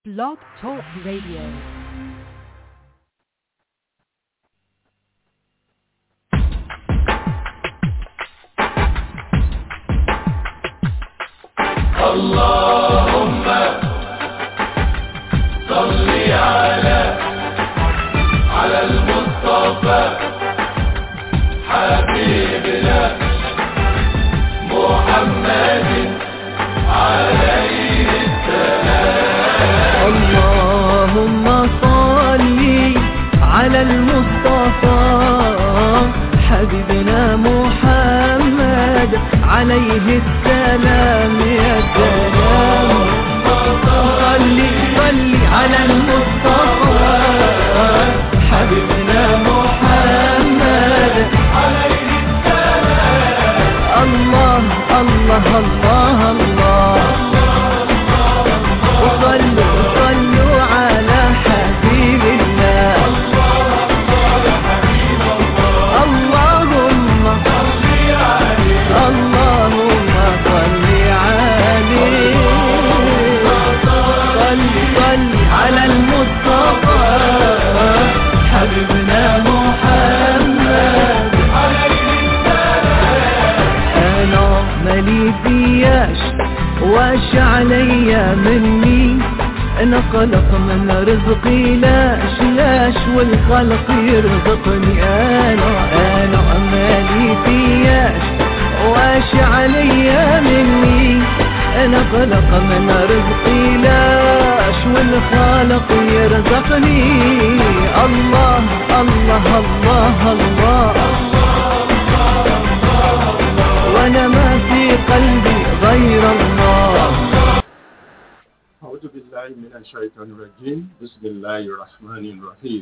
Blog Talk Radio. اللهم صل على على المصطفى حبيبنا محمد عليه اللهم صل على المصطفى حبيبنا محمد عليه السلام يا سلام صل صل على المصطفى حبيبنا محمد عليه السلام الله الله الله الله وصلوا صلوا على حبيب الله اللهم اللهم صل عليه صل صل على المصطفى حبيبنا محمد انا مالي فياش واش عليا مني انا خلق من رزقي لاش لاش والخلق يرزقني انا انا مالي فياش واش عليا مني انا خلق من رزقي لاش والخالق يرزقني الله الله الله, الله وانا ما في قلبي غير الله أعوذ بالله من الشيطان الرجيم بسم الله الرحمن الرحيم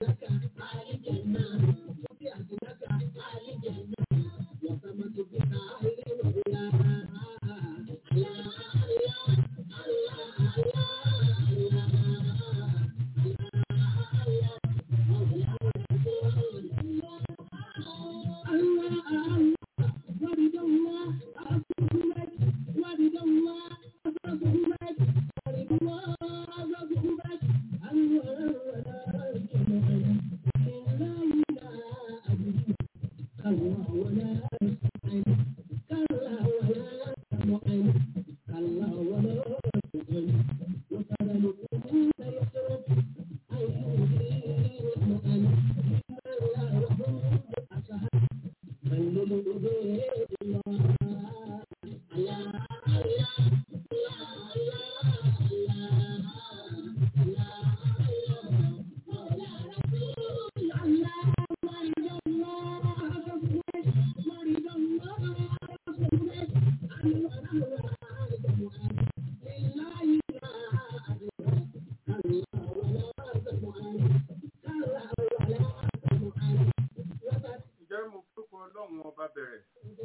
Ǹjẹ́ mo fúnpọ̀ ọlọ́run ọba bẹ̀rẹ̀?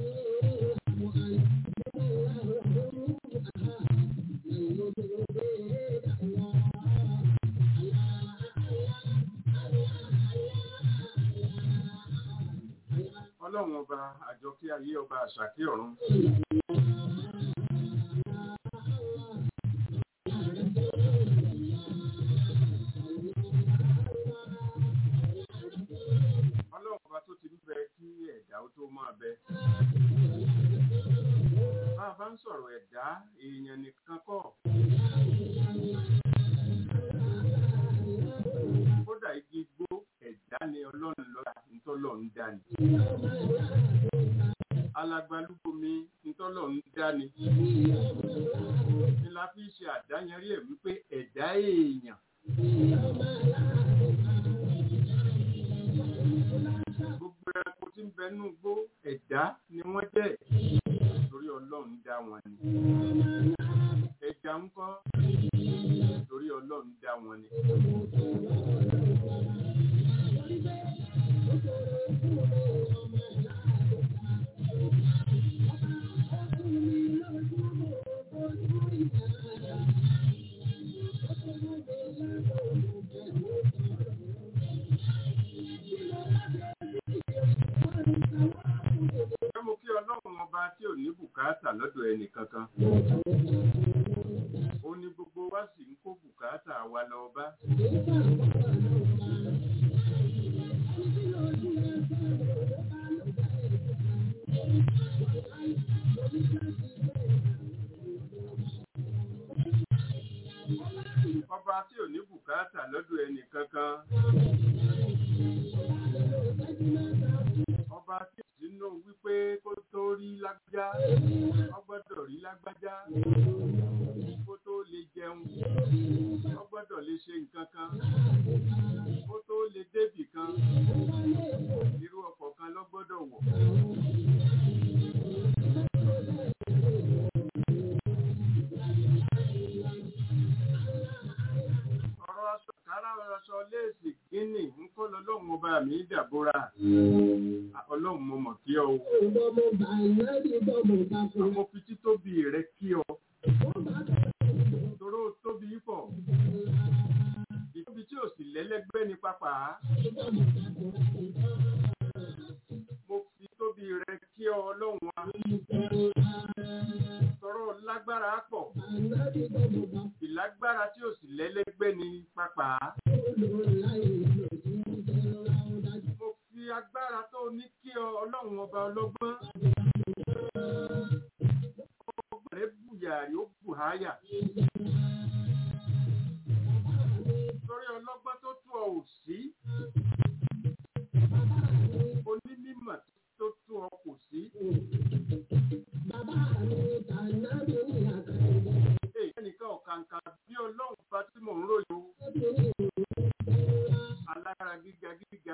Ọlọ́run ọba àjọkí ayé ọba àṣàkí ọ̀run. Ọlọ́run ọba tó ti ń bẹ kí ẹ̀dá ó tó máa bẹ. Bá a bá ń sọ̀rọ̀ ẹ̀dá, èèyàn nìkan kọ́. Kódà igi gbó ẹ̀dá ni ọlọ́run lọ́la nítọ́lọ̀ ń dá ni. Alagbalúgbomi nítọ́lọ̀ ń dá ni. Ni la fi ṣe àdáyanrí ẹ̀ wípé ẹ̀dá èèyàn. Gbogbo ẹranko tí ń bẹ nú gbó ẹ̀dá ni wọ́n jẹ́ torí ọlọ́run dá wọn ni. Ẹja ń kọ́ torí ọlọ́run dá wọn ni. Ṣé mo kí ọlọ́run ọba tí ò ní bùkátà lọ́dọ̀ ẹnì kankan? Ó ní gbogbo wa sì ń kó bùkátà wa lọ bá. Ọba tí ò ní bùkátà lọ́dọ̀ ẹnì kankan. Ọba tí ò sínú wípé kó tó rí lágbájá, ó gbọ́dọ̀ rí lágbájá. Kó tó lè jẹun, ó gbọ́dọ̀ lè ṣe nǹkan kan. Kó tó lè débì kan, irú ọkọ̀ kan ló gbọ́dọ̀ wọ̀. Ọ̀rọ̀ aṣọ kárá aṣọ léèsì gíní ń kó lọ lóhun ọba mi dàbúrà. Ọlọ́run mo mọ̀ kí ọ o. Mo fi títóbi rẹ kí ọ. Toró tóbi pọ̀. Ìtóbi tí ò sì lẹ́lẹ́gbẹ́ ní pápá. Mo fi tóbi rẹ kí ọ ọlọ́run wa. Tọrọ lágbára pọ̀. Ìlágbára tí ò sì lẹ́lẹ́gbẹ́ ní pápá. Mo fi agbára tó ní kí ọ ọlọ́run ọba ọlọ́gbọ́n. Ọgbọ̀n rẹ̀ bùyàrí ó bù háyà. Torí ọlọ́gbọ́n tó tú ọ ò sí. Onímọ̀ tó tú ọ kò sí. Èyí ẹnìkan ọ̀kàǹkà bí ọlọ́run bá tí mò ń ròyìn o. Alára gíga gíga.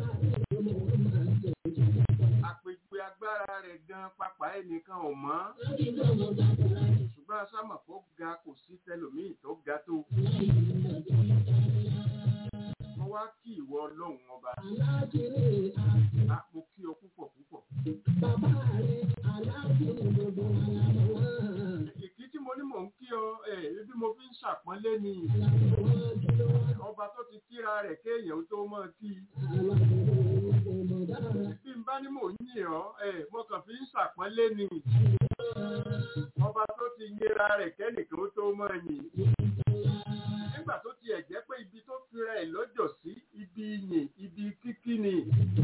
Àpèjúwe agbára rẹ̀ gan pápá ẹnìkan ò mọ́. Ṣùgbọ́n asámọ̀ kó ga kò sí tẹlòmíì tó ga tó. Mo wá kí ìwọ ọlọ́run ọba a mo kí ọ púpọ̀ púpọ̀ ìkí tí mo ní mò ń kí ọ ẹ ebi mo fi ń ṣàpọ́nlé ni ọba tó ti kíra rẹ̀ kéèyàn tó mọ̀ kí bí n bá ní mò ń yìn ọ́ ẹ mo kàn fi ń ṣàpọ́nlé ni ọba tó ti yẹra rẹ̀ kẹ́nìkan tó mọ̀ yìn nígbà tó tiẹ̀ jẹ́ pé ibi tó fira ẹ̀ lọ́jọ́ sí ibi yìn ibi kíkí ni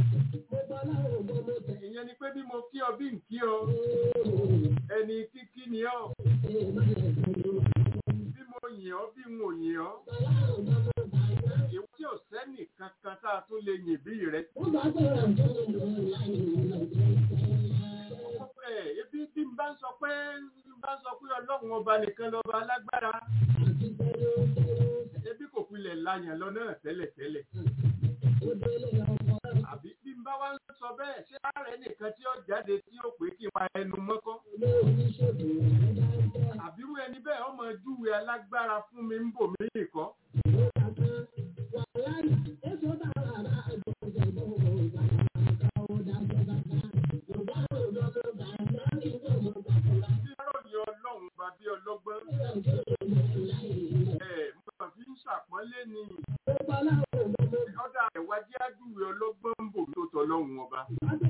ìyẹn ni pé bí mo kí ọ bí n kí ọ ẹni kíkí ni ọ bí mo yìn ọ bí n ò yìn ọ èwo tí ò sẹ́nì kankan tá a tún lè yìn bí rẹ. ẹ ebi bí n bá ń sọ pé bí n bá ń sọ pé ọlọ́run ọba nìkan lọ́ba alágbára ebi kò pilẹ̀ láyàn lọ náà tẹ́lẹ̀tẹ́lẹ̀ àbí bí n bá wá ń sọ bẹ́ẹ̀ ṣé ààrẹ nìkan tí ó jáde tí ó pé kí n pa ẹnu mọ́kọ́ àbírú ẹni bẹ́ẹ̀ ọmọ júwe alágbára fún mi ń bò mí nìkan. bí ròyìn ọlọ́run bá bí ọlọ́gbọ́n ẹ̀ mo kàn fi ń ṣàpọ́nlé ni ọ̀dà ẹ̀wájú àjúwe ọlọ́gbọ́n ń bò tó tọ́ lọ́hùn ọba.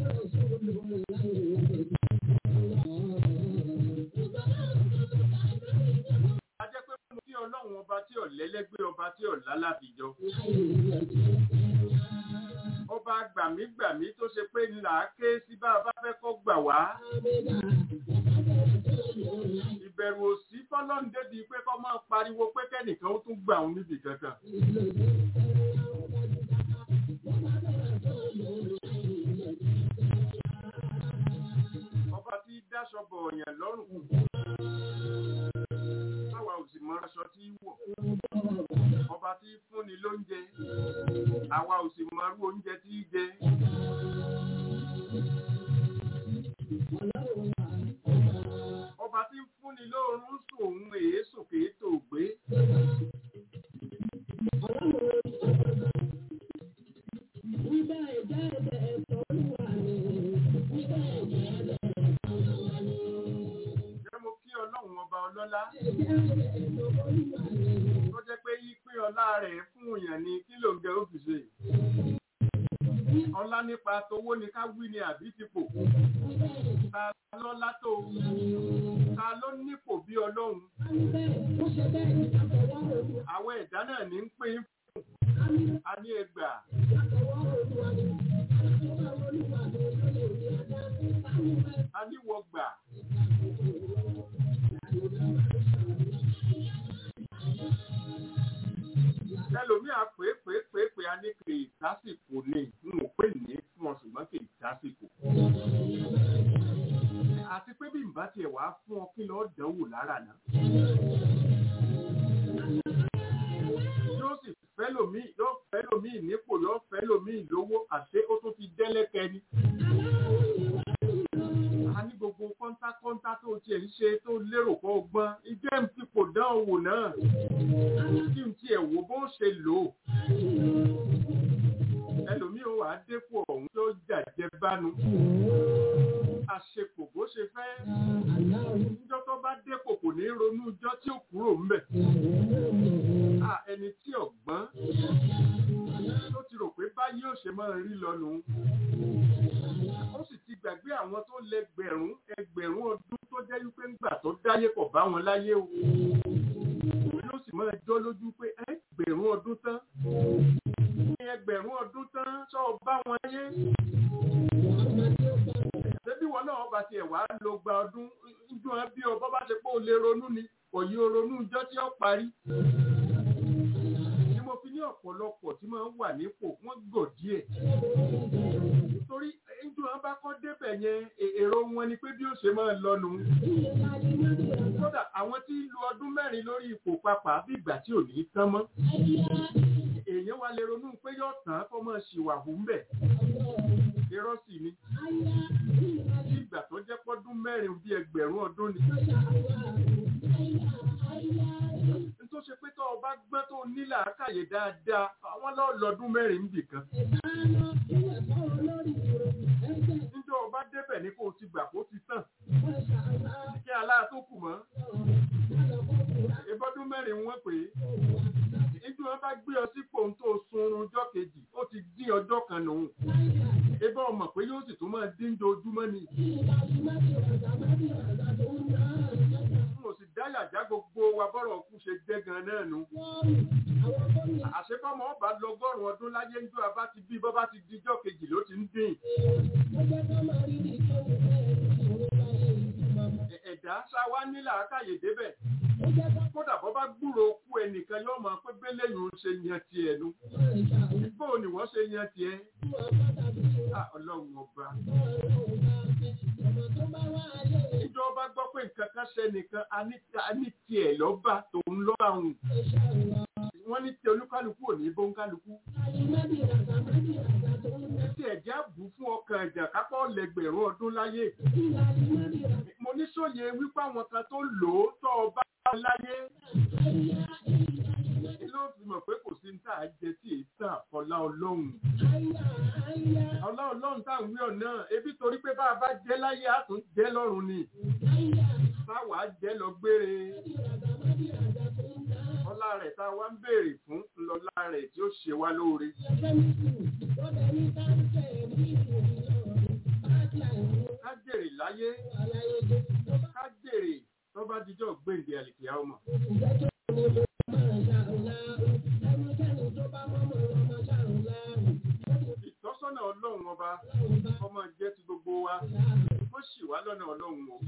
a jẹ́ pé mo kí ọlọ́run ọba tí ọ̀lẹ́lẹ́gbẹ́ ọba tí ọ̀lá láfijọ́. ọba gbàmígbàmí tó ṣe pé ńlá ké sí bá a bá fẹ́ kọ́ gbà wá. ìbẹ̀rù òsì fọlọ́ǹdé bíi pé kọ́ máa pariwo pé kẹ́nìkan ó tún gbà òun níbi kankan. ọba tí dáṣọ bọ̀ ọ̀yàn lọ́rùn. Táwa ò sì mọ aṣọ tí í wọ̀. Ọba tí fúnni lóúnjẹ. Àwa ò sì mọ irú oúnjẹ tí í jẹ. Ọba tí ń fúnni lóorun sùn òun èé sòkè tó gbé. Jẹ́ mo kí ọlọ́run ọba ọlọ́lá. Tó jẹ́ pé yí pín ọlá rẹ̀ fún èèyàn ní kí ló ń jẹ òfìsè. Ọlá nípa towó ni ká wí ni àbí tipò. Ta lọ́lá tó. Ta ló nípò bí ọlọ́run. Àwọn ẹ̀dá náà ní ń pín a ní ẹgbàá. A ní wọgbà. ẹlòmíì á pè é pè é pè é pè á ní kì í sásìkò ni n ò pè ní fún ọ ṣùgbọ́n kì í sásìkò. àti pé bí n bá tiẹ̀ wá fún ọ kí lọ́ọ́ dánwò lára náà. yóò sì fẹ́ lòmíì yóò fẹ́ lòmíì nípò yóò fẹ́ lòmíì lówó àṣé ó tún ti dẹ́lẹ́kẹ́ ni. a ní gbogbo kọ́ńtákọ́ńtá tó tiẹ̀ ń ṣe tó lérò pọ̀ gbọ́n ìjẹ́ ń fipò dán owó náà kí n tiẹ̀ wo bó ṣe lò ó. ẹlòmíì ó wàá dépò ọ̀hún tó jàjẹ́ bánu. àṣepò bó ṣe fẹ́. níjọ́ tó bá dépò kò ní ronú ijọ́ tí ó kúrò ń bẹ̀. ẹni tí ọ̀gbọ́n tó ti rò pé báyìí ò ṣe máa rí lọ nù. ó sì ti gbàgbé àwọn tó lẹ́gbẹ̀rún ẹgbẹ̀rún ọdún tó jẹ́ wípé ńgbà tó dáyé kò bá wọn láyé o yóò sì máa jọ lójú pé ẹgbẹ̀rún ọdún tán ní ẹgbẹ̀rún ọdún tán sọ bá wọn yé. Ṣébí wọn náà bá tiẹ̀ wá lo gba ọdún ojú wọn bí ọbọ̀ bá ṣe pé o lè ronú ni òye ronú ijọ́ tí ó parí. Ni mo fi ní ọ̀pọ̀lọpọ̀ tí máa ń wà nípò wọ́n gọ̀ díẹ̀. Torí ojú wọn bá kọ́ débẹ̀ yẹn èrò wọn ni pé bí ó ṣe máa lọ nù kódà àwọn tí lu ọdún mẹ́rin lórí ipò papà bí ìgbà tí ò ní tán mọ́. èèyàn wa lè ronú pé yóò tán kó mọ̀ ṣìwàhù ń bẹ̀. irọ́ sì ni. bí ìgbà tó jẹ́ pọ́dún mẹ́rin bí ẹgbẹ̀rún ọdún ni. tó tó ṣe pé tó o bá gbọ́n tó nílà àkàyè dáadáa àwọn lọ́ọ̀lọ́dún mẹ́rin ń bì kan níjọ́ ọba débẹ̀ ní kó o ti gbà kó ti tàn kí aláà tó kù mọ́ ìbọ́dún mẹ́rin wọ́n pè é níjọ́ wọn bá gbé ọ sípò tó sunrun ọjọ́ kejì ó ti dín ọjọ́ kan nù ebá ọmọ pé yóò sì tún máa dín ojúmọ́ ni n ò sì dáyàjá gbogbo wa bọ́rọ̀ kú ṣe jẹ́ gan náà nu àṣepọ́mọ ọba lọ́gọ́rùn ọdún láyé ń jọ abá ti bí bọ́ bá ti dijọ́ kejì ló ti ń dín ẹ̀dá ṣáwá nílà àkàyè débẹ̀ kódà bọ́ bá gbúrò kú ẹnìkan yóò máa pé bẹ́lẹ̀ yìí ń ṣe yan tiẹ̀ nu bó ni wọ́n ṣe yan tiẹ̀ ọlọ́run ọba ìjọba gbọ́ pé nǹkan kan ṣe nìkan a ní tiẹ̀ lọ́ba tòun lọ́ba òun wọ́n ní tí olúkálukú ò ní bóńkálukú tí ẹ̀já bù fún ọkàn ẹ̀jà kápọ̀ lẹ́gbẹ̀rún ọdún láyé mo ní sóye wípé àwọn kan tó lò ó tọ́ ọba láyé ló fi mọ̀ pé kò sí ní tá a jẹ tí èyí tà ọlá ọlọ́run ọlá ọlọ́run tá à ń wí ọ̀nà ebi torí pé bá a bá jẹ́ láyé a tún jẹ́ lọ́run ni táwa jẹ́ lọ gbére ọlá rẹ̀ tá a wá ń béèrè fún lọ́lá rẹ̀ tí ó ṣe wá lóore. ká jèrè láyé ká jèrè tó bá dijọ́ gbèǹde àlìkìyà ọmọ. ìtọ́sọ́nà ọlọ́run ọba ọmọ jẹ́ ti gbogbo wa wọ́n sì wá lọ́nà ọlọ́run o.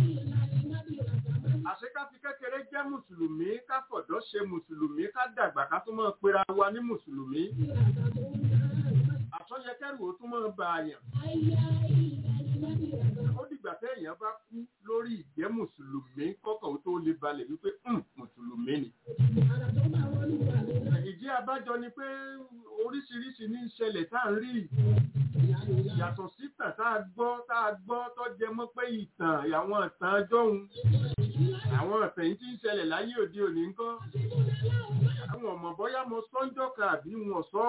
àṣekáfi kékeré jẹ́ mùsùlùmí ká fọ̀dọ́ ṣe mùsùlùmí ká dàgbà ká tún máa pera wa ní mùsùlùmí. àtọ́yẹkẹ́rù ó tún máa bá a yàn. ó dìgbà téèyàn bá kú lórí ìjẹ́ mùsùlùmí kọ́kàn tó lè balẹ̀ wípé mùsùlùmí ni. ìdí abájọ ni pé oríṣiríṣi ní ìṣẹ̀lẹ̀ tá à ń rí yàtọ̀ sí tàn tá a gbọ́ tá a gbọ́ tó jẹ mọ́ pé ìtàn àwọn ìtàn jọ́hun àwọn ìtàn yìí tí ń ṣẹlẹ̀ láyé òde òní ńkọ́ àwọn ọmọ bọ́yá mo sọ́njọ́ kan àbí wọn sọ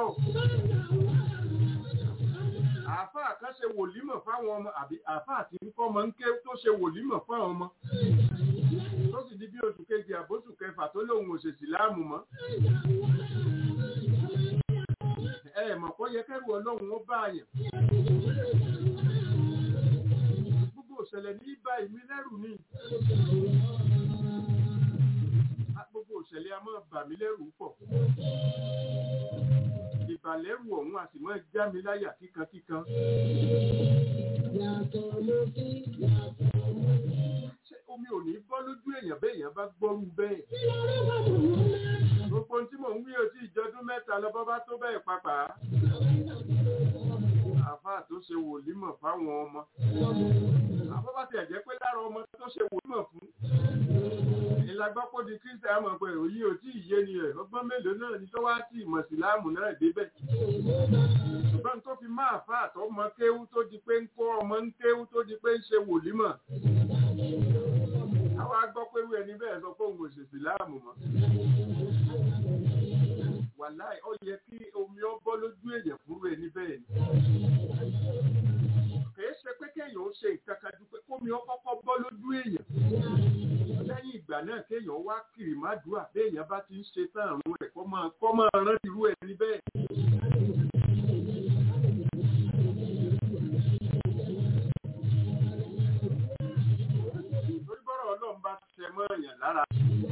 àáfàá kan ṣe wòlímọ̀ fáwọn ọmọ àbí àáfàá tí ń kọ́ ọmọ ń ké tó ṣe wòlímọ̀ fáwọn ọmọ tó sì di bí oṣù kejì àbóṣù kẹfà tó lóun òṣèṣì láàmú mọ́ ẹ mọ̀ kọ́ yẹ kẹ́rù ọlọ́run ó bá àyàn. gbogbo òṣẹ̀lẹ̀ ní bá ìmí lẹ́rù ni. gbogbo òṣẹ̀lẹ̀ a máa bà mí lẹ́rù pọ̀. ìbàlẹ́rù ọ̀hún a sì máa já mi láyà kíkankíkan. ṣé omi ò ní bọ́ lójú èèyàn bẹ́ẹ̀ èèyàn bá gbọ́rú bẹ́ẹ̀ gbogbo tí mò ń wí òtí ìjọdún mẹ́ta lọ bọ́ bá tó bẹ́ẹ̀ papà. àfáà tó ṣe wòlímọ̀ fáwọn ọmọ. àbọ̀ bá tiẹ̀ jẹ́ pé lára ọmọ tó ṣe wòlímọ̀ fún. ìlàgbọ́pọ̀ di kírísítà mọ̀ pé òyì òtí ìyé ni ẹ̀ ọgbọ́n mélòó náà ni tó wá sí ìmọ̀síláàmù náà débẹ̀. ṣùgbọ́n tó fi máa fà tó mọ kéwú tó di pé ń kó ọmọ ń kéwú tó di pé ń ṣe wòlímọ̀. àwa gbọ́ pé wíwẹ̀ ní bẹ́ẹ̀ sọ pé òun ò ṣèṣì láàmù mọ́ wàláì ó yẹ kí omi ó bọ́ lójú èèyàn fúru ẹni bẹ́ẹ̀ ni. kìí ṣe pé kéèyàn ó ṣe nǹkan kan ju pé kómi ó kọ́kọ́ bọ́ lójú èèyàn. lẹ́yìn ìgbà náà kéèyàn wá kiri má dùà béèyàn bá ti ń ṣe tán àrùn rẹ̀ kó máa kó máa rán irú ẹni bẹ́ẹ̀. torí bọ́rọ̀ ọlọ́run bá ṣe mọ́ èèyàn lára.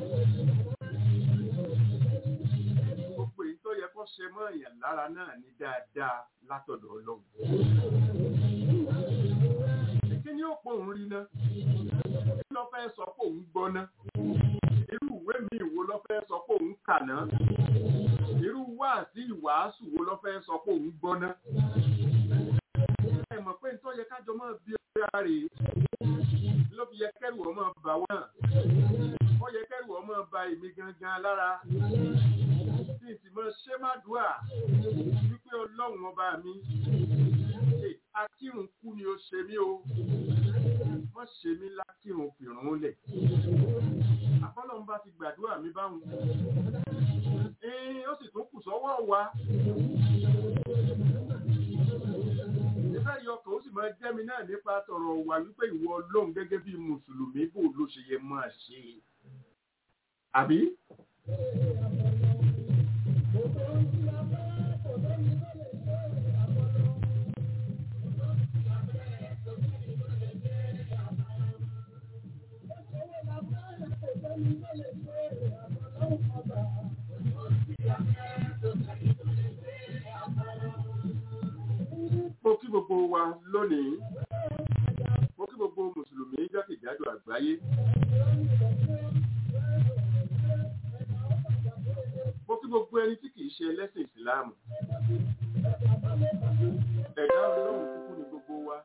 ṣe mọ́ èèyàn lára náà ní dáadáa látọ̀dọ̀ ọlọ́run. Kí ni ó pọ̀ òun rí ná? Kí ló fẹ́ sọ pé òun gbọ́ ná? Irú ìwé mi wo ló fẹ́ sọ pé òun kà ná? Irú wáàsí ìwàásù wo ló fẹ́ sọ pé òun gbọ́ ná? Ẹ mọ̀ pé nítorí kájọ máa bí ọ̀rẹ́ rè ló fi yẹ kẹ́rù ọmọ bà wọ́n. Ó yẹ kẹ́rù ọmọ bà èmi gangan lára sì sì mọ ṣé má dùà wípé ọlọ́run ọba mi akírun kú ni ó ṣe mí o wọ́n ṣe mí lákírun fìrún lẹ̀ àkọ́lọ́ ń bá ti gbàdúrà mi báwọn ẹ̀ẹ́n ó sì tún kù sọ́wọ́ wa nígbà yọ ọkàn ó sì máa jẹ́ mi náà nípa tọ̀rọ̀ wà wípé ìwọ ọlọ́run gẹ́gẹ́ bí mùsùlùmí bò ló ṣe yẹ máa ṣe àbí. mo kí gbogbo wa lónìí mo kí gbogbo mùsùlùmí jákèjádò àgbáyé mo kí gbogbo ẹni tí kìí ṣe ẹlẹ́sìn ìsìláàmù ẹ̀dá ọlọ́run kúkú ni gbogbo wa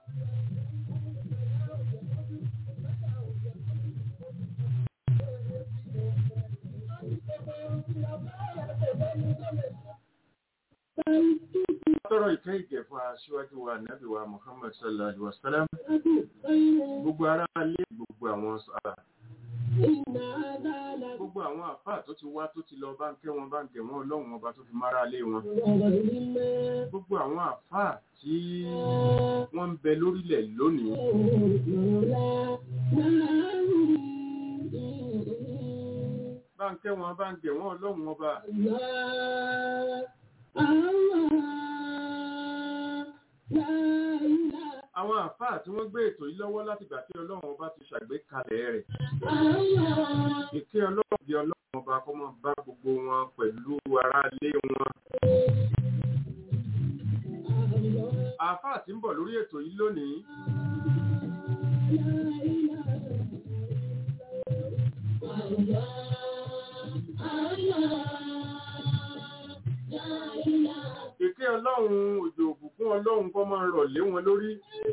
tọrọ ìkẹ́ ìgẹ̀ fún aṣíwájú wa nàbí wa muhammad sallallahu alaihi wasallam gbogbo ará ilé gbogbo àwọn sọ́ra gbogbo àwọn àfáà tó ti wá tó ti lọ bá ń kẹ́ wọn bá ń gẹ̀ wọn ọlọ́run ọba tó fi mára lé wọn gbogbo àwọn àfáà tí wọ́n ń bẹ lórílẹ̀ lónìí bá ń kẹ́ wọn bá ń gẹ̀ wọn ọlọ́run ọba àwọn àfáà tí wọ́n gbé ètò yìí lọ́wọ́ láti gbà tí ọlọ́run ọba ti ṣàgbékalẹ̀ rẹ̀ ìkẹ́ ọlọ́run di ọlọ́run ọba kó máa bá gbogbo wọn pẹ̀lú ará ilé wọn. àfáà tí ń bọ̀ lórí ètò yìí lónìí. Ìké ọlọ́run òjò òbùkún ọlọ́run kọ́ máa rọ̀ lé wọn lórí.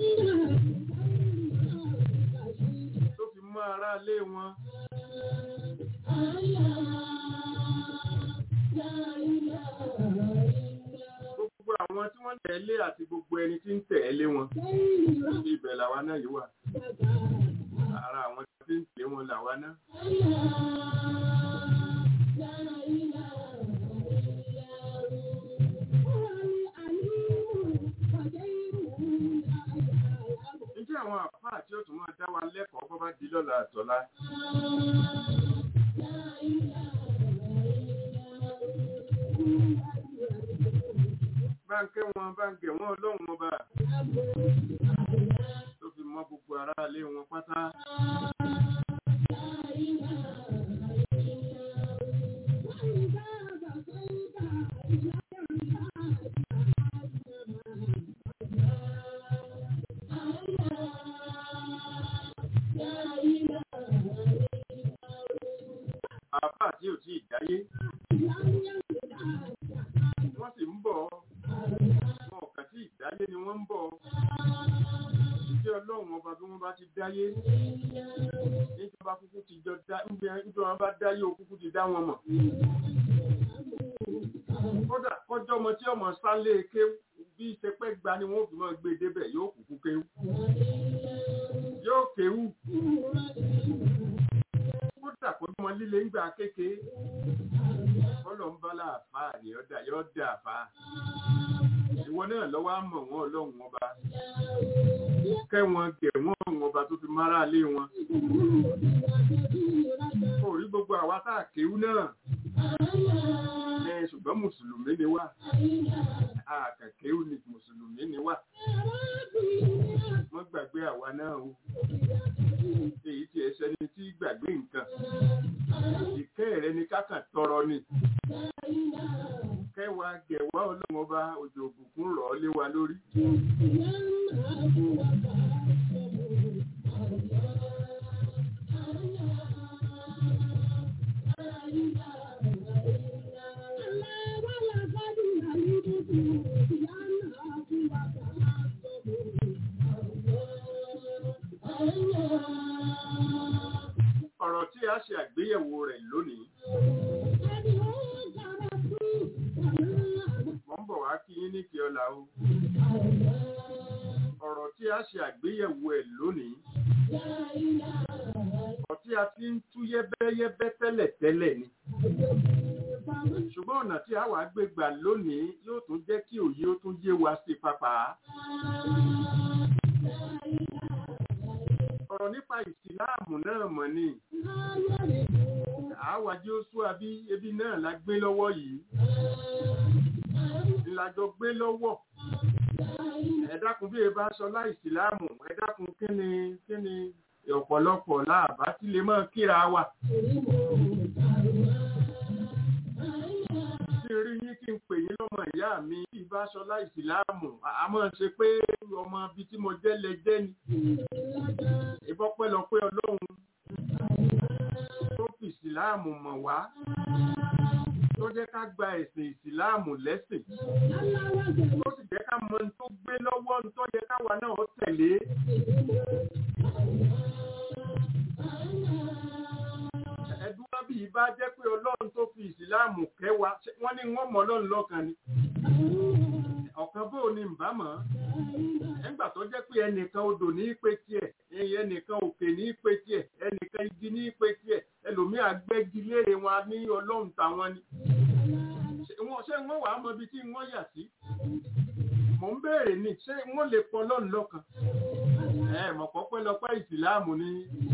Tó fi mọ́ ará lé wọn. Gbogbo àwọn tí wọ́n tẹ̀lé àti gbogbo ẹni tí ń tẹ̀lé wọn. Ibẹ̀ làwa náà yìí wà. Ara àwọn tí ń tẹ̀lé wọn làwa náà. Ǹjẹ́ àwọn àfáà tí ó tún máa dá wa lẹ́kọ̀ọ́ bọ́ bá di lọ́la àtọ́lá? Báńkẹ́ wọn báńkẹ́ wọn ọlọ́run ọba. Tó fi mọ́ gbogbo ará ilé wọn pátá. Àfáà tí ò tí ì dáyé. Wọ́n sì ń bọ̀. Wọn kà tí ì dáyé ni wọ́n ń bọ̀. Ìjẹ́ ọlọ́run ọba bí wọ́n bá ti dáyé. Níjọba kúkú ti jọ dá níjọba bá dáyé o kúkú ti dá wọn mọ̀. Kódà kọjọ́ ọmọ tí ọmọ sálé kéwú bí ìṣepẹ́ gba ni wọ́n fi máa gbé débẹ̀ yóò kúkú kéwú. Yóò kéwú kódà kó mọ líle ńgbà kéke bọ́lọ̀ ń bá láàfà ni ọ̀dà yóò dà fà ìwọ náà lọ́wọ́ á mọ̀ wọ́n ọlọ́run ọba kẹ́ wọn gẹ̀ wọ́n ọ̀run ọba tó fi mára lé wọn kò rí gbogbo àwa tá a kéwú náà ẹ ṣùgbọ́n mùsùlùmí ni wá àkàkéwú ni mùsùlùmí ni wá wọ́n gbàgbé àwa náà o èyí tí ẹsẹ ni tí gbàgbé nǹkan ìkẹ́ rẹ ni kákàn tọrọ ni kẹwàá gẹ̀wá ọlọ́run ọba òjò òbùkún rọ̀ ọ́ lé wa lórí. ọ̀rọ̀ tí a ṣe àgbéyẹ̀wò rẹ̀ lónìí. Mo ń bọ̀ wá kí yín ní kí ọlá o. Ọ̀rọ̀ tí a ṣe àgbéyẹ̀wò ẹ̀ lónìí. Ọ̀rọ̀ tí tí a ti ń tú yẹ́bẹ́yẹ́bẹ́ tẹ́lẹ̀ tẹ́lẹ̀ ni ṣùgbọ́n ọ̀nà tí a wà gbé gbà lónìí yóò tún jẹ́ kí òye ó tún yé wa sí pápá. ọ̀rọ̀ nípa ìsìláàmù náà mọ̀ ni àwàjí ó sú àbí ebi náà la gbé lọ́wọ́ yìí ìlàjọ gbé lọ́wọ́ ẹ dákun bí e bá sọ láìsìláàmù ẹ dákun kí ni kí ni ọ̀pọ̀lọpọ̀ láàbá tí lè mọ́ kíra wa. Tí rí yín kí n pè yín lọ́mọ ìyá mi bí bá sọ láìsìláàmù àmọ́ ṣe pé ọmọ ibi tí mo jẹ́ lẹ jẹ́ ni. Ìbọ́pẹ́lọpẹ́ Ọlọ́run tó fi ìsìláàmù mọ̀ wá tó jẹ́ ká gba ẹ̀sìn ìsìláàmù lẹ́sìn tó sì jẹ́ ká mọ tó gbé lọ́wọ́ tó yẹ káwa náà tẹ̀lé. ẹ̀dúrà bí ibà jẹ́ pé ọlọ́run tó fi ìsìláàmù kẹwàá wọ́n ní wọ́n mọ̀ ọlọ́run lọ́kàn ni ọ̀kan bó ni ń bá mọ̀ nígbà tó jẹ́ pé ẹnìkan odò ní í pé tiẹ̀ ẹnìkan òkè ní í pé tiẹ̀ ẹnìkan igi ní í pé tiẹ̀ ẹlòmíà gbẹ́gi léèrè wọn ní ọlọ́run táwọn ni ṣé wọ́n wàá mọ ibi tí wọ́n yà sí mò ń béèrè ni ṣé wọ́n lè pọ̀ ọlọ́run lọ́kàn ẹ mọ̀pọ̀ pẹ́lọpẹ́ ìsìláàmù ni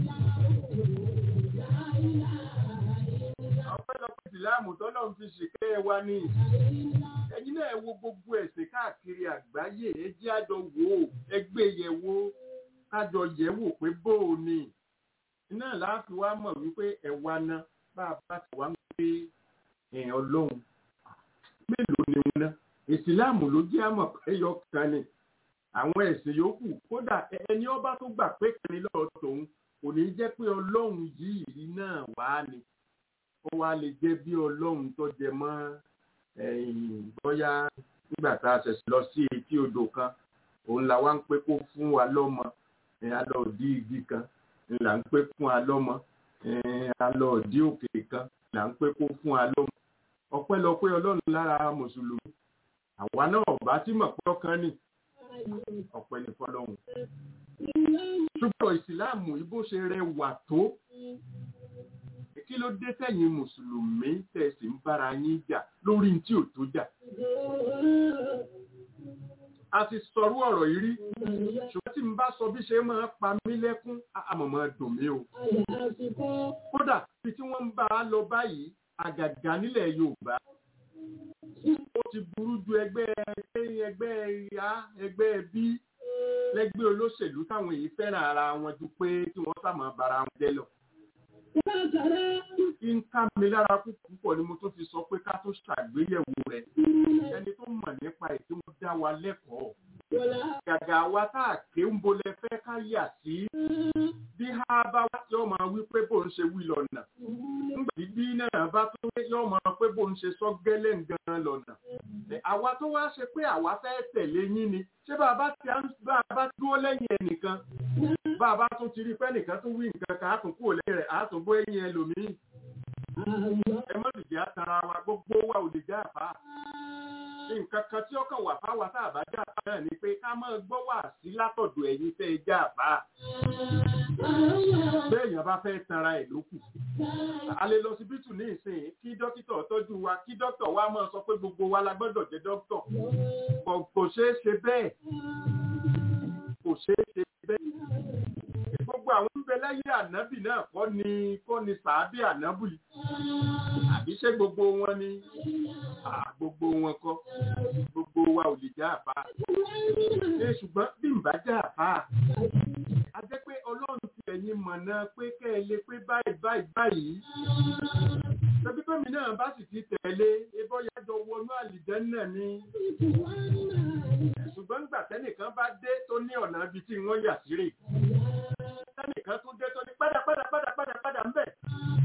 ọpẹ́lọpẹ́ ìsìláàmù tọ́lọ́run fi ṣìkẹ́ wa ní ẹ̀yin náà wo gbogbo ẹ̀sìn káàkiri àgbáyé ẹ jẹ́ àjọ wò ó ẹgbẹ́ yẹ̀ wò kájọ yẹ̀ wò pé bó o ní iná láàfin wa mọ̀ wípé ẹ̀wà náà bá a bá ti wá ń pé èèyàn lóhun mélòó ni wọn ná ìsìláàmù ló jẹ́ àmọ̀ ẹyọ kan ni àwọn ẹ̀sìn yòókù kódà ẹni ọba tó gbà pé kìnìún lọ́ọ̀ tòun kò ní jẹ́ pé ọlọ́run yìí náà wá ni ó wá lè jẹ́ bí ọlọ́run tó jẹ mọ́ bóyá nígbà tá a ṣẹ̀ṣẹ̀ lọ sí etí odò kan òun là wá ń pé kó fún wa lọ́mọ alọ́ òdí igi kan là ń pé fún wa lọ́mọ alọ́ òdí òkè kan là ń pé kó fún wa lọ́mọ ọpẹ́lọpẹ́ ọlọ́run lára mùsùlùmí àwa náà bá tí mọ̀ pé ọkàn ní ọpẹ́ ní fọlọ́run ṣùgbọ́n ìsìláàmù ibo ṣe rẹwà tó kí ló dé tẹ̀yìn mùsùlùmí tẹ̀sí ń bára yín jà lórí tí ò tó jà a ti sọrú ọ̀rọ̀ yìí rí ṣùgbọ́n tí n bá sọ bí ṣe máa pa mí lẹ́kún àmọ̀mọ́ dùn mí o kódà bí tí wọ́n ń bá a lọ báyìí àgàgà nílẹ̀ Yorùbá ó ti burú ju ẹgbẹ́ ẹgbẹ́ ìyá ẹgbẹ́ bí lẹ́gbẹ́ olóṣèlú táwọn èyí fẹ́ràn ara wọn ju pé tí wọ́n sàmọ́ bara wọn jẹ́ lọ. kí n ká mi lára púpọ̀ ni mo tún fi sọ pé ká tó ṣàgbéyẹ̀wò rẹ̀ ẹni tó mọ̀ nípa ètò wọn dá wa lẹ́kọ̀ọ́. gàgà wa tá a ké ń bolẹ̀ fẹ́ ká yà sí bí ha bá wá yóò máa wí pé bó ń ṣe wí lọ́nà nígbà tí bí náà bá tó yóò máa pé bó ń ṣe sọ gẹ́lẹ́ gan lọ́nà àwa tó wá ṣe pé àwa fẹ́ tẹ̀lé yín ni ṣé bàbá tí a bá bá dúró lẹ́yìn ẹnìkan bàbá tún ti rí pé nìkan tún wí nǹkan kan á tún kúrò lẹ́yìn rẹ̀ á tún bó ẹ̀yìn ẹlòmíì ẹ má dìde àtàrà wa gbogbo wa ò lè já àbá nǹkan kan tí ọkàn wà fáwa tá a bá já àbá náà ni pé ká máa gbọ́ wà sí látọ̀dọ̀ ẹ̀yin tẹ́ ẹ já àbá béèyàn bá fẹ́ tanra ẹ̀ ló kù a lè lọ síbítù ní ìsìn kí dókítà tọ́jú wa kí dókítà wa máa sọ pé gbogbo wa la gbọ́dọ̀ jẹ́ dókítà kò ṣeé ṣe bẹ́ẹ̀ kò ṣeé ṣe bẹ́ẹ̀ gbogbo àwọn ń bẹ láyé ànábì náà kọ́ ni kọ́ ni sàábì ànábì àbí ṣé gbogbo wọn ni gbogbo wọn kọ́ gbogbo wa ò lè já àbá ṣe ṣùgbọ́n bí n bá já àbá a jẹ́ pé ọlọ́run ti ẹ̀yin mọ̀nà pé kẹ́ ẹ lè pé báyìí báyìí báyìí tẹbí bẹ́mi náà bá sì ti tẹ̀lé ebọ́ yájọ wọnú àlìjẹ́ náà ni ṣùgbọ́n nígbà tẹ́nìkan bá dé tó ní ọ̀nà ibi tí wọ́n yà sí rè tẹ́nìkan tún dé tó ní padà padà padà padà padà ń bẹ̀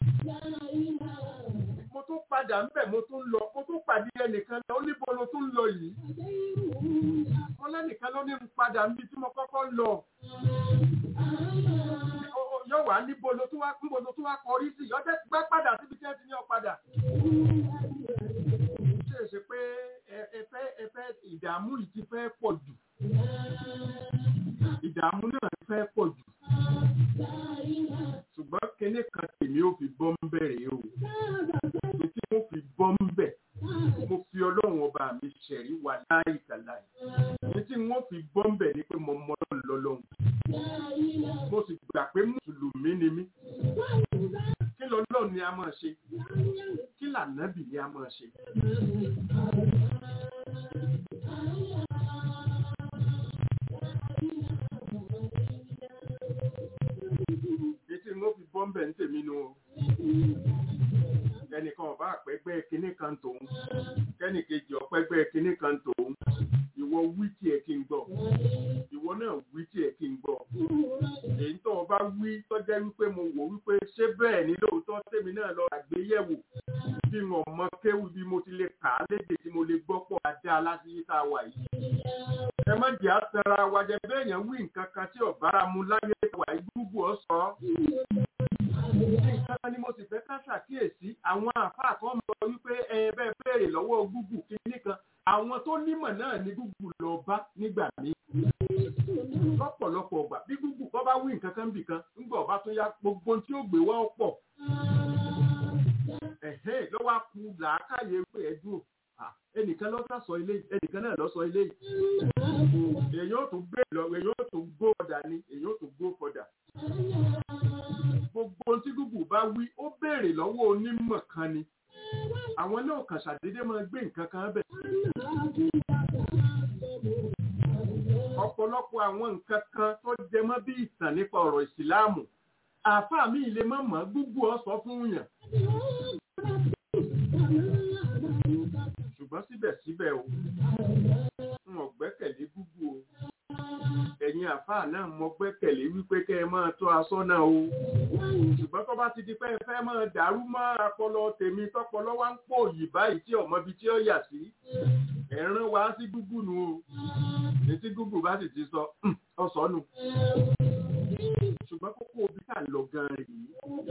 mo tún padà ń bẹ̀ mo tún lọ mo tún pàdé ẹnìkan lọ ó níbo lo tún lọ yìí wọ́n lẹ́nìkan ló ní ń padà níbi tí mo kọ́kọ́ lọ yóò wá níbo ló tún wá níbo ló tún wá kọrí sí ọjọ́ gbá padà síbi tí ẹ ti ní ọ padà. ṣé è ṣe pé ẹfẹ́ ẹfẹ́ ìdààmú yìí ti fẹ́ pọ̀ jù ìdààmú náà ti fẹ́ pọ̀ jù ṣùgbọ́n kinní wọ́n fi bọ́ ń bẹ̀ ni pé mo mọ Ọlọ́run lọ́lọ́run mo sì gbà pé mùsùlùmí ni mí kí lọ́lọ́run ni a máa ṣe kí lànàbì ni a máa ṣe. Ètí mo fi bọ́ ń bẹ̀ ń tèmi nu o. Ẹnìkan ọba àpẹ́gbẹ́ kinní kan tòun. Kẹ́nìkejì ọ̀pẹ́gbẹ́ kinní kan tòun. Ìwọ wí tiẹ̀ kí n gbọ́. Ìwọ náà wí tiẹ̀ kí n gbọ́. Èyí tó o bá wí tó jẹ́ wípé mo wò wípé ṣé bẹ́ẹ̀ ni lóòótọ́ tèmi náà lọ àgbéyẹ̀wò. Bí mo mọ kéwù bí mo ti lè kà á lédè tí mo lè gbọ́ pọ̀ ajá lásìkò tá a wà yìí ẹ má jẹ́ àtẹ̀ra wa jẹ bẹ́ẹ̀ yẹn wí nǹkan kan tí ọ̀bára mu láyé wà gbúgbù ọ̀sọ́. nǹkan ni mo sì fẹ́ ká ṣàkíyèsí àwọn àfáà kan mọ wípé ẹ bẹ́ẹ̀ béèrè lọ́wọ́ gúgù kínní kan àwọn tó nímọ̀ náà ní gúgù lọ bá nígbà míì. lọ́pọ̀lọpọ̀ ọgbà bí gúgù kọ́ bá wí nǹkan kan bì kan ńgbà ọba tó yá gbogbo tí ó gbé wá ọ̀pọ̀. ẹ̀hẹ́ lọ́wọ́ á ku làákàyè pé ẹ dúró ẹnìkan lọ sọ ilé ẹnìkan náà lọ sọ ilé èyí ó tún gbé lọ èyí ó tún gbó ọ̀dà ni èyí ó tún gbó fọdà gbogbo tí gúgù bá wí ó béèrè lọ́wọ́ onímọ̀ kan ni àwọn náà kàn ṣàdédé máa gbé nǹkan kan bẹ̀. ọ̀pọ̀lọpọ̀ àwọn nǹkan kan tó jẹ mọ́ bí ìtàn nípa ọ̀rọ̀ ìsìláàmù àáfàá mi lè má mọ̀ gúgù ó sọ fún yàn ṣùgbọ́n síbẹ̀síbẹ̀ o n ò gbẹ́kẹ̀lé gúgú o ẹ̀yin àfáà náà mo gbẹ́kẹ̀lé wípé kẹ́ ẹ máa tó aṣọ náà o ṣùgbọ́n tó bá ti di pé ẹ fẹ́ máa dàrú mọ́ ọpọlọ tèmi tọpọlọ wá ń pò yìí báyìí tí ọmọ ibi tí ó yà sí ẹ̀ràn wá sí gúgú nu o etí gúgú bá sì ti sọ ọsọ nù ṣùgbọ́n kókó obi tá à ń lọ gan rèé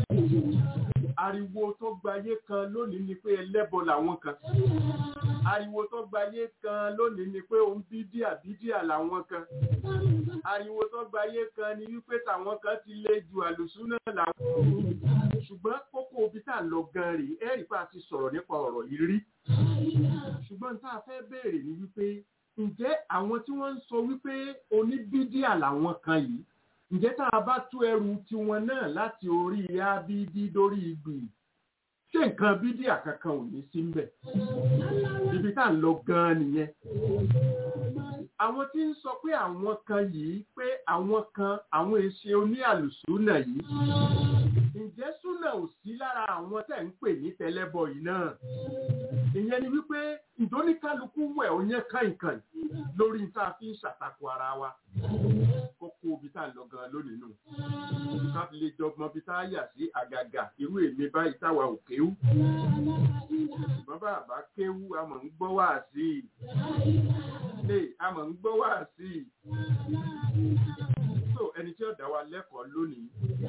ariwo tó gbayé kan lónìí ni pé ẹlẹ́bọ làwọn kan ariwo tó gbayé kan lónìí ni pé òun bídíà bídíà làwọn kan ariwo tó gbayé kan ni wípé tàwọn kan ti lé ju àlùsúnà làwọn ṣùgbọ́n kókó obi tá à ń lọ gan rèé ẹ̀rí pa ti sọ̀rọ̀ nípa ọ̀rọ̀ yìí rí ṣùgbọ́n tá a fẹ́ béèrè ni wípé ǹjẹ́ àwọn tí wọ́n ń sọ wípé oníbídíà làwọn kan yìí ǹjẹ́ tá a bá tú ẹrù tiwọn náà láti orí abidi dórí igbì ṣé nǹkan bídíà kankan ò ní sí mbẹ̀ ibi tá à ń lọ gan-an nìyẹn àwọn tí ń sọ pé àwọn kan yìí pé àwọn kan àwọn èṣe oní àlùsúnà yìí ǹjẹ́ súnà ò sí lára àwọn tẹ̀ ń pè ní tẹlẹ́bọ yìí náà ìyẹn ni wípé ìdóníkálukú wẹ̀ ọ̀yẹ́ kàìnkàìn lórí tá a fi ń ṣàtakò ara wa kókó ibi tá à ń lọ gan lónìí nù ká fi lè jọgbọ́n bí tá a yà sí àgàgà irú èmi báyìí táwa ò kéwú ṣùgbọ́n bàbá kéwú a mọ̀ ń gbọ́ wá sí i a mọ̀ ń gbọ́ wá sí i so ẹni tí ó dá wa lẹ́kọ̀ọ́ lónìí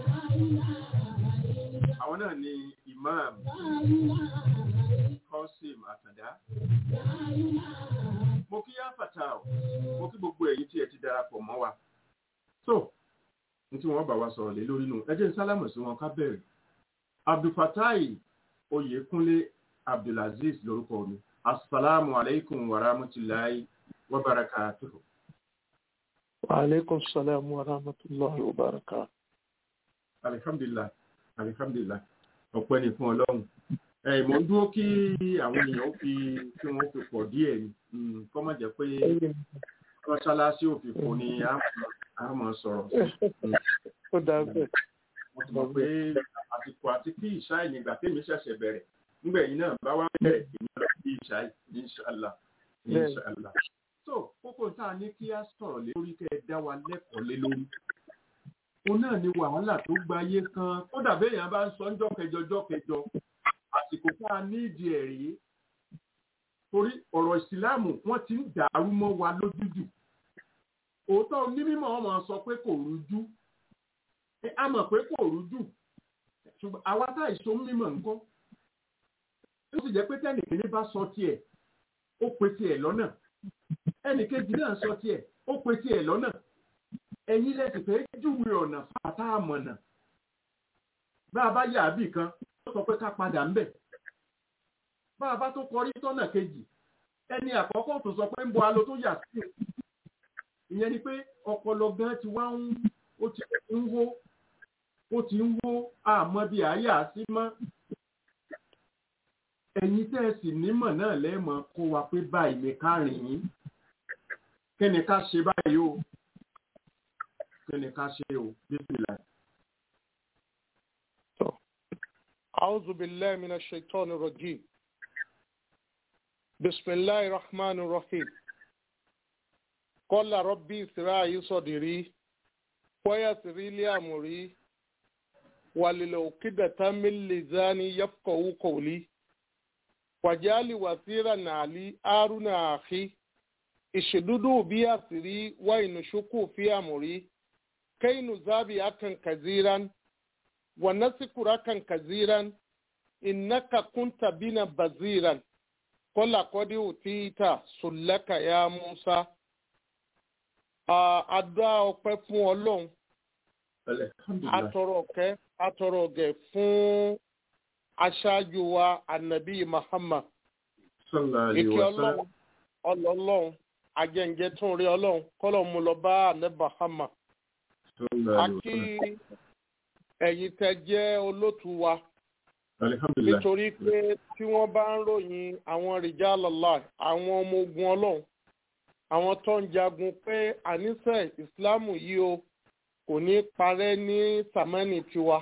àwọn náà ni imam kọ́sìm àtàndá mo kí yá fàtà ọ̀ mo kí gbogbo ẹ̀yin tí ẹ ti darapọ̀ mọ́ wa so ní tí wọ́n bá wa sọ̀rọ̀ lé lórí nù ẹ jẹ́ n sálámù sí wọn ká bẹ̀rẹ̀ abdulfatai oyèkúnlé abdulaziz lórúkọ mi asalaamu aleykum wa rahmatulahi wa barakatuhu. wa aleykum salaam wa rahmatulahi wa barakatuhu. alihamdulilah alihamdulilah ọpẹ́ ni fún Ọlọ́run ẹ mọ ń dúró kí àwọn èèyàn fi kí wọn fi pọ̀ díẹ̀ ni kọ má jẹ́ pé mọ́ṣáláṣí òfìfo ni a máa sọ̀rọ̀ ó dáa bẹ́ẹ̀. mo ti mọ̀ pé àsìkò àti kí ìṣáì nígbà tèmi ṣẹ̀ṣẹ̀ bẹ̀rẹ̀ nígbà yìí náà bá wá bẹ̀rẹ̀ èmi lọ sí ìṣáì inṣàlá inṣàlá. so kókó tá a ní kí a sọ̀rọ̀ lé lórí kẹ́ ẹ dá wa lẹ́kọ̀ọ́ lé lórí òun náà ni wàhálà tó gbayé kan kódà béèyàn bá ń sọ ńjọ́ kẹjọ jọ́ kẹjọ àsìkò tá a ní ìdí ẹ̀ rí torí ọ̀rọ̀ ìsìláàmù wọ́n ti ń dàrú mọ́ wa lójújù òótọ́ onímọ̀ wọn máa sọ pé kò rújú a mọ̀ pé kò rújú ṣùgbọ́n àwa tá ìṣó mímọ̀ nǹkan ó sì jẹ́ pé tẹ́nìkìní bá sọ tiẹ̀ ó pe tiẹ̀ lọ́nà ẹnìkejì náà sọ tiẹ̀ ó pe tiẹ̀ lọ́nà ẹ̀yin lẹ́sìn fẹ́ júwe ọ̀nà fàtà àmọ̀nà bá a bá yà á bì kan ó sọ pé ká padà ń bẹ̀ bá a bá tó kọrí tọ́nà kejì ẹni àkọ́kọ́ tó sọ pé ń bọ alo tó yà sí ìyẹn ni pé ọpọlọ gan ti wá ń ó ti ń wó ó ti ń wó àmọ́ bí àyà sí mọ́ ẹ̀yin tẹ́ ẹ sì nímọ̀ náà lẹ́ẹ̀mọ́ kó wa pé báyìí ní ká rìn yín kí ni ká ṣe báyìí o kí ni ká ṣe o bíbélà. أعوذ بالله من الشيطان الرجيم بسم الله الرحمن الرحيم قال ربي اسرع صدري ويسر لي أمري وللعقدة من لساني يفقهوا قولي وجعل وزيرا علي هارون أخي اشددوا بي أسري وإنشكوا في أمري كي نزابي أكن كثيرا ونذكرك كثيرا إنك كنت بنا بزيرا قل قد أوتيت سلك يا موسى Adá ọpẹ́ fún Ọlọ́run, atọrọ ọ̀kẹ́, atọrọ ọ̀gẹ̀ fún aṣáájú wa Ànàbí Muhammad. Ìkẹ́ Ọlọ́run, ọlọ́lọ́run, ajẹ́njẹ́ tún rí Ọlọ́run, kọ́lọ̀ mú lọ bá Ànàbí Muhammad. A kí ẹ̀yin tẹ́ jẹ́ olótú wa nítorí pé tí wọ́n bá ń ròyìn àwọn rìjálọ́lá àwọn ọmọ ogun ọlọ́run àwọn tó ń jagun pé àníṣe ìsìláàmù yìí o kò ní parẹ́ ní sàmánì tiwa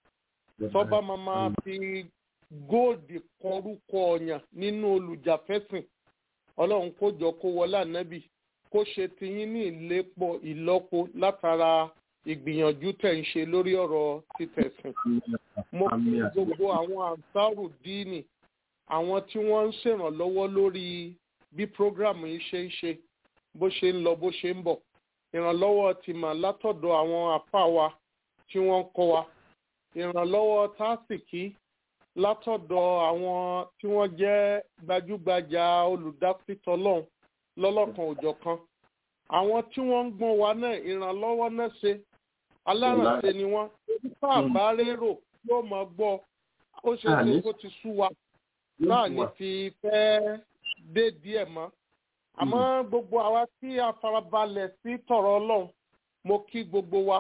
tọ́ba máa fi góòdì kọrúkọ ọ̀yàn nínú olùjàfẹ́sìn ọlọ́run kó jọ kó wọlé ànábì kó ṣe tiyín ní ìlépo ìlọ́po látara ìgbìyànjú tẹ̀ ń ṣe lórí ọ̀rọ̀ títẹ̀sìn. mo kí gbogbo àwọn àǹsáàrù díìnì àwọn tí wọ́n ń ṣèrànlọ́wọ́ lórí bí prógrámù yìí ṣe ń ṣe bó ṣe ń lọ bó ṣe ń bọ̀. ìrànlọ́wọ́ ti mà látọ̀dọ̀ àwọn àpá wa tí wọ́n ń kọ́ wa. ìrànlọ́wọ́ tásìkí látọ̀dọ̀ àwọn tí wọ́n jẹ́ gbajúgbajà olùdásítọ́lọ́hún lọ́lọ́kan òjọ̀kan àwọn tí wọ́n ń gbọ́n wa náà ìrànlọ́wọ́ náà ṣe alárànṣe ni wọ́n nípa àbárérò yóò máa gbọ́ ó ṣe ṣe kó ti sú wa náà ní fi fẹ́ dé díẹ̀ mọ́ àmọ́ gbogbo àwa tí a farabalẹ̀ sí tọ̀rọ̀ ọlọ́run mo kí gbogbo wa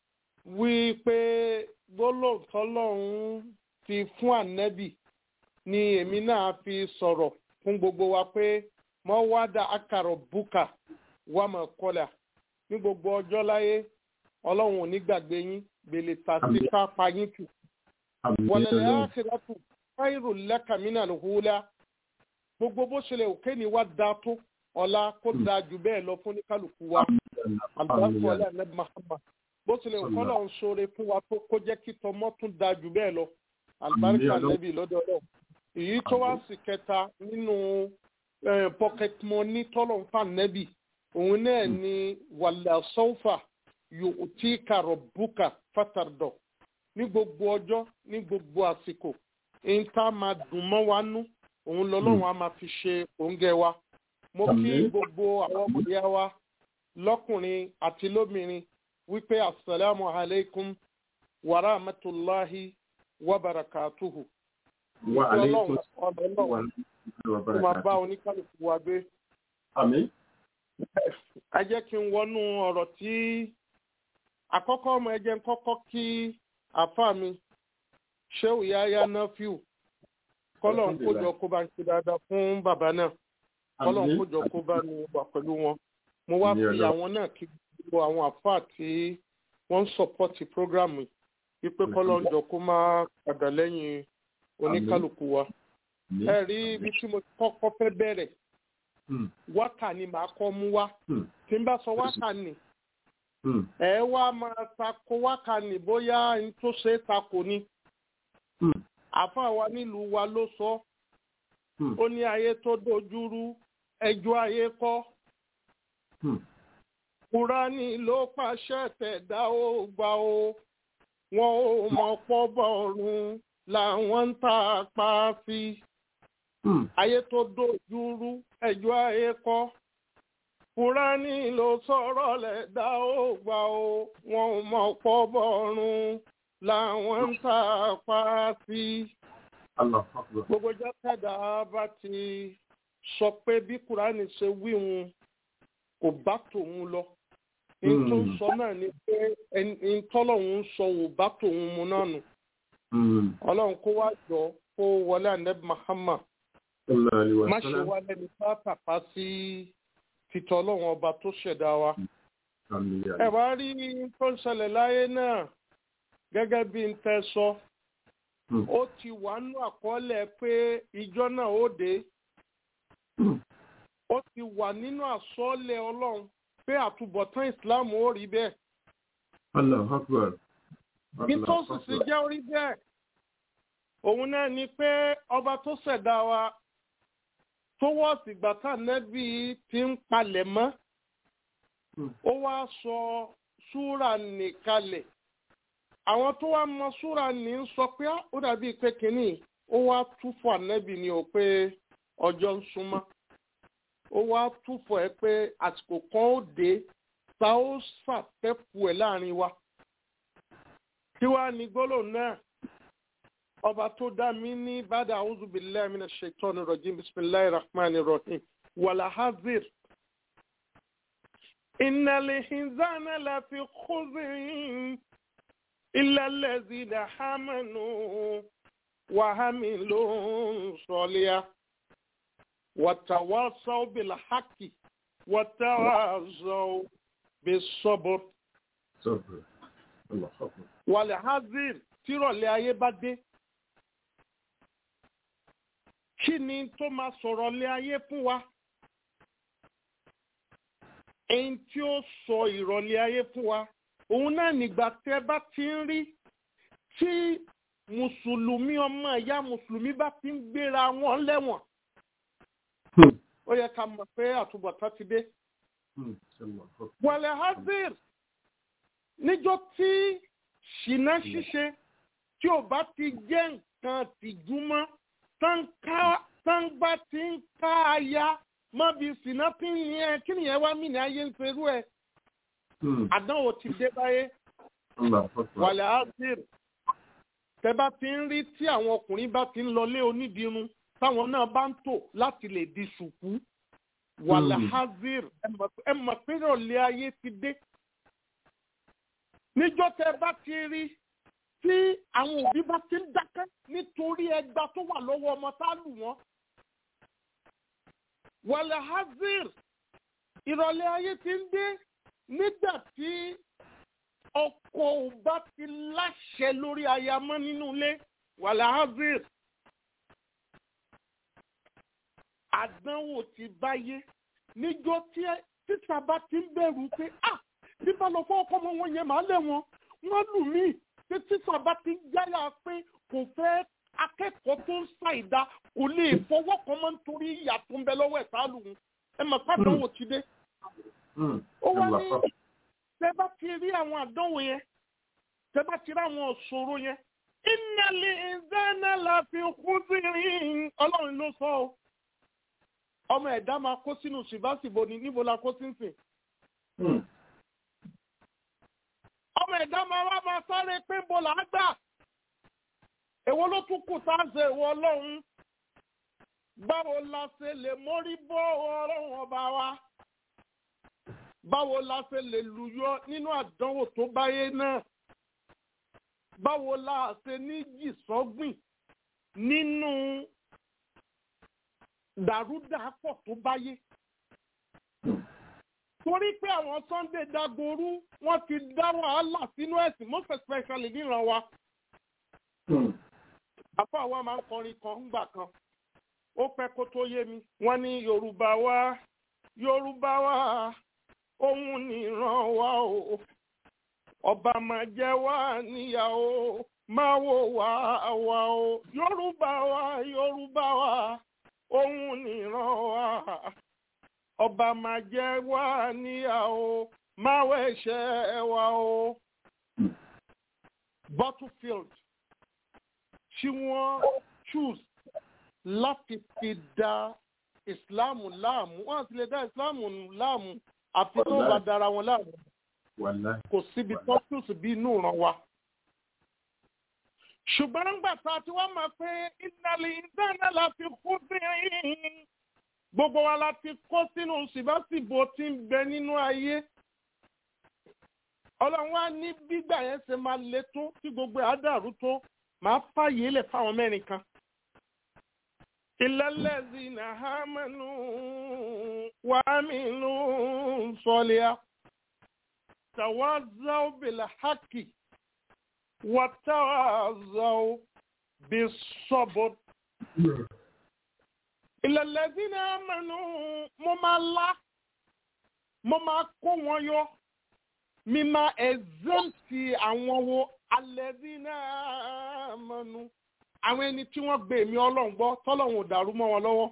wí pé gbólóòtọ́ lọ́run ti fún ànẹ́bì ni èmi náà fi sọ̀rọ̀ fún gbogbo wa pé mọ́ wá dá àkàrọ̀ búkà wà mọ̀ kọlà ní gbogbo ọjọ́ láyé ọlọ́run ò ní gbàgbé yín gbèlè tàbí ká pa yín tù. wọ̀lẹ̀lẹ̀ ákìlátù fáìrò lẹ́kàmínà lòhùlá gbogbo bó ṣe lè òkè ní wá da tó ọ̀la kó da jù bẹ́ẹ̀ lọ fún oníkálukú wa àbúrò ọ̀lẹ́ ànẹ́bí mahama bó ṣe lè òkọ́ lọ́n ṣoore fún wa tó kó jẹ́ kí tọmọ́ tún da jù bẹ́ẹ̀ lọ àlùbáríkà ànẹ́bí lọ́dọ̀ ọlọ́run èyí tó wá sí kẹta nínú pocket money tọ́lọ̀ ń fà nẹ́bì òun náà ni wàlẹ̀ sọ́fà yóò tí kàrọ̀ búkà fàtàrdọ̀ ní gbogbo ọjọ́ ní gbogbo àsìkò ń tá máa dùn mọ́ wa nú òun lọ́lọ́run á máa fi ṣe òǹgẹ̀ wa mo kí gbogbo àwọn ọmọ ìyá wa lọ́kùnrin àti lóbìnrin wípé asalaamu alaykum wa rahmatulahi wa barakatuhu. wa aleykum ọlọ́run tó máa bá oníkálukú wa gbé. àmín. ẹ jẹ́ kí n wọnú ọ̀rọ̀ tí àkọ́kọ́ ọmọ ẹ jẹ́ ń kọ́kọ́ kí àfa mi ṣéwù yáyá náfíù kọ́lọ̀ ń kójọ kó bá ń ṣe dáadáa fún bàbá náà kọ́lọ̀ ń kójọ kó bá ní wà pẹ̀lú wọn mo wá fi àwọn náà kí gbogbo àwọn àfa tí wọ́n ń sọ̀pọ̀tì prógrámù wípé kọ́lọ̀ ń jọ kó má padà lẹ́yìn oníkálukú wa ẹ rí ibi tí mo kọ́kọ́ fẹ́ bẹ̀rẹ̀ wákà ni màá kọ́ mú wá tí n bá sọ wákà ni ẹ wá máa tako wákà ni bóyá n tó ṣe é tako ni àfa wa nílùú wa ló sọ ó ní ayé tó dojúrú ẹjọ́ ayé kọ́ kúránì ló pàṣẹ tẹ̀dá ó gbà ó wọn ò mọ̀ pọ́ bọ̀ọ̀rùn làwọn ń ta apá sí ayé tó dojúrú ẹjọ́ ayé kọ́ kúránì ló sọ̀rọ̀ lẹ́dá ó gbà ó wọn ò mọ̀ pọ́ bọ̀ọ̀rùn làwọn ń ta apá sí. gbogbo jákèjá bá ti sọ pé bí kúránì ṣe wí wọn kò bá tòun lọ ní tó ń sọ náà ni pé ẹni tọ́lọ́hún ń sọ ò bá tòun mu náà nù ọlọ́run kó wá jọ kó wọlé ànẹ́bí Muhammad má ṣe wá lẹ́ni bá tàpá sí títọ́ ọlọ́run ọba tó ṣẹ̀dá wa. ẹ wá rí tó ń ṣẹlẹ̀ láyé náà gẹ́gẹ́ bí n tẹ́ sọ ó ti wà nínú àkọọ́lẹ̀ pé ìjọ náà ó dé ó ti wà nínú àsọọ́lẹ̀ ọlọ́run pé àtúbọ̀tán ìsìláàmù ó rí bẹ́ẹ̀. Allahu Akbar. nítòsí sì jẹ́ orí bẹ́ẹ̀ òun náà ni pé ọba tó ṣẹ̀dá wa tó wọ́ọ̀sì gbàtà nẹ́bí ti ń palẹ̀ mọ́ ó wá sọ súrà nìkalẹ̀ àwọn tó wá mọ súrà ní ń sọ pé ó dàbí pé kínní ó wá túfọ̀ ànẹ́bí ni ò pé ọjọ́ ń súnmọ́ ó wá túfọ̀ ẹ pé àsìkò kan ó dé ta ó ṣàfẹ́kù ẹ̀ láàrin wa kí wàá ní gbólóhùn náà ọba tó dá mi ní bàdà a'udhu billahi minash shaitani rajim bismillahir rahmanir rahim wàlà hazir. innal insana lafi khusrin illa allazina amanu wa amilu solihat wa tawasaw bil haqqi wa tawasaw bis sabr. Sọ̀rọ̀. Allahu Akbar. wàlà hazir tírọ̀lẹ́ ayé bá dé kí ni tó máa sọ̀rọ̀ lé ayé fún wa ẹni tí ó sọ ìrọ̀lẹ́ ayé fún wa òun náà nígbà tẹ́ bá ti ń rí tí mùsùlùmí ọmọ ìyá mùsùlùmí bá ti ń gbéra wọn lẹ́wọ̀n ó yẹ ká mọ̀ pé àtúbọ̀tán ti dé. wàlẹ̀ hazir níjọ́ tí ṣìnà ṣíṣe tí ò bá ti jẹ́ nǹkan tìjú mọ́ tángbà tí ń ká aya má bí sínà tí ń yẹn kí nìyẹn wá mí ní ayé ń serú ẹ. àdánwò ti dé báyé. wàlẹ̀ azir tẹ bá ti ń rí tí àwọn ọkùnrin bá ti ń lọlé onídìírun táwọn náà bá ń tò láti lè di ṣùkú. wàlẹ̀ azir ẹ mọ̀ pé ìrọ̀lẹ́ ayé ti dé. níjọ́ tẹ bá ti rí tí àwọn òbí bá ti ń dákẹ́ nítorí ẹgbà tó wà lọ́wọ́ ọmọ tá a lù wọ́n. wàlẹ̀ hazir ìrọ̀lẹ́ ayé ti ń dé nígbà tí ọkọ ò bá ti láṣẹ lórí aya mọ́ nínú ilé wàlẹ̀ hazir. àdánwò ti báyé níjọ́ tí títà bá ti ń bẹ̀rù pé ah bí bá lọ fọ́ ọkọ ọmọ wọn yẹn màá lẹ̀ wọn wọ́n lù mí títí sábà ti ń yára pé kò fẹ́ akẹ́kọ̀ọ́ tó ń ṣàìdá kò lè fọwọ́ kan mọ́ nítorí ìyà tó ń bẹ lọ́wọ́ ẹ̀ sálù ń ẹ mọ̀ pé àdánwò ti dé. ó wá ní tẹ bá ti rí àwọn àdánwò yẹn tẹ bá ti rí àwọn òṣòro yẹn ìnàlẹ̀ ìdáná la fi kú sí rí ọlọ́run ló sọ ọ́ ọmọ ẹ̀dá máa kó sínú ṣìbáṣìbò ní níbo la kó sí ń sìn ọmọ ẹ̀dá máa wá máa sáré pé bó là á gbà. Èwo ló tún kù tá a ṣe ìwọ ọlọ́run? Báwo la ṣe lè mórí bọ́ ọlọ́run ọba wa? Báwo la ṣe lè lùyọ nínú àdánwò tó báyé náà? Báwo la ṣe ní jìsọ́gbìn nínú dàrúdàpọ̀ tó báyé? torí pé àwọn Sunday Dagboru wọ́n ti dá wàhálà sínú ẹ̀sìn most especially níran wa. àfọ àwa máa ń kọrin kan ńgbà kan ó pẹ́ kó tó yé mi wọ́n ní Yorùbá wa Yorùbá wa òun nìran wa o ọba máa jẹ́ wá níyàwó máa wò wá wa o Yorùbá wa Yorùbá wa òun nìran wa ọba máa jẹ́ wá níyàwó máa wẹ̀ṣẹ̀ wa o. battlefield tí wọ́n choose láti fi da ìsìláàmù láàmú wọ́n ti lè dá ìsìláàmù láàmú àfi tó bá dára wọn láàmú kò síbi tó choose bí inú ràn wá. ṣùgbọ́n nígbà tá a ti wá máa pé ìdálẹ́ ìdáná la fi kú sí i gbogbo wa la ti kó sínú ṣìbáṣìbò tí ń bẹ nínú ayé ọlọ́run wá ní gbígbà yẹn ṣe máa le tó tí gbogbo ẹ̀ á dàrú tó máa fààyè lẹ̀ fáwọn mẹ́rin kan. ìlẹ́lẹ́sì nàhámẹ́nu wàmínú sọ́lẹ́à tàwázàó bìlà hákì wàtàwázàó bí sọ́bọ̀t. ìlẹ́lẹ́sì nàhámẹ́nu mo máa lá mo máa kó wọn yọ mi máa exempti àwọn wo alẹ́bí náà mọ́nu àwọn ẹni tí wọ́n gbé mi ọlọ́run gbọ́ tọ́lọ́run ò dàrú mọ́ wọn lọ́wọ́.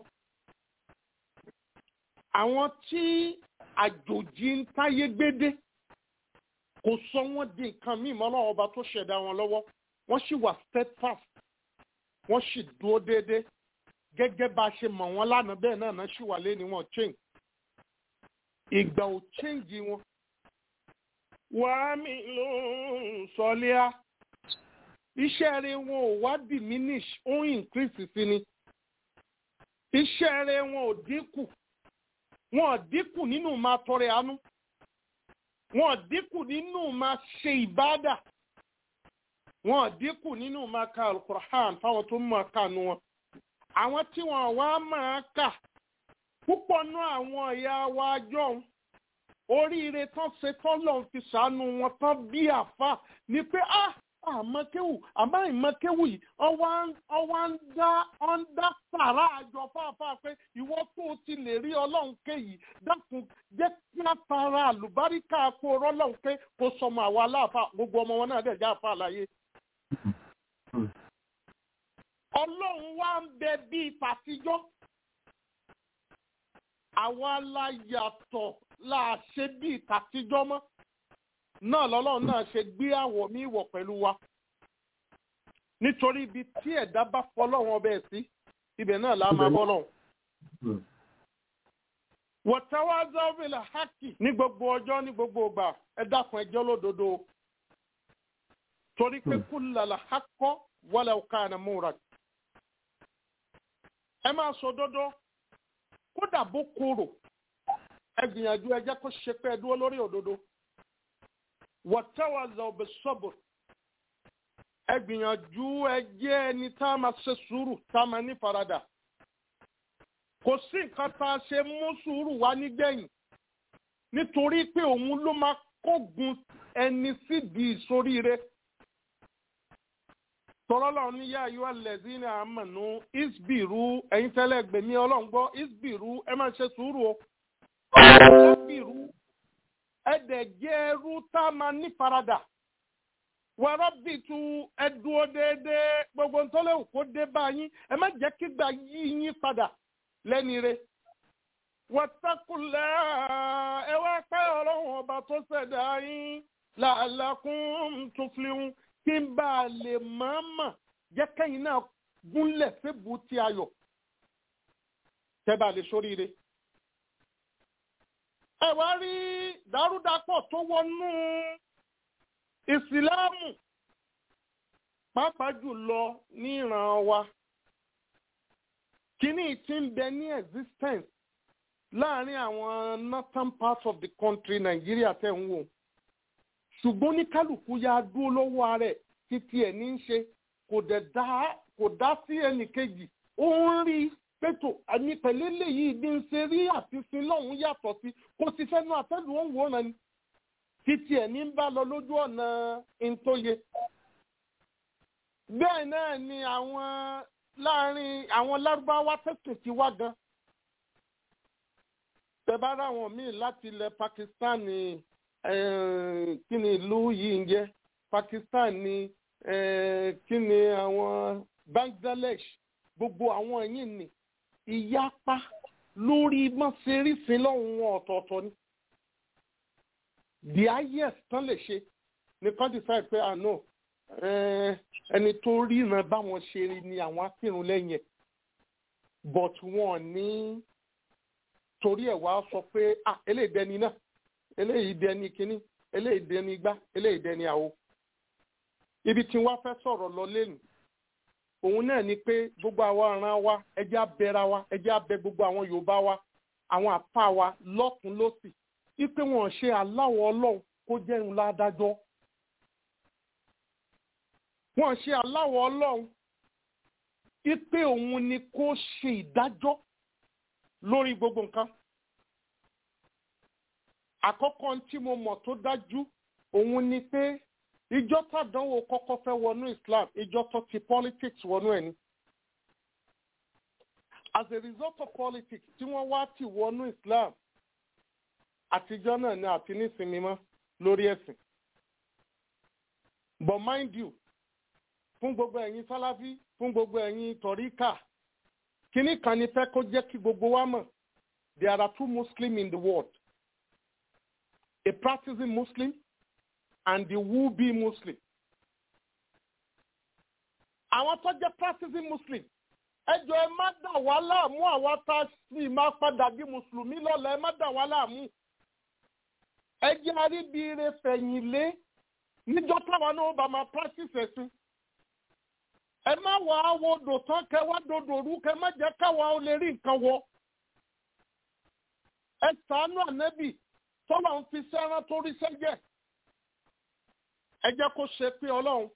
àwọn tí àjòjì ń táyé gbédé kò sọ wọ́n di nǹkan míì mọ́ ọlọ́run ọba tó ṣẹ̀dá wọn lọ́wọ́ wọ́n sì wà steadfast wọ́n sì dúró déédéé gẹ́gẹ́ bá a ṣe mọ̀ wọ́n lánàá bẹ́ẹ̀ náà náà sì wà lé ní wọn change ìgbà ò change wọn wàá mi ló ń sọlẹ́à iṣẹ́ rẹ̀ wọn ò wá diminish ó ń increase sí ni iṣẹ́ rẹ̀ wọn ò dínkù wọn ò dínkù nínú máa tọrẹ àánú wọn ò dínkù nínú máa ṣe ìbádà wọn ò dínkù nínú máa ka alukur'an fáwọn tó máa kà nù wọn àwọn tí wọn wá máa kà púpọ̀ nú àwọn ìyá wa jọ̀hún oríire tán ṣe tán lọ́n fi ṣàánú wọn tán bí àfa ni pé ah àmọ́kéwù àmọ́ ìmọ̀kéwù yìí ọwọ́ ń dá ń dá sàrà àjọ fáfáà pé ìwọ tó o ti lè rí ọlọ́run ké yìí dákun jẹ́ kí á tara àlùbáríkà kó rọ́lọ́run ké kó sọmọ àwa aláàfáà gbogbo ọmọ wọn náà dẹ̀ já àfa àlàyé. ọlọ́run wá ń bẹ bíi tàtijọ́ àwa la yàtọ̀ la ṣe bíi tàtijọ́ mọ́ náà lọ́lọ́run náà ṣe gbé àwọ̀ mi wọ̀ pẹ̀lú wa nítorí ibi tí ẹ̀dá bá fọlọ́run ọbẹ̀ sí ibẹ̀ náà la máa bọ́ lọ́hùn. wọ̀táwázá wílà hákì ní gbogbo ọjọ́ ní gbogbo ìgbà ẹ dákun ẹjọ́ lódodo torí pé kúlàlà hákọ́ wọlé ọ̀ka ẹ̀ múra. ẹ máa sọ dodo kódà bó korò ẹ gbìyànjú ẹ jẹ́ kó ṣe pé ẹ dúró lórí òdodo wọ́tẹ́wàzà ọ̀bẹ sọ́bù ẹ gbìyànjú ẹ jẹ́ ẹni tá a máa ṣe sùúrù tá a máa ní faradà kò sí nǹkan tá a ṣe mú sùúrù wá nígbẹ̀yìn nítorí pé òun ló máa kógun ẹni sídìí ìsoríire tọ́lọ́lọ́ ní yá ayọ́ alẹ́zí ní àmọ̀nù isbiru ẹ̀yin tẹ́lẹ̀ gbèmí ọlọ́ngbọ́ isbiru ẹ máa ṣe sùúrù o isbiru ẹ̀dẹ̀ jẹ́ ẹrú tá a máa ní faradà wọ́rọ́ bì tu ẹ̀dúró déédéé gbogbo ntọ́lẹ̀ kó dé bá yín ẹ má jẹ́ kí gbà yí yín padà lẹ́ni re wọ́tàkùlẹ̀ ẹ wá pẹ́ ọlọ́run ọba tó ṣẹ̀dá yín làálàkùn tuflihun kí n bá a lè mọ̀ọ́mọ̀ jẹ́ kẹ́yìn náà gúnlẹ̀ fébù tí a yọ̀ tẹ́ bá a lè sóríire. ẹ wá rí dàrúdàpọ̀ tó wọnú ìsìláàmù pàápàá jùlọ ní ìran wa kíní tí ń bẹ ní existence láàrin àwọn northern part of the country Nàìjíríà tẹ̀ ń wò ṣùgbọ́n ní kálukú ya dúró lọ́wọ́ rẹ̀ títí ẹ̀ ní í ṣe kò dẹ̀ dá kò dá sí ẹnì kejì ó ń rí pẹ̀tò àmì pẹ̀lẹ́ lèyí bí ń ṣe rí àfihàn lọ́hùn yàtọ̀ sí kò sì fẹ́nu àtẹ́lù ó ń wòran ni títí ẹ̀ ní bá lọ lójú ọ̀nà ntóye. bẹ́ẹ̀ náà ni àwọn láàrin àwọn lárúbáwá tẹ̀sùn ti wá gan. tẹ bá ráwọn míì láti ilẹ̀ Pakistan ni kí ni ìlú yìí ń jẹ́ Pakistan ni kí ni àwọn Bangladesh gbogbo àwọn yìí ni ìyapa lórí mọ́sẹ̀rìsìn lọ́hùn wọn ọ̀tọ̀ọ̀tọ̀ ni the highest tán lè ṣe nìkan decide pé àná ẹni tó ríran báwọn ṣe rí ni àwọn akírun lẹ́yìn ẹ̀ but wọn ní torí ẹ̀ wá sọ pé ah eléyìí dẹni náà eléyìí dẹni kínní eléyìí dẹni igbá eléyìí dẹni àwo ibi tí wọ́n fẹ́ sọ̀rọ̀ lọ lẹ́nu òun náà ni pé gbogbo àwọn ọ̀ràn wa ẹjẹ́ abẹ́ra wa ẹjẹ́ abẹ gbogbo àwọn Yorùbá wa àwọn àpá wa lọ́kùn lọ́sì ipe wọn ṣe aláwọ̀ ọlọ́run kó jẹ́ ńlá adájọ́ wọ́n ṣe aláwọ̀ ọlọ́run ipe òun ni kó ṣe ìdájọ́ lórí gbogbo nǹkan àkọ́kọ́ tí mo mọ̀ tó dájú òun ni pé ìjọ tàdánwò kọ́kọ́ fẹ́ wọnú Islam ìjọ tó ti politics wọnú ẹ̀ ni as a result of politics tí wọ́n wá ti wọnú Islam àtijọ́ náà ni àti nísinmi mọ́ lórí ẹ̀sìn but mind you fún gbogbo ẹ̀yin sáláfí fún gbogbo ẹ̀yin tọ̀ríkà kínní kan ní fẹ́ kó jẹ́ kí gbogbo wa mọ̀ there are two Muslims in the world a practicing Muslim and the would-be Muslim. àwọn tó jẹ́ practicing Muslim ẹjọ́ ẹ má dà wá láàmú àwa tá a sì máa padà bí mùsùlùmí lọ́la ẹ má dà wá láàmú ẹ jẹ́ àríbire fẹ̀yìnlé níjọ́ táwa náà bá máa practice ẹ̀sìn ẹ má wà á wo odò tán kẹ wá dodò rú kẹ má jẹ́ káwa ó lè rí nǹkan wọ ẹ ṣàánú ànẹ́bì tọ́lọ̀ ń fi sẹ́rán tó rí sẹ́jẹ̀ ẹ jẹ́ kó ṣe pé ọlọ́run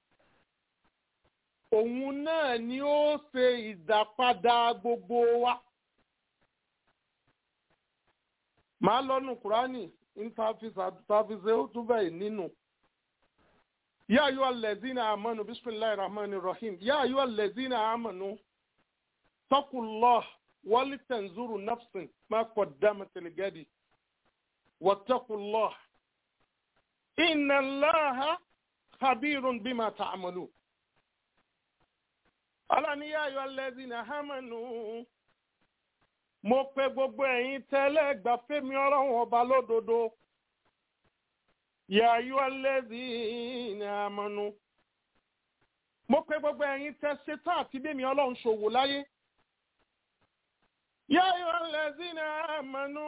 òun náà ni ó ṣe ìdápadà gbogbo wa. màá lọ́nu kúránì ntàfisẹ́ ó tún bẹ́ẹ̀ nínú. yá ayọ́ alẹ́zínà àmọ́nu bisimilayi rahman rahim yá ayọ́ alẹ́zínà àmọ́nu taqullah wali tanzuru nafsin ma qaddamat ligadi wattaqullah inna allaha khabirun bima ta'malun ọlọ́niyá ayọ̀ lẹ́sìn àhámẹ́nu mo pe gbogbo ẹ̀yin tẹ́lẹ̀ gbà fẹ́mi ọlọ́run ọba lódodo yà ayọ̀ lẹ́sìn àhámẹ́nu mo pe gbogbo ẹ̀yin tẹ́ ṣetán àti bẹ́mi ọlọ́run ṣòwò láyé yà ayọ̀ lẹ́sìn àhámẹ́nu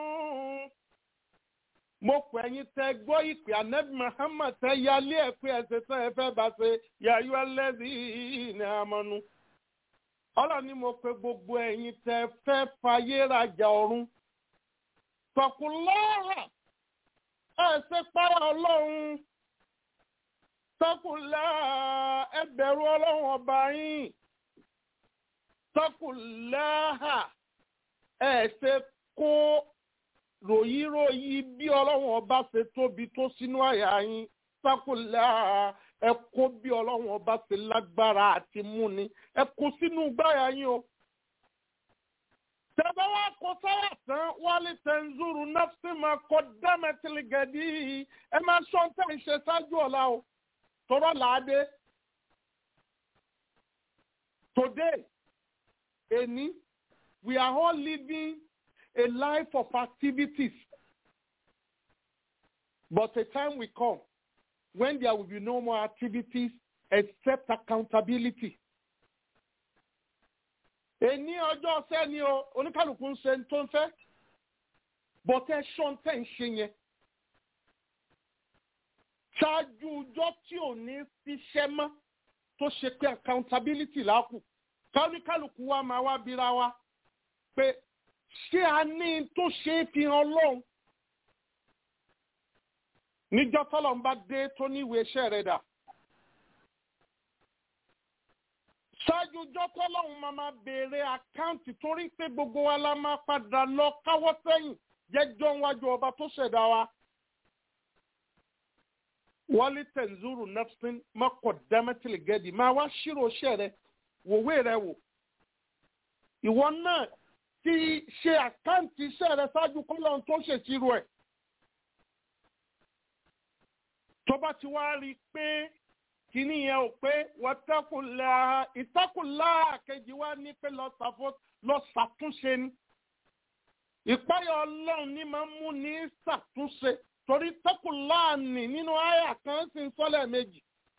mo pè ẹ̀yin tẹ́ gbọ́ ìpè anabi muhammad tẹ́ yálé ẹ̀ pé ẹsẹ̀ tẹ́ ẹ fẹ́ bá ṣe yà ayọ̀ lẹ́sìn àhámẹ́nu ọlọ́ni mo pe gbogbo ẹ̀yin tẹ fẹ́ fayé rajà ọ̀run tọkùnlọ́ọ̀rà ẹ ṣe para ọlọ́run tọkùnlá ẹ bẹ̀rù ọlọ́run ọba yín tọkùnláhà ẹ ṣe kó ròyìnròyìn bí ọlọ́run ọba ṣe tóbi tó sínú àyà yín tọkùnláhà ẹ kó bí ọlọ́run ọba ṣe lágbára àti múni ẹ kó sínú gbáyà yín o. tẹ́bá wá kó sáyà tán wálé tẹ̀nzúrù nọ́ọ̀sì máa kọ́ dámẹ́tìlì gẹ̀dí ẹ máa sọ tẹ̀ ń ṣe ṣáájú ọ̀la o tọ́rọ̀ làádé. today eni we are all living a life of activities but a time will come when there will be no more activities except accountability. Èní ọjọ́ ọ̀sẹ̀ ni o, oníkàlùkù ń ṣe tó ń fẹ́, bọ́tẹ́ ṣọ́n tẹ̀ ń ṣe yẹn. Ṣáájú ọjọ́ tí ò ní ṣiṣẹ́ mọ́ tó ṣe pé accountability lákù. Kálíkàlùkù wa máa wá bíra wa pé ṣé a ní tó ṣe é fi hàn lọ́hùn níjọ́ tọ́lọ̀ ń bá dé tó ní ìwé iṣẹ́ rẹ̀ dà. ṣáájú ọjọ́ tọ́lọ́hún máa máa béèrè àkáǹtì torí pé gbogbo wa la máa padà lọ káwọ́ sẹ́yìn jẹ́jọ́ wájú ọba tó ṣẹ̀dá wa. wọ́lí tẹ̀nzúrù nafsin mọ́kọ̀ dámẹ́tìlì gẹ́dì máa wá ṣírò iṣẹ́ rẹ̀ wòwe rẹ̀ wò. ìwọ náà ti ṣe àkáǹtì iṣẹ́ rẹ̀ ṣáájú kọ́lọ́hún tó ṣèṣirò ẹ̀ tó bá ti wá rí i pé kíní yẹn ò pé wọ́tẹ́kùnlá ìtẹ́kùnlá kejì wá ní pé lọ ṣàtúnṣe ni ìpáyọ̀ ọlọ́run ní máa ń mú ní ṣàtúnṣe torí tẹ́kùnlá nì nínú àyà kan sì ń sọ́lẹ̀ méjì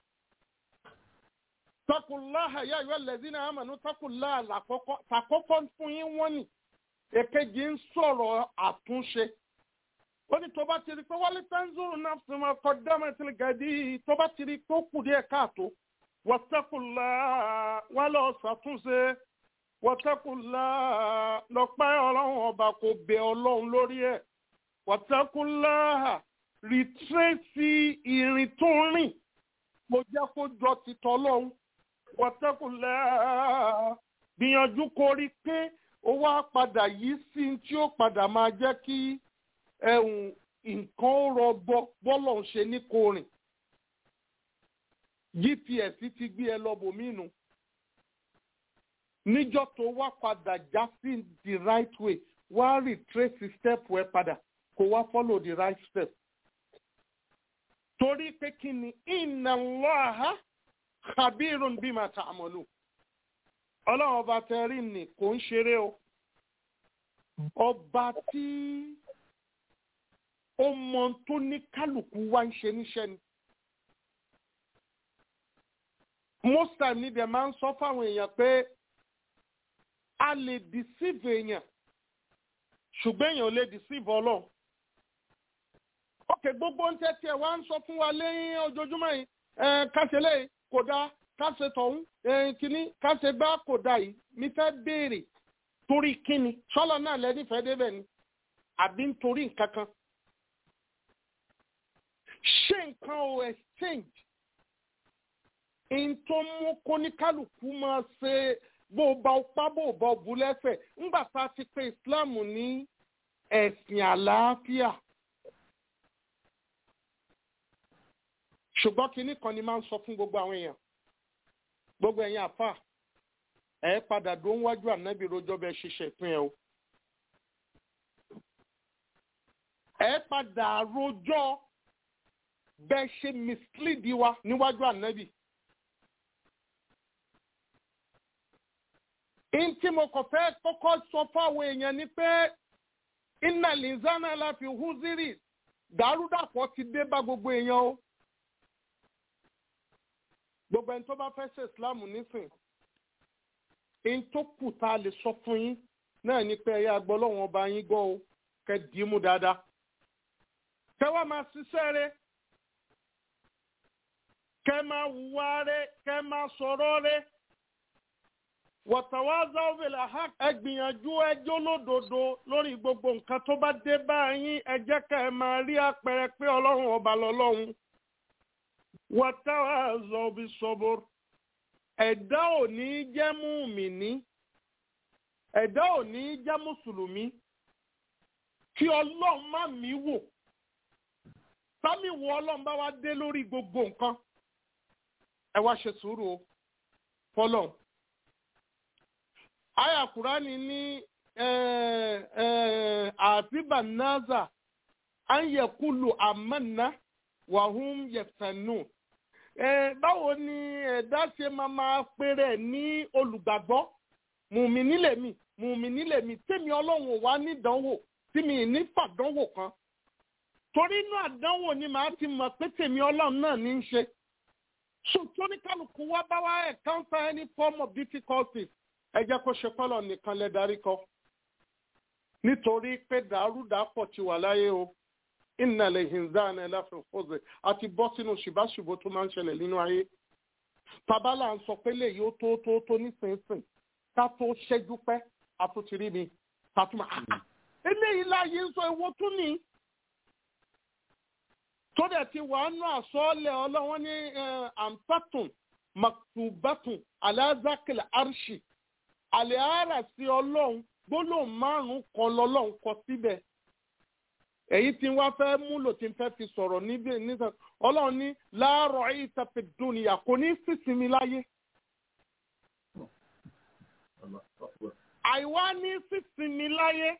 tẹ́kùnlá àyà ìwé lẹ́sìn àmàlú tẹ́kùnlá àkọ́kọ́ fún yín wọ́n nì èkejì ń sọ̀rọ̀ àtúnṣe ó ní tó bá ti rí pé wálé tanzuru náà fi máa kọ dámà tí gàdí tó bá ti rí pé ó kù díẹ̀ káàtó wọ́tẹ́kùlá wà lọ ṣàtúnṣe wọ́tẹ́kùlá lọ́pẹ́ ọlọ́run ọba kò bẹ ọlọ́run lórí ẹ̀ wọ́tẹ́kùlá rìtírẹ́sì ìrìn tó ń rìn kò jẹ́ kó jọ ti tọ́lọ́hún wọ́tẹ́kùnlẹ́ gbìyànjú kó rí pé ó wá padà yìí sí tí ó padà máa jẹ́ kí ẹ̀hún nǹkan ó rọgbọ bọ́lọ̀ ń ṣe ní kò rìn gps ti gbé ẹ lọ́bòmínú níjọ́ tó wá padà já sí the right way wá retrace step ẹ padà kó wá follow the right step torí pé kí ni inna Allaha khabirun bima ta'malu ọlọ́run ọba tẹ́rí ni kò ń ṣeré o ọba tí ó mọ tó ní kálukú wá ń ṣe níṣẹ́ ni most time ni dẹ̀ máa ń sọ fáwọn èèyàn pé a lè deceive èèyàn ṣùgbọ́n èèyàn ò lè deceive ọlọ́run ok gbogbo ń tẹ́tí ẹ̀ wá ń sọ fún wa lẹ́yìn ojoojúmọ́ yìí káṣe kò dáa káṣe tọ̀hún kínní káṣe gbá kò dáa yìí mi fẹ́ béèrè torí kínni sọ́lọ́ náà lẹ́nìfẹ́ débẹ̀ ni àbí nítorí nǹkan kan ṣé nǹkan ò exchange n tó mú kóníkálukú máa ṣe bó bá ọpá bó bá ọbú lẹ́sẹ̀ ńgbà tá a ti pé Islam ní ẹ̀sìn àlàáfíà. ṣùgbọ́n kinní kan ni máa ń sọ fún gbogbo àwọn èèyàn gbogbo ẹ̀yin àfà ẹ̀ padà dó ń wájú ànábì rojọ́ bẹ́ẹ̀ ṣiṣẹ́ ìpín ẹ̀ o. ẹ̀ padà rojọ́ bẹ́ẹ̀ ṣe mislead wa níwájú ànábì. ntí mo kàn fẹ́ kọ́kọ́ sọ fáwọn èèyàn ni pé iná lìzánà láfi húzírì dàrúdàpọ̀ ti dé bá gbogbo èèyàn o gbogbo ẹni tó bá fẹ́ ṣe ìsìláàmù nísìn ẹni tó kù tá a lè sọ fún yín náà ni pé ẹ̀yà àgbọ̀ lọ́wọ́n ọba yín gbọ́ o kẹ́ dì í mú dáadáa kẹ́ wá máa ṣiṣẹ́ rẹ kẹ́ máa wùwá rẹ kẹ́ máa sọ̀rọ̀ rẹ wọ̀tàwázá òbílẹ̀ ha ẹ gbìyànjú ẹjọ́ lódodo lórí gbogbo nǹkan tó bá dé bá yín ẹ jẹ́ ká ẹ máa rí àpẹẹrẹ pé ọlọ́run ọba lọ́lọ́run wọ̀tàwázá òbí sọ́bọ̀ ẹ̀dá ò ní jẹ́ mùmíní ẹ̀dá ò ní jẹ́ mùsùlùmí kí ọlọ́run má mí wò sámi wo ọlọ́run bá wá dé lórí gbogbo nǹkan ẹ wá ṣe sùúrù o fọlọ́run aya kurani ní àbíbà naza an yẹ kúlù àmàna wàhún yẹfẹ̀nù. báwo ni ẹ̀dá ṣe máa máa péré ní olùgbàgbọ́ mùmíní lèmi mùmíní lèmi tèmi ọlọ́run ò wá nídánwò tí mi ní fàdánwò kan torí inú àdánwò ni màá ti mọ̀ pé tèmi ọlọ́run náà ní í ṣe. ṣùgbọ́n ní kálukú wá bá wá encounter any form of difficulties ẹ jẹ́ kó ṣe pọ́lọ̀ nìkan lẹ darí kọ nítorí pé dàrúdàpọ̀ ti wà láyé o ìnàlẹ̀ hinzan ẹ̀ láfi fọ́ọ̀zẹ̀ àti bọ́ sínú ṣùbáṣùbò tó máa ń ṣẹlẹ̀ nínú ayé tabala ń sọ pé léyìí ó tó tó tó nísinsìn ká tó ṣẹ́jú pẹ́ àtúntìrí mi tàtúmọ̀ àá eléyìí láàyè ń sọ ewo tún ní tó dẹ̀ ti wà nù àsọ́ọ́lẹ̀ ọlọ́wọ́n ní àǹtàtùn maktubatun alazakil arshi àlẹ́ ara sí ọlọ́run gbólóhùn márùn-ún kan lọ́lọ́run kọ síbẹ̀ èyí tí wọ́n fẹ́ múlò tí ń fẹ́ fi sọ̀rọ̀ níbẹ̀ nígbà ọlọ́run ní láàárọ̀ ìtàfẹ́ dùnìyà kò ní sísinmi láyé. àìwá ní sísinmi láyé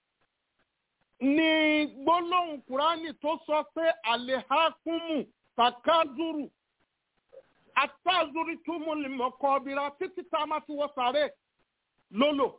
ni gbólóhùn kúránì tó sọ pé àlèhákùmù takazuru àtàzùrí túmù lìmọ̀kọ́ ọ̀bìrà títí tá a máa fi wọ sàré lólò.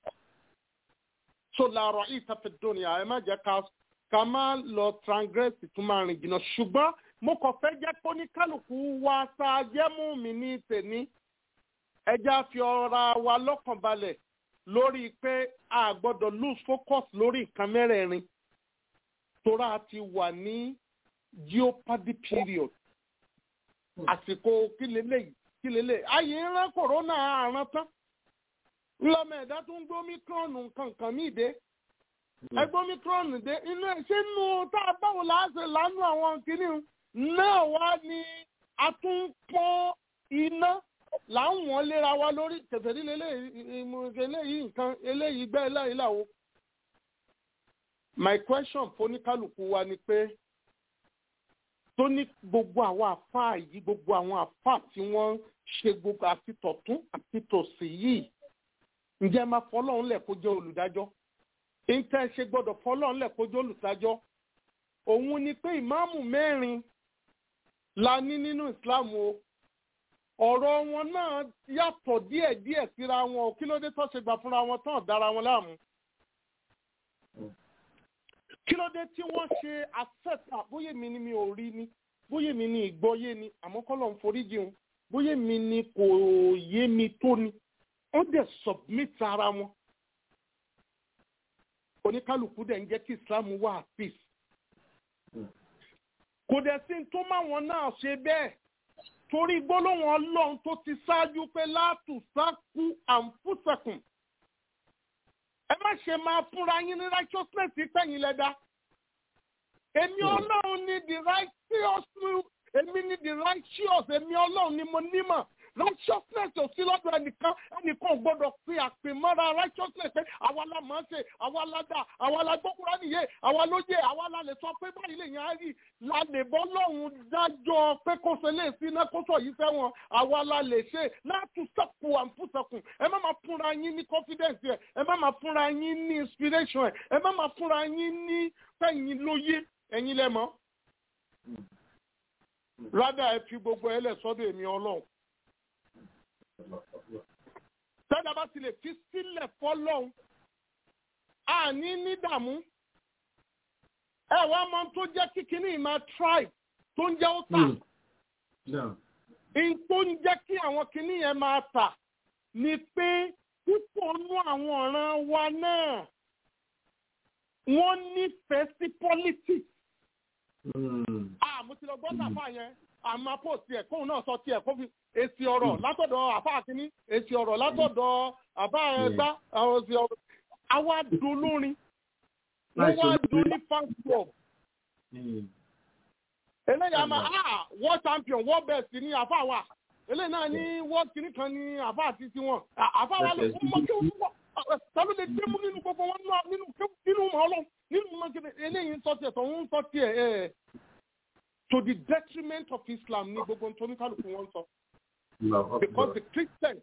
so làárọ̀ ìtàfẹ́ dùnìyà ẹ má jẹ́ ká ká má lọ transgress tó máa rìn jìnnà ṣùgbọ́n mo kàn fẹ́ jẹ́ kó ní kálukú wa tá a jẹ́ mú mi ní tèmi ẹja fi ọ̀ra wa lọ́kàn balẹ̀ lórí pé a gbọ́dọ̀ lose focus lórí nǹkan mẹ́rẹ̀ẹ̀rin tora a ti wà ní jeopardy period àsìkò kílélẹ̀ kílélẹ̀ ayé ń rán kòrónà àrùn tán ńlọmọ ẹ̀dá tó ń gbé omicron nǹkan kan míì dé ẹgbẹ́ omicron dé inú ẹ̀ ṣé nu tá a báwo la ṣe lánú àwọn kìíní náà wá ní atúnpọ́n iná là ń wọ́n léra wa lórí kẹfẹ́rí eléyìí nǹkan eléyìí gbẹ́ eléyìí làwọn. my question foníkálukú wa ni pé tó ní gbogbo àwọn àfáà yìí gbogbo àwọn àfáà tí wọ́n ṣe gbogbo àti tọ̀tún àti tòsì yìí ǹjẹ́ máa fọlọ́run lẹ̀ kó jẹ́ olùdájọ́ ìtẹ́ ṣe gbọ́dọ̀ fọlọ́run lẹ̀ kó jẹ́ olùdájọ́ òun ni pé ìmáàmù mẹ́rin la ní nínú ìsìláàmù o ọ̀rọ̀ wọn náà yàtọ̀ díẹ̀díẹ̀ síra wọn ò kí ló dé tó ṣe gbà fúnra wọn tán dára wọn láàmú kí ló dé tí wọ́n ṣe àfẹ́fà bóyá mi ni mi ò rí ni bóyá mi ni ìgbọ́yé ni àmọ́ kọ́ ló ń forí jẹun bóyá mi ni kò yé mi tó ni wọ́n dẹ̀ submit ara wọn oníkálukú dẹ̀ ń jẹ́ kí islam wà at peace kò dẹ̀ sí tó má wọn náà ṣe bẹ́ẹ̀ torí gbólóhùn ọlọ́run tó ti ṣáájú pé látùsákú àǹfùsàkùn ẹ má ṣe máa fúnra yín ní righteousness pẹ̀yìn lẹ́dá èmi ọlọ́run ní the righteous èmi ní the righteous èmi ọlọ́run ni mo nímọ̀ righteousness ò sí lọ́dọ̀ ẹnìkan ẹnìkan ò gbọ́dọ̀ pe àpèmọ́ra righteousness pé àwa la máa ń ṣe àwa la dà àwa la gbókùrá nìyé àwa ló yẹ àwa la lè sọ pé báyìí lè yàn á rí la lè bọ́ lọ́hùn dájọ́ pé kó ṣe lè sí iná kó sọ yìí fẹ́wọ̀n àwa la lè ṣe láti sọ̀kù àǹfùsọ̀kùn ẹ má máa fúnra yín ní confidence ẹ ẹ má máa fúnra yín ní inspiration ẹ ẹ má máa fúnra yín ní fẹ̀yìn lóye ẹ̀yin lẹ́mọ́ rádà ẹ fi gbogbo ẹ lẹ̀ sọ́dọ̀ èmi ọlọ́run tẹ́lẹ̀ bá ti lè fi sílẹ̀ fọ́lọ́hún àní ní dààmú ẹ wá mọ tó jẹ́ kíkiní ìmọ̀ tribe tó ń jẹ́ ó tà in tó ń jẹ́ kí àwọn kiní yẹn máa tà ni pé púpọ̀ nú àwọn ọ̀ràn wa náà wọ́n nífẹ̀ẹ́ sí politics. àmọ́ ti lọ gbọ́ sàfà yẹn àmọ́ àpò tiẹ̀ kóun náà sọ tiẹ̀ kó fi èsì ọ̀rọ̀ látọ̀dọ̀ àfa àkíní èsì ọ̀rọ̀ látọ̀dọ̀ àfa ẹgbá àwọn èsì ọ̀rọ̀ àwa dolórin wọ́n wá do ní fans club. eléyà máa ah world champion world best ní àfa wa eléyìí náà ní world kìíní kan ní àfa àti tiwọn àfa wa ló mọ kí wọ́n tàbí lè dé mú nínú gbogbo wọn nínú nínú mọ́ ọlọ́ nínú mọ́ kí eléyìí ń sọ tiẹ̀ tó ń sọ tiẹ̀ ẹ̀ to the detriment of Islam ní gbogbo nítorí kálukú wọn sọ. because the Christians.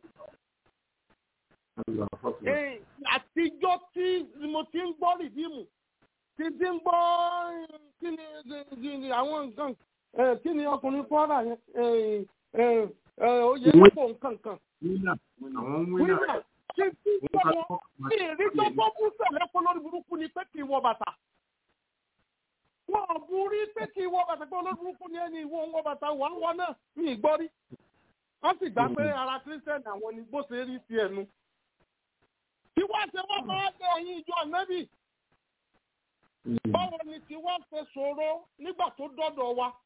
àtijọ́ tí mo ti ń gbọ́ rìdíìmù ti ti ń gbọ́ kí ni àwọn nǹkan kí ni ọkùnrin kwara yẹn oyè lọ́pọ̀ nǹkan kan. àwọn wíńdà ṣe tí gbọ́dọ̀ ní ìrísọ́ tó kú sẹ̀lẹ̀ kó lórí burúkú ni pé kì í wọ bàtà wọn ò burí pé kí ìwọ bàtà pé olóburúkú ni ẹni ìwọ ń wọ bàtà wà ń wọ náà ní ìgbọ́rí wọ́n sì gbà pé ara kírísítẹ́nì àwọn ni bó ṣe rí sí ẹnu. tí wọ́n ṣe wọ́n máa ń lé ẹyin ìjọ ànábì báwo ni tí wọ́n ṣe ṣòro nígbà tó dọ́dọ̀ wa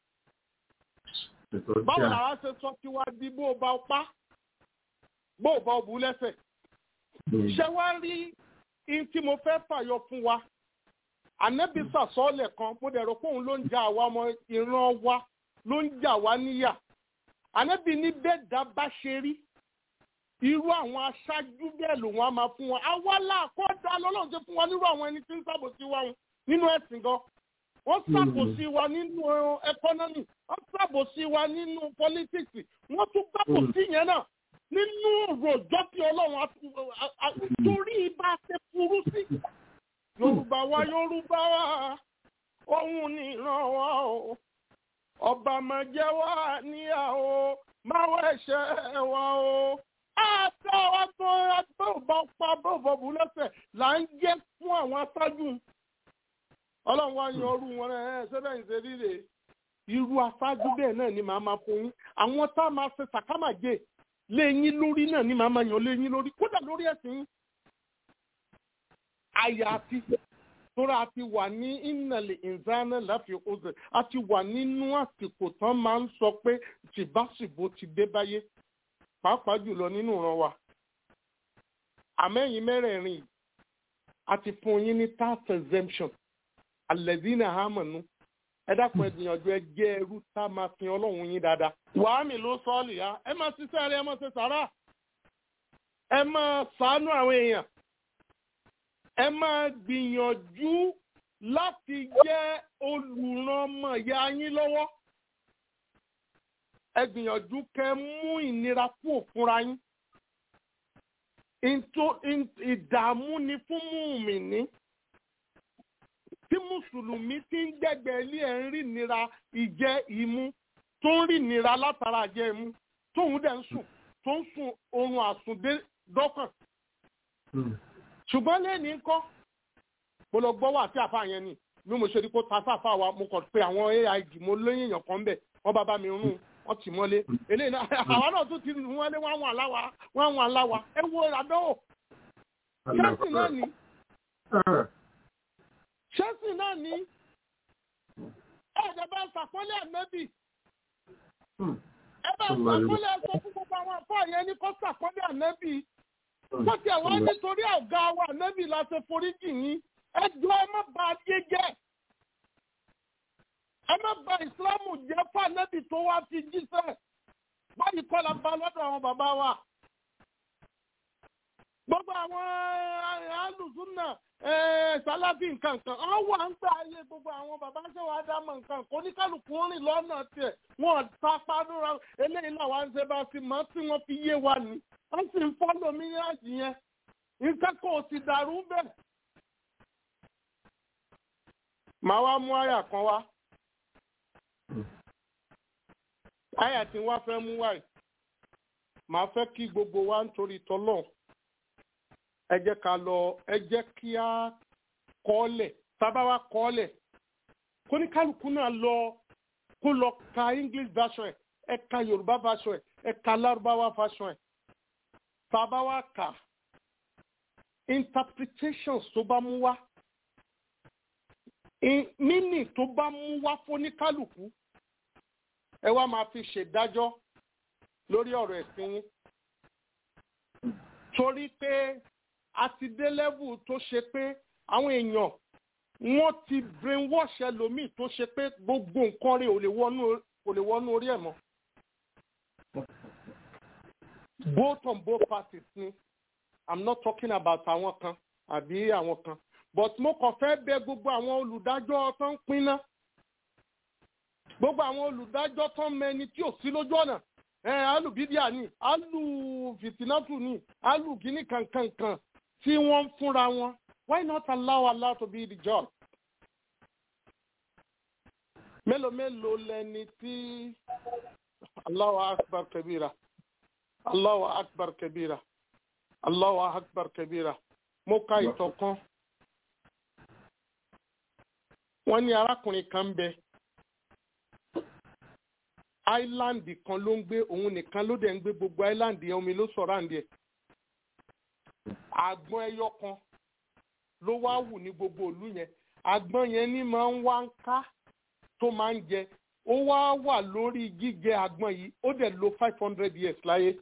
báwo làwọn ṣe sọ kí wá di bó o bá pa bó o bá o bú lẹ́sẹ̀ ṣé wá rí in tí mo fẹ́ fàyọ fún wa ànábì sàsọ́ọ̀lẹ̀ kan mo dẹ̀ rò pé òun ló ń jà àwa ọmọ ìran wa ló ń jà wá níyà ànábì ní bẹ́ẹ̀ dá bá ṣe rí irú àwọn aṣáájú bẹ́ẹ̀ lòun á máa fún wọn àwa làkọ́dá lọ́lọ́run ṣe fún wa nírú àwọn ẹni tí ń ṣàbòsí wa nínú ẹ̀sìn gan wọ́n ṣàbòsí wa nínú ẹkọ́nọ́mì wọ́n ṣàbòsí wa nínú pọ́lítíìsì wọ́n tún gbàbòsí yẹn náà nínú òròjọ́ tí ọlọ́run torí ibà ṣe burú sí yorùbá wa yorùbá wa òun ni ìran wa o ọba máa jẹ wá níyàwó máa wọ ẹ̀ṣẹ̀ wa o àtọ ọtọ ọtọ ọba pa bọbọ bù lẹ́sẹ̀ là ń jẹ fún àwọn aṣáájú Ọlọ́run wa yan ọrú wọn ẹ ṣẹbẹ ń ṣe rírè irú aṣáájú bẹ́ẹ̀ náà ni màá máa fún yín àwọn tá a máa ṣe sàkámàjẹ léyìn lórí náà ni màá máa yan léyìn lórí kódà lórí ẹ̀sìn yín àyàfi tóra a ti wà ní ìnàlẹ̀ ìzáná láfi ọ̀sẹ̀ a ti wà nínú àsìkò tán máa ń sọ pé tìbásìbò ti dé báyé pàápàá jùlọ nínú ìran wa àmẹ́yìn mẹ́rẹ̀ẹ̀rin a ti fún yín ní tax exemption alẹ́dínà hàmọ̀nù ẹ dákun ẹ gbìyànjú ẹ jẹ́ ẹrú tá a máa fi ọlọ́run yín dáadáa. wàá mi ló sọ́ọ̀lì ya ẹ máa ṣiṣẹ́ rẹ ẹ máa ṣe sàrà ẹ máa ṣàánú àwọn èèyàn ẹ máa gbìyànjú láti jẹ́ olùrànmọ̀ya yín lọ́wọ́ ẹ gbìyànjú kẹ́ mú ìnira kú òfúnra yín ìdààmú ni fún mùmìnì tí mùsùlùmí ti ń gbẹ̀gbẹ̀ ilé ẹ̀ ń rí nira ìjẹ ìmu tó ń rí nira látara jẹ ìmu tóun dẹ̀ ń sùn tó ń sùn oorun àsùndé dọ́kàn. ṣùgbọ́n lẹ́ni kọ́ mo lọ gbọ́ wà sí àfa yẹn ni bí mo ṣe rí kó ta sáfà wa mo kàn pé àwọn aig mo lóyún èèyàn kan bẹ̀ wọ́n bá bá mi rún wọ́n tì mọ́lé eléyìí náà àwa náà tún ti rún wọ́n lé wọ́n àwọn aláwa wọ́n àwọn aláwa ẹ wo ìràdánwò ṣẹ́sì náà ni ṣẹ́sì náà ni ẹ̀ẹ́dẹ̀ bá ṣàpọ́nlé ànábì ẹ bá ṣàpọ́nlé ẹ̀sọ́ fún gbogbo àwọn afọ́ yẹn ní kó ṣàpọ́nlé ànábì bó ti àwọn nítorí ọ̀gá wa ànábì la ṣe foríjì yín ẹ jọ ẹ má bà ayé jẹ́ ẹ má bà ìsìlámù jẹ́ fún ànábì tó wá fi jíṣẹ́ báyìí kọ́ la bá lọ́dọ̀ àwọn bàbá wa gbogbo àwọn alùsùn náà sálábì nǹkan kan àwọn wà ń gbà ayé gbogbo àwọn bàbá ṣe wàá dámọ̀ nǹkan kò ní kálukú rìn lọ́nà tiẹ̀ wọ́n ta padúra eléyìí làwọn ń ṣe bá fi mọ́ tí wọ́n fi yé wa ni wọ́n sì ń fọ́lọ̀ mílíọ̀nù yẹn nǹkan kò sì dàrú bẹ́ẹ̀. màá wá mú àyà kan wá àyà tí wọ́n fẹ́ mú wáyé màá fẹ́ kí gbogbo wa ń torí tọ́lọ́ọ̀ ẹ jẹ́ ká lọ ẹ jẹ́ kí á kọ́lẹ̀ tábà wá kọ́lẹ̀ kó ní kálukú náà lọ kó lọ ka english version ẹ ẹ ka yorùbá version ẹ ẹ ka lárúbáwá version ẹ tábà wá kà interpretations tó bá mú wá mímì tó bá mú wá fún ní kálukú ẹ wá máa fi ṣèdájọ́ lórí ọ̀rọ̀ ẹ̀sìn yín torí pé a ti dé level tó ṣe pé àwọn èèyàn wọ́n ti brainwash ẹlòmíì tó ṣe pé gbogbo nǹkan rẹ̀ ò lè wọnú kò lè wọnú orí ẹ̀ mọ́. both on both parties ni i'm not talking about àwọn kan àbí àwọn kan but mo kàn fẹ́ bẹ̀ gbogbo àwọn olùdájọ́ tó ń pinná gbogbo àwọn olùdájọ́ tó ń mẹni tí ò sí lójú ọ̀nà ẹ alùbídíà ni alùfìtínátù ni alùgíní kankankan tí wọ́n ń fúnra wọn why not allow Allah to be the judge. mélòó mélòó lẹni tí Allahu akbar kabira Allahu akbar kabira Allahu akbar kabira mo ka ìtàn kan wọ́n ní arákùnrin kan bẹ áìláńdì kan ló ń gbé òun nìkan ló dẹ̀ ń gbé gbogbo áìláńdì yẹn omi ló sọ̀rọ̀ àǹdí ẹ̀ àgbọn ẹyọ kan ló wá wù ní gbogbo ìlú yẹn àgbọn yẹn ní máa ń wá ń ká tó máa ń jẹ ó wá wà lórí jíjẹ àgbọn yìí ó dẹ̀ lo five hundred years láyé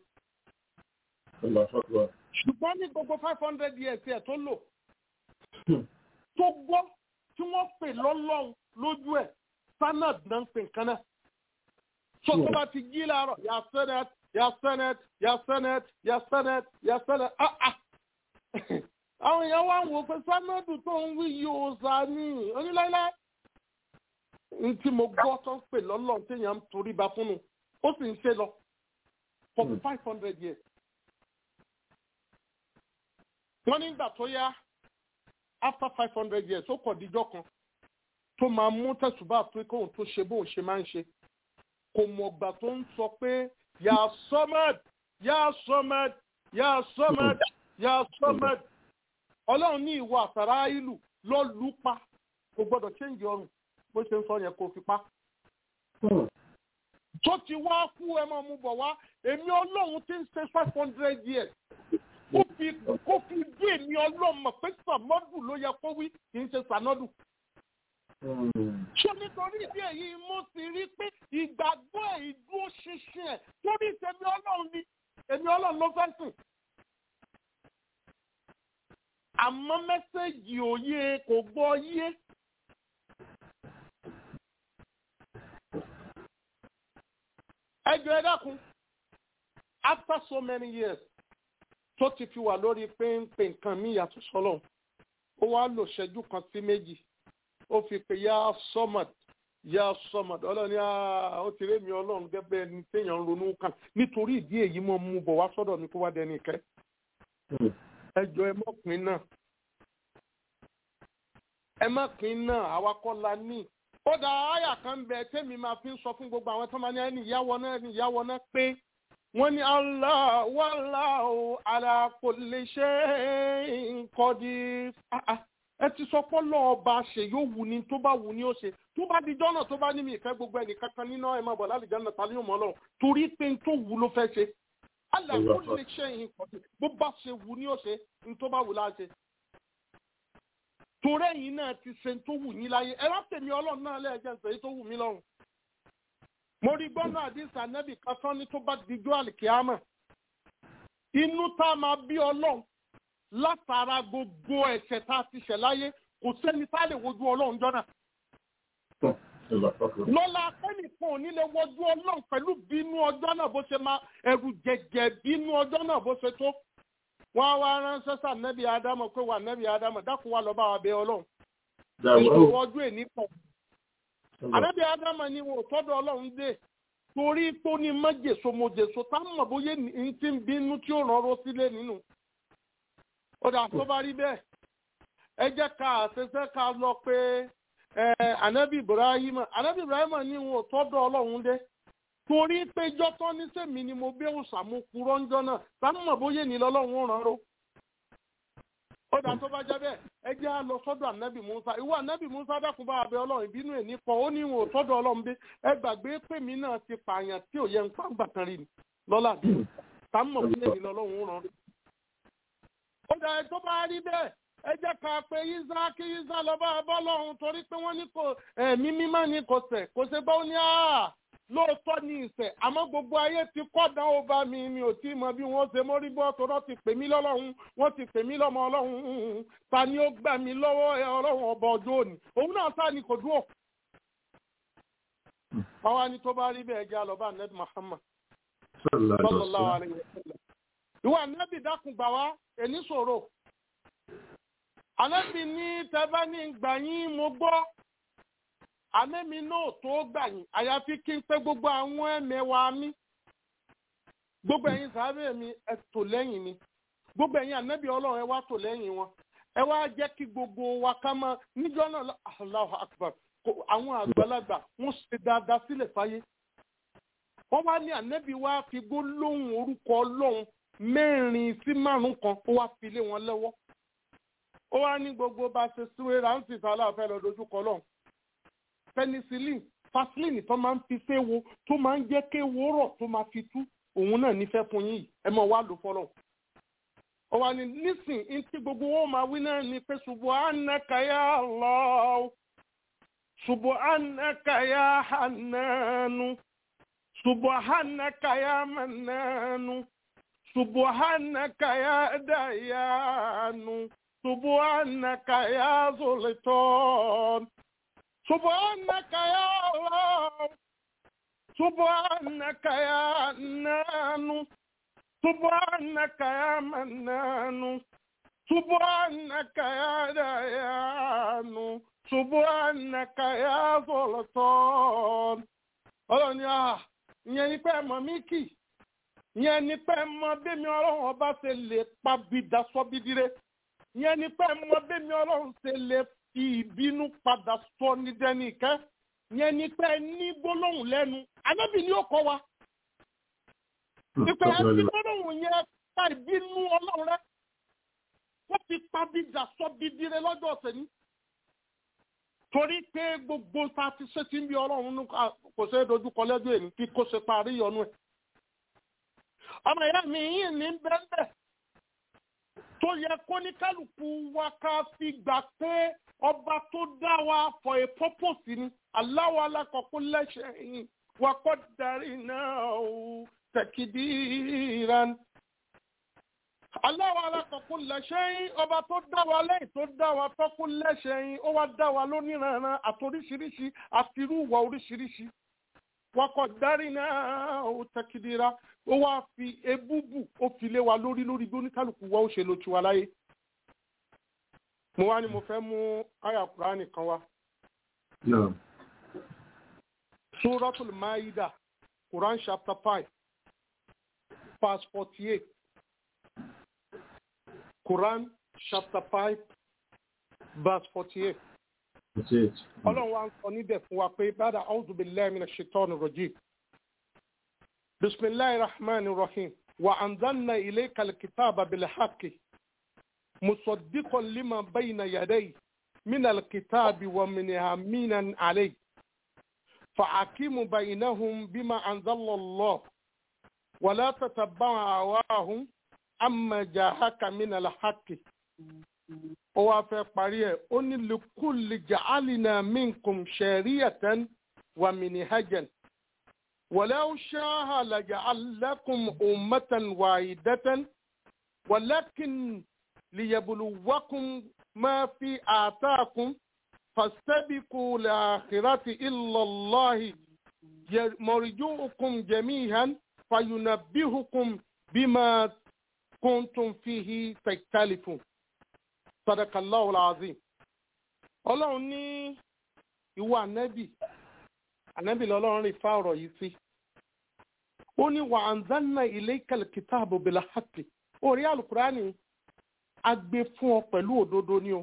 ṣùgbọ́n ní gbogbo five hundred years ẹ̀ tó lò tó gbọ́ tí wọ́n pè lọ́lọ́run lójú ẹ̀ sanad náà ń pè nǹkan náà so tó bá ti jí láàárọ̀ yà senate yà senate yà senate yà senate yà senate ah ah àwọn èèyàn wá ń wò pé sanadu tó ń wí yìí ò sá ní oníláíláí n tí mo gbọ́ tó ń pè lọ́lọ́run téèyàn ń torí ba fún un ó sì ń ṣe lọ for five hundred years. wọ́n nígbà tó yá after five hundred years ó kọ̀ díjọ́ kan tó máa mú tẹ̀sùbá pé kóun tó ṣe bóun ṣe máa ń ṣe kò mọ̀gbà tó ń sọ pé yà sọ́mẹ́d yà sọ́mẹ́d yà sọ́mẹ́d yà sọ́mẹ́d ọlọ́run ní ìwọ àtàrà ìlú lọ lù pa kò gbọ́dọ̀ ṣéǹjì ọrùn bó ṣe ń sọ yẹn kò fi pa. tó ti wá kú ẹ máa mú bọ̀ wá èmi ọlọ́run ti ń ṣe five hundred years kó fi kó fi bí èmi ọlọ́run mọ̀ pé sàmọ́dù ló yẹ kó wí kì í ṣe sànọ́dù ṣé nítorí ìdí èyí mo sì rí pé ìgbàgbọ́ ẹ̀ ìdúró ṣinṣin ẹ̀ torí ìtẹ̀mí ọlọ́run ni èmi ọlọ́run ló fẹ́ sìn. àmọ́ mẹ́sẹ̀ mẹ́sẹ̀gì òye kò gbọ́ yé. ẹjọ́ ẹ dákun after so many years tó ti fi wà lórí péńpé nǹkan mi yàtọ̀ sọ́lọ̀ ó wá lò ṣẹ́jú kan sí méjì ó fi pè ya sọ́mọ̀t ya sọ́mọ̀t ọlọ́ni ó ti rémi ọlọ́run gẹ́gẹ́ ẹni téèyàn ń ronú kan nítorí ìdí èyí mọ̀ mú bọ̀ wá sọ́dọ̀ mi kó wá dẹni ìkẹ́ ẹjọ́ ẹ mọ́pin náà ẹ mọ́pin náà àwa kọ́ la ní ó dá àyà kan bẹ tẹ́mi máa fi ń sọ fún gbogbo àwọn tó máa ní ẹni ìyáwọ náà ẹni ìyáwọ náà pé wọ́n ní Allah wallahu ala kulli shay'in qadir ẹ ti sọ pé lọ́ọ̀ba ṣe yóò wù ní tó bá wù ní ó ṣe tó bá di jọ́nà tó bá ní mi ìfẹ́ gbogbo ẹnì kankan nínú ẹ̀ máa bọ̀ lálẹ́ jẹ́nà tàbí yóò mọ́ lọ torí pé n tó wù ló fẹ́ ṣe ala kulli shay'in qadir bó bá ṣe wù ní ó ṣe n tó bá wù láṣẹ torí ẹ̀yin náà ti ṣe tó wù yín láyé ẹ wá tèmi ọlọ́run náà lẹ́ẹ̀jẹ̀ ń sèyí tó wù mí lọ́rùn. mo rí gbọ́nà àdìsá nẹ́bì kan tán ní tó bá dijú àlìkíámà inú tá a máa bí ọlọ́run látara gbogbo ẹ̀ṣẹ̀ tá a ti ṣẹ̀ láyé kò sẹ́ni tá a lè wojú ọlọ́run jọ́nà. lọ́la akẹ́nìkan ò ní lè wojú ọlọ́run pẹ̀lú bínú ọjọ́ náà bó ṣe máa ẹ̀rù jẹ̀jẹ̀ bínú ọjọ́ náà bó ṣe tó wọ́n wá ránṣẹ́ sá nẹ́bí ádámọ̀ pé wà nẹ́bí ádámọ̀ dákun wá lọ bá wa bẹ ọlọ́run. èyí ọjọ́ èní pọ̀. ànẹ́bí ádámọ̀ ni wọn ò tọ́dọ̀ ọlọ́run dé torí tó ní mọ́jèso mọ́jèso tá mọ̀ bóyá ní ti ń bínú tí ó rán ro sílé nínú. ó dà tó bá rí bẹ́ẹ̀ ẹ jẹ́ ká àṣẹṣẹ́ ká lọ pé ànẹ́bí ibrahim ànẹ́bí ibrahim ni wọn ò tọ́dọ̀ ọlọ́run dé torí pé jọ́tọ́ ní sèmi ni mo bẹ́ òsàmú kúrọ́ ńjọ́ náà sáà mọ̀ bóyá ní lọ́lọ́run rán ro. ó dà tó bá jẹ́ bẹ́ẹ̀ ẹ jẹ́ á lọ sọ́dọ̀ ànábì musa ìwọ ànábì musa dákun bá abẹ ọlọ́run ìbínú ẹ̀ nípa ó ní ìwọ̀n sọ́dọ̀ ọlọ́run bí ẹ gbàgbé pé mi náà ti pààyàn tí ò yẹ ń pàǹgbà kan rí ni lọ́la bí sáà mọ̀ bóyá ní lọ́lọ́run rán ro. ó dà ẹ tó bá rí bẹ́ẹ̀ ẹ jẹ́ ká pé yíṣá kí yíṣá lọ bá bọ́lọ́run torí pé wọ́n ní kò ẹ̀mí mímá ní kò sẹ̀ kò ṣe bá ó ní àá lóòótọ́ ní ìṣẹ̀ àmọ́ gbogbo ayé ti kọ́dà ó bá mi mi ò tí mọ bí wọ́n ṣe mórí bọ́ tọ́rọ́ ti pè mí lọ́lọ́run wọ́n ti pè mí lọ́mọ ọlọ́run ta ni ó gbà mí lọ́wọ́ ẹ ọlọ́run ọba ọjọ́ òní òun náà sá ni kò dúró. àwa ni tó bá rí bẹ́ẹ̀ jẹ́ àlọ́bà ned Muhammad sallallahu alaihi wasallam. ìwà nẹ́bì dákun gbà wá èní sọ̀rọ̀ ànẹ́bì ní tẹ́bá ní gbà yín mo gbọ́ àmẹ́mi náà tó gbà yín àyàfi kí n pé gbogbo àwọn ẹ̀mẹ́wàá mi gbogbo ẹ̀yin sàárẹ̀ mi ẹ tò lẹ́yìn mi gbogbo ẹ̀yin ànábì ọlọ́run ẹ wá tò lẹ́yìn wọn ẹ wá jẹ́ kí gbogbo wa ká máa níjọ́ náà Allahu Akbar àwọn àgbàlagbà wọ́n ṣe dáadáa sílẹ̀ fáyé wọ́n wá ní ànábì wa fi gbólóhùn orúkọ ọlọ́run mẹ́rin sí márùn kan ó wá fi lé wọn lọ́wọ́ ó wá ní gbogbo bá ṣe súwé rántí sálà fẹ́ lọ dojúkọ lọ́hùn penicillin vaseline tó máa ń fi séwo tó máa ń jẹ́ kéwo rọ̀ tó máa fi tú òun náà nífẹ̀ẹ́ fún yín ẹ mọ̀ wá lò fọlọ́. ó wà ní nísìn ní tí gbogbo wọn máa wí náà ni pé subhanaka ya Allah subhanaka ya Hannanu subhanaka ya Mannanu subhanaka ya Dayanu subhanaka ya Sultan. سبحانك يا الله سبحانك يا نان سبحانك يا منان سبحانك يا ديان سبحانك يا سلطان ọlọ́run ni ah ìyẹn ni pé ẹ̀mọ́ mi kì ìyẹn ni pé ẹ̀mọ́ bẹ́mi ọlọ́run ọba ṣe lè pa bìdá sọ́bídire ìyẹn ni pé ẹ̀mọ́ bẹ́mi ọlọ́run ṣe lè fi ìbínú padà sọ ní dẹ́nìkẹ́ yẹn ni pé ní gbólóhùn lẹ́nu anábì ni ó kọ́ wa. ìpè ẹni gbólóhùn yẹn pa ìbínú ọlọ́run rẹ wọ́n fi pàbíjà sọ bídire lọ́jọ́ ọ̀sẹ̀ ní. torí pé gbogbo ta ti ṣe ti ń bí ọlọ́run kò ṣe é dojúkọ lẹ́jọ́ èmi kí kò ṣe parí ìyọnu ẹ̀. ọmọ ìyá mi yìí ní bẹ́ẹ̀ tó yẹ kó ní kálukú wa ká fi gbà pé ọba tó dá wa for a purpose ni aláwọ̀ alákọ̀ọ́kọ́ lẹ́sẹ̀ yìí wa kọ́ darí náà ó tẹ̀kídìrán. aláwa alákọ̀ọ́kú lẹ́sẹ̀yìn ọba tó dá wa lẹ́yìn tó dá wa tọ́kú lẹ́sẹ̀yìn ó wá dá wa lóníranran àtoríṣiríṣi àtirúwà oríṣiríṣi wakọ̀ dárí náà ó tẹ́kìdíra ó wá fi ebúbù ó fi lé wa lórí lórí bí oníkálukú wa ó ṣe lo tiwa láyé mo wá ní mo fẹ́ mú àyà kúránì kan wá. Suratul Maida, Quran chapter five, verse forty-eight. Quran chapter five, verse forty-eight. Ọlọ́run wa ń sọ níbẹ̀ fún wa pé bàdà a'udhu billahi minash shaitani rajim. Bismillahir rahmanir rahim. Wa anzalna ilayka al-kitaba bil haqqi مصدقا لما بين يديه من الكتاب ومن عليه فحكم بينهم بما أنزل الله ولا تتبع هواهم أما جاءك من الحق ó wá fẹ́ parí ẹ̀ ó ní likulli ja'alina minkum shari'atan wa minhajan walau sha'a laja'alakum ummatan wahidatan walakin ليبلوكم ما في آتاكم فاستبقوا لآخرة إلا الله مرجوكم جميعا فينبهكم بما كنتم فيه تختلفون صدق الله العظيم ọlọ́run ní ìwọ ànábì ànábì lọ́lọ́run rí fa ọ̀rọ̀ yìí sí ó ní wa anzalna ilayka al-kitaba bil haqqi orí alukurani a gbé fún ọ pẹ̀lú òdodo ni o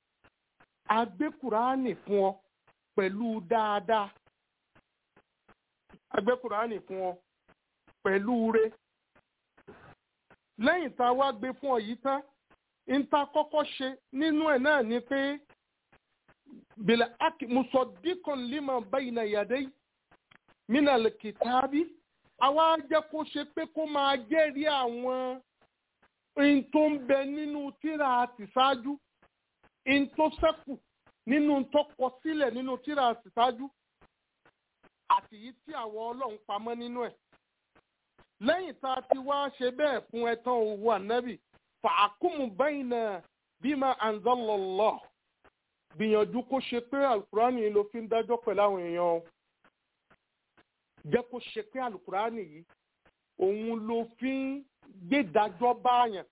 a gbé kùránì fún ọ pẹ̀lú dáadáa a gbé kùránì fún ọ pẹ̀lú re lẹ́yìn tá a wá gbé fún ọ yìí tán n ta kọ́kọ́ ṣe nínú ẹ̀ náà ni pé bìlẹ̀ aki musọ̀díkan lima bayna yàdé minal kitabi àwa jẹ́ kó ṣe pé kó máa jẹ́rìí àwọn in tó ń bẹ nínú tíra àtìṣáájú in tó ṣẹ́kù nínú tó kọ sílẹ̀ nínú tíra àtìṣáájú àti yìí tí àwọn ọlọ́run pamọ́ nínú ẹ̀. lẹ́yìn tá a ti wá ṣe bẹ́ẹ̀ fún ẹ tán owó ànábì fàákùmù bayna bima anzalallah gbìyànjú kó ṣe pé alukurani ló fi ń dájọ́ pẹ̀lú àwọn èèyàn o jẹ́ kó ṣe pé alukurani yìí òun ló fi ń gbẹdájọ báyàn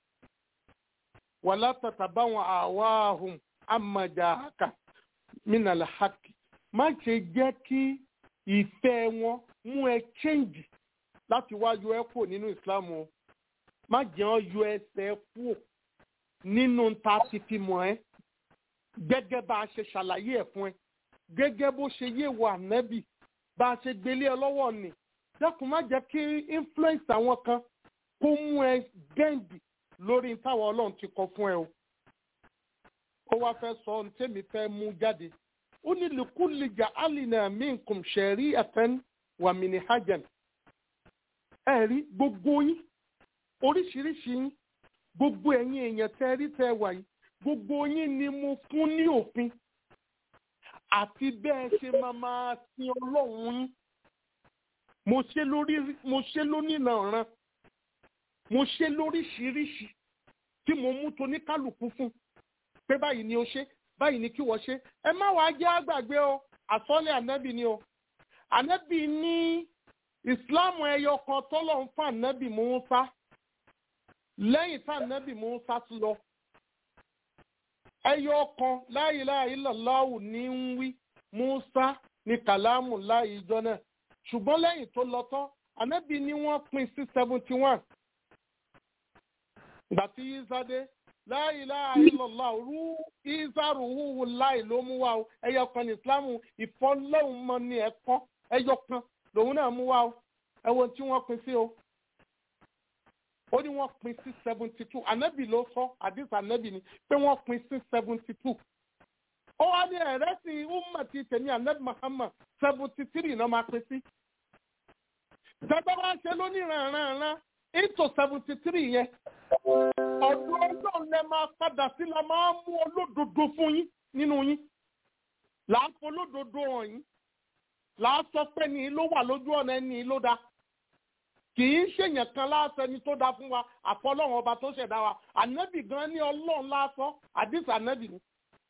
wàlá tàtàbá wọn àwáhùn àmàjàkà mínàlá hàkì má ṣe jẹ́ kí ìfẹ́ wọn mú ẹ change láti wá yọ ẹ kúrò nínú islam o má jẹ́ ọ́ yọ ẹsẹ̀ kúrò nínú ta ti fi mọ̀ ẹ́ gẹ́gẹ́ bá a ṣe ṣàlàyé ẹ̀ fún ẹ gẹ́gẹ́ bó ṣe yé wọ ànábì bá a ṣe gbélé ẹ lọ́wọ́ ni dákun má jẹ́ kí influence àwọn kan kó mú ẹ gẹ́ǹdì lórí táwọn ọlọ́run ti kọ fún ẹ o. ó wá fẹ́ sọ ohun tẹ́mi fẹ́ mú jáde. ó ní lùkúlì jà alìnà minkum shari'atan wa minhajan. ẹ rí gbogbo yín oríṣiríṣi yín gbogbo ẹ̀yin èèyàn tẹ́ rí tẹ́ wà yìí gbogbo yín ni mo fún ní òfin àti bẹ́ẹ̀ ṣe máa máa sin ọlọ́run yín mo ṣe lórí mo ṣe lónìrànran mo ṣe lóríṣiríṣi tí mo mú toníkálukú fún pé báyìí ni o ṣe báyìí ni kí wọ́n ṣe ẹ má wàá jẹ́ àgbàgbé o àsọ́lẹ̀ ànábì ni o ànábì ní ìsìláàmù ẹyọ kan tọ́lọ̀ ń fa ànábì Mùsá lẹ́yìn tá ànábì Mùsá ti lọ ẹyọ kan la ilaha illallah ní ń wí Mùsá ní kàlámù láì ìjọ náà ṣùgbọ́n lẹ́yìn tó lọ tán ànábì ni wọ́n pín sí seventy one ìgbà tí yíṣádé la ilaha illallah rú ìzárù húhu láì ló mú wá o ẹyọ kan ní ìsìlámù ìfọlọ́hún mọ ní ẹ̀kọ́ ẹyọ kan lòun náà mú wá o ẹwọ́n tí wọ́n pín sí o ó ní wọ́n pín sí seventy two ànábì ló sọ àdìsí ànábì ni pé wọ́n pín sí seventy two ó wá ní ẹ̀rẹ́sìn ummati tèmi ànábì Muhammad seventy three náà máa pín sí tẹ́gbẹ́ wá ṣe lónìí rànrànràn into seventy three yẹn ọ̀dọ̀ ọlọ́run lẹ máa padà sí la máa mú olódodo fún yín nínú yín là á fọ olódodo hàn yín là á sọ pé ní ló wà lójú ọ̀nà ẹni ló dá kì í ṣèyàn kan láàṣẹ ni tó dáa fún wa àfọlọ́run ọba tó ṣẹ̀dá wa ànábì gan ní ọlọ́run láàṣọ àdìs ànábì ni.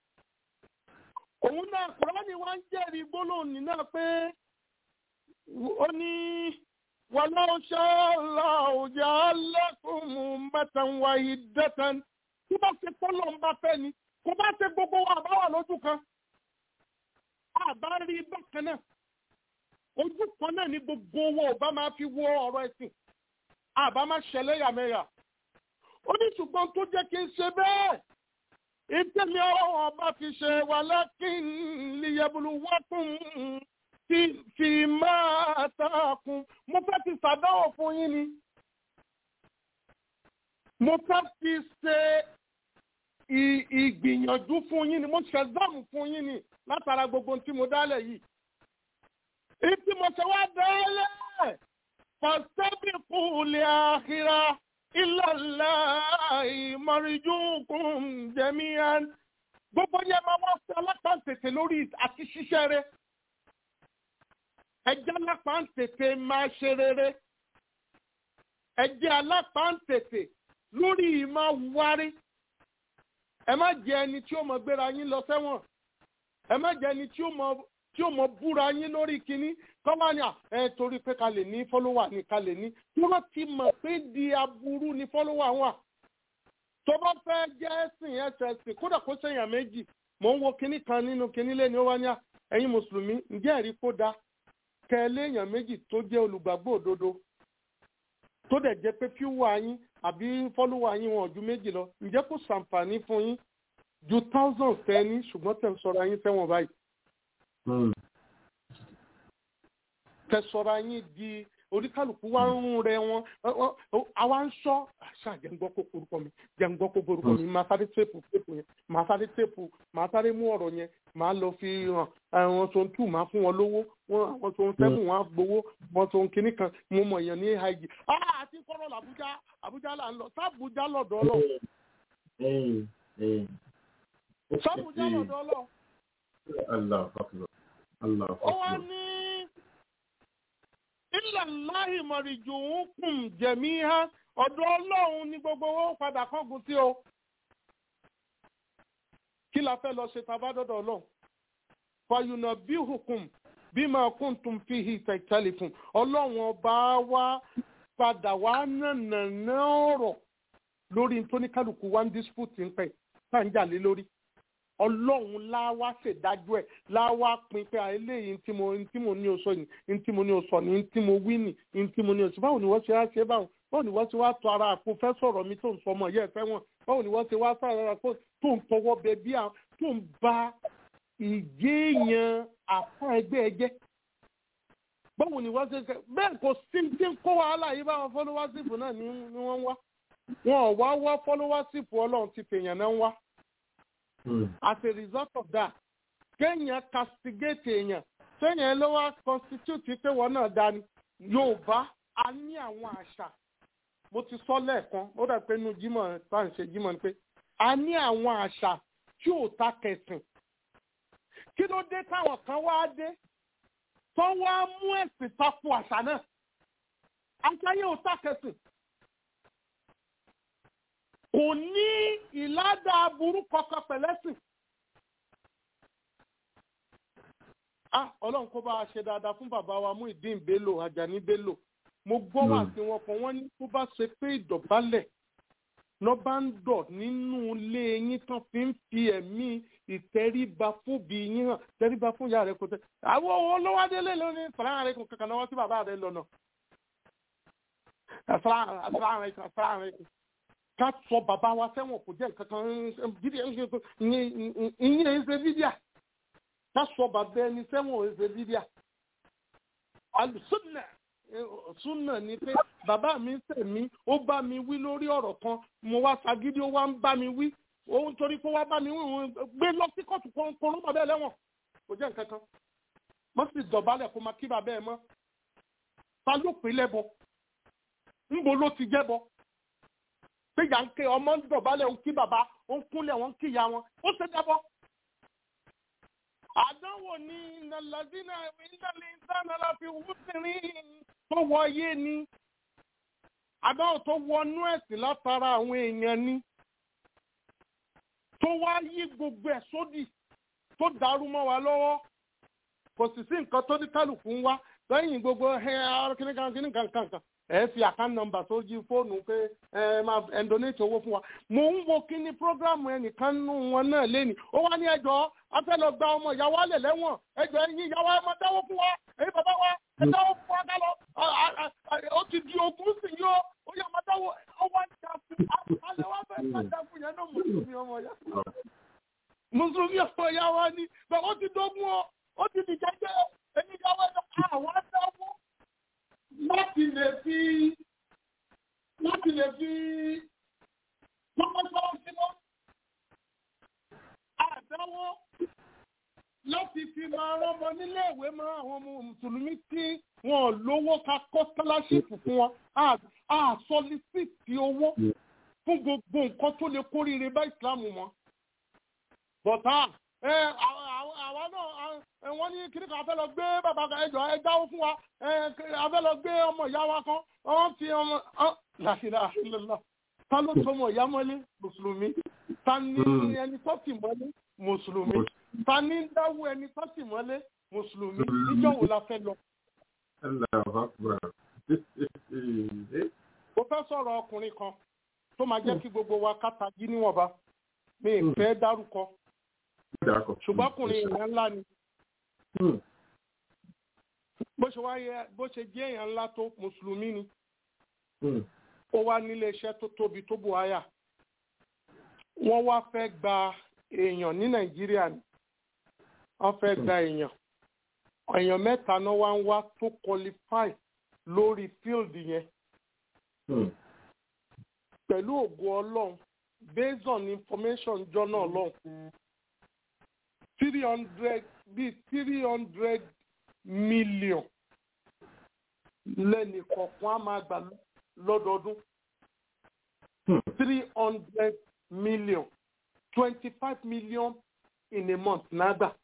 òun náà kúránì wá ń jẹ́rìí gbólóhùn ní náà pé ó ní walau sha'a Allahu ja'alakum ummatan wahidatan tó bá ṣe pọ́lọ́ ń bá fẹ́ ni kó bá ṣe gbogbo wa àbá wà lójú kan àbá rí bákan náà ojú kan náà ní gbogbo owó ọba máa fi wo ọ̀rọ̀ ẹ̀sìn àbá máa ṣẹlẹ̀ yàmẹ̀yà ó ní ṣùgbọ́n tó jẹ́ kí n ṣe bẹ́ẹ̀ ìtẹ̀mí ọ̀rọ̀ ọba fi ṣe walakin liyabluwakum fi máa tààkùn mo fẹ́ fi ṣàdánwò fún yín ni mo fẹ́ fi ṣe ìgbìyànjú fún yín ni mo ṣe exam fún yín ni látara gbogbo tí mo dálẹ̀ yìí. Ìtí mo ṣe wá dálẹ̀ fastabiqu li akhira illa Allahi marjukum jami'an. Gbogbo yẹn máa wá sí alápàǹtẹ̀tẹ̀ lórí àti ṣiṣẹ́ rẹ̀. Ẹjẹ́ alápàǹtẹ̀tẹ̀ máa ṣe rere. Ẹjẹ́ alápàǹtẹ̀tẹ̀ lórí ìmọ̀ wárí ẹ má jẹ ẹni tí ó mọ gbéra yín lọ sẹ́wọ̀n ẹ má jẹ ẹni tí ó mọ tí ó mọ búra yín lórí kínní kọ́má ni ẹ torí pé ká lè ní fọ́lọ́wà ní ká lè ní tí wọ́n ti mọ̀ pé di aburú ni fọ́lọ́wà wà tó bá fẹ́ jẹ́ ẹ̀sìn ẹ̀sìn kódà kó sẹ́yìn méjì mò ń wo kínní kan nínú kínní lẹ́ni ó wá ní ẹ̀yin mùsùlùmí ǹjẹ́ ẹ̀rí kó da kẹ́ ẹ léèyàn méjì tó jẹ́ olùgbàgbọ́ òdodo tó dẹ̀ jẹ́ pé fíwọ́ yín àbí fọ́lọ́wọ́ yín wọn ju méjì lọ ǹjẹ́ kò ṣàǹfààní fún yín ju thousand fẹ́ ní ṣùgbọ́n tẹ̀ ń sọ̀rọ̀ yín fẹ́wọ̀n báyìí. tẹ̀ sọ̀rọ̀ yín di oníkálukú wá ń rún rẹ wọn àwa ń sọ àṣà jẹ́ǹgbọ́ kó korúkọ mi jẹ́ǹgbọ́ kó korúkọ mi máa sáré tèpù tèpù yẹn máa sáré tèpù máa sáré mú ọ̀rọ̀ yẹn máa lọ fi hàn àwọn tó ń tù máa fún wọn lówó wọn àwọn tó ń sẹ́kù wọn á gbowó wọn tó ń kinní kan mo mọ̀ èèyàn ní haigi àti kọ́rọ̀ làbújá àbújá là ń lọ sábújá lọ́dọ̀ ọlọ́ sábújá lọ́dọ̀ ọlọ́ ó wá ní ilẹ̀ láì mọ̀rìjù ń kùn jẹ̀mí ha ọ̀dọ̀ ọlọ́run ní gbogbo owó padà kángun sí o kí la fẹ́ lọ ṣe tabádọ́dọ̀ ọlọ́run fàyùnà bí hukum bí máa kún tún fi hi tẹ̀tẹ̀lì fún ọlọ́run ọba wa padà wá nànàná ọ̀rọ̀ lórí tó ní kálukú wá ń dispute ń pẹ́ tá à ń jà lé lórí ọlọ́run láwá ṣèdájọ́ ẹ̀ láwá pin pé eléyìí ntí mo ntí mo ní o sọ ni ntí mo ní o sọ ni ntí mo wí ni ntí mo ní o sọ báwo ni wọ́n ṣe wá ṣe báwo báwo ni wọ́n ṣe wá tọ ara àpò fẹ́ sọ̀rọ̀ mi tó ń sọ ọmọ yẹ́ ẹ fẹ́ wọn báwo ni wọ́n ṣe wá sọ̀rọ̀ ara àpò tó ń tọwọ́ bẹ bí àwọn tó ń ba ìjéèyàn àpá ẹgbẹ́ ẹ jẹ́ báwo ni wọ́n ṣe ṣe bẹ́ẹ̀ kò sí tí ń kó wàhálà yìí báwọn fọlọ́wásìpù náà ni wọ́n ń wá wọn ò wá wá fọlọ́wásìpù ọlọ́run ti fèèyàn náà ń wá as a result of that kéèyàn castigate èèyàn kéèyàn ló wá constitute pé wọn náà dání yorùbá a ní àwọn àṣà mo ti sọ lẹ́ẹ̀kan ó dà pé inú jímọ̀ tá à ń ṣe jímọ̀ ni pé a ní àwọn àṣà tí ò ta kẹsìn kí ló dé táwọn kan wá dé tó wá mú ẹ̀sìn tako àṣà náà àṣà yẹn ò ta kẹsìn kò ní ìládà aburú kankan pẹ̀lẹ́sìn. ah ọlọ́run kó bá a ṣe dáadáa fún bàbá wa Muyideen Bello Ajani Bello mo gbọ́ wà sí wọn kan wọ́n ní tó bá ṣe pé ìdọ̀bálẹ̀ lọ́ bá ń dọ̀ nínú ilé yín tán fi ń fi ẹ̀mí ìtẹríba fún bí yín hàn tẹríba fún ìyá rẹ kò tẹ àwọn owó lọ́wọ́délé lónìí sàlámù alaykum kankan lọ́wọ́ sí bàbá rẹ lọ́nà sàlámù alaykum sàlámù alaykum ká sọ bàbá wa sẹ́wọ̀n kò jẹ́ nǹkan kan ìyẹn ń ṣe fídíà ká sọ bàbá ẹni sẹ́wọ̀n ń ṣe fídíà alùsùnà súnà ni pé bàbá mi sẹ̀mí ó bá mi wí lórí ọ̀rọ̀ kan mo wá sagídí ó wá ń bá mi wí òun torí pé wá bá mi wí òun gbé lọ sí kóòtù kan kó lọ́mọ bẹ́ẹ̀ lẹ́wọ̀n kò jẹ́ nǹkan kan wọ́n sì dọ̀bálẹ̀ kó máa kí bàbá ẹ̀ mọ́ ta ló pè lẹ́bọ ńbo ló ti jẹ́bọ pé yà ń ké ọmọ ń dọ̀bálẹ̀ ń kí bàbá ó ń kúnlẹ̀ wọ́n ń kí ìyá wọn ó ṣe dẹ́bọ. àdánwò ni nàlàdínà ìdálẹ̀ ìdáná láfi wúsìrín tó wọ ayé ni àdáwò tó wọnú ẹ̀sìn látara àwọn èèyàn ni tó wá yí gbogbo ẹ̀ sódì tó dàrú mọ́ wa lọ́wọ́ kò sì sí nǹkan tó ní kálukú ń wá lẹ́yìn gbogbo ẹ kíníkan kíníkan kankan ẹ fi àkáǹtì nọ́mbà tó jí fóònù pé ẹ máa ẹ donate owó fún wa mò ń wo kíní prógrámù ẹnìkan nù wọn náà lẹ́nu ó wá ní ẹjọ́ a fẹ́ lọ gba ọmọ ìyàwó alẹ̀ lẹ́wọ̀n ẹjọ́ ẹ̀yin ìyàwó ẹ máa dáwó fún wa ẹ̀yin bàbá wa ẹ dáwó fún wa ká lọ ó ti di ogún sí yó ó yà máa dáwó ó wá jà fún alẹ́ wá fẹ́ máa jà fún yẹn náà mùsùlùmí ọmọ yá mùsùlùmí ọmọ yá wa ni bẹ́ẹ̀ ó ti dógún ọ ó ti di jẹ́jẹ́ ẹ̀yin ìyàwó ẹ̀ àwọn dáwó láti lè fi láti lè fi lọ́pọ̀lọpọ̀ símọ́ àdáwọ́ láti fi máa rọ́mọ nílé ìwé mọ́ àwọn ọmọ mùsùlùmí tí wọ́n lówó ká kọ́ sálásìpù fún wọn a sọlísìtì owó fún gbogbo nǹkan tó lè kórìíre bá ìsìlámù mọ́ bọ̀tá àwa náà wọ́n ní kíní kan afẹ́ lọ gbé bàbá ẹjọ́ ẹ dáwó fún wa afẹ́ lọ gbé ọmọ ìyá wa kan wọ́n fi ọmọ làṣìlá àṣìlélá ta ló tó ọmọ ìyá mọ́lé mùsùlùmí ta ní ẹni tó tì mọ́lé mùsùlùmí ta ní dáwó ẹni tó tì mọ́lé mùsùlùmí níjọ́ wo la fẹ́ lọ. mo fẹ́ sọ̀rọ̀ ọkùnrin kan tó máa jẹ́ kí gbogbo wa kátàgí níwọ̀nba mi ì fẹ́ dárúkọ ṣùgbọ́n ọkùnrin èèyàn ńlá ni bó ṣe wáyé bó ṣe jẹ́ èèyàn ńlá tó mùsùlùmí ni ó wá nílé iṣẹ́ tó tóbi tó buhaya wọ́n wá fẹ́ gba èèyàn ní nàìjíríà ni wọ́n fẹ́ gba èèyàn èèyàn mẹ́ta náà wá ń wá tó qualify lórí field yẹn pẹ̀lú ògo ọlọ́run based on information jọ náà lọ́hùn three hundred bíi three hundred million lẹ́nì kọ̀ọ̀kan á máa gbà lọ́dọọdún three hundred million twenty five million in a month nágbà.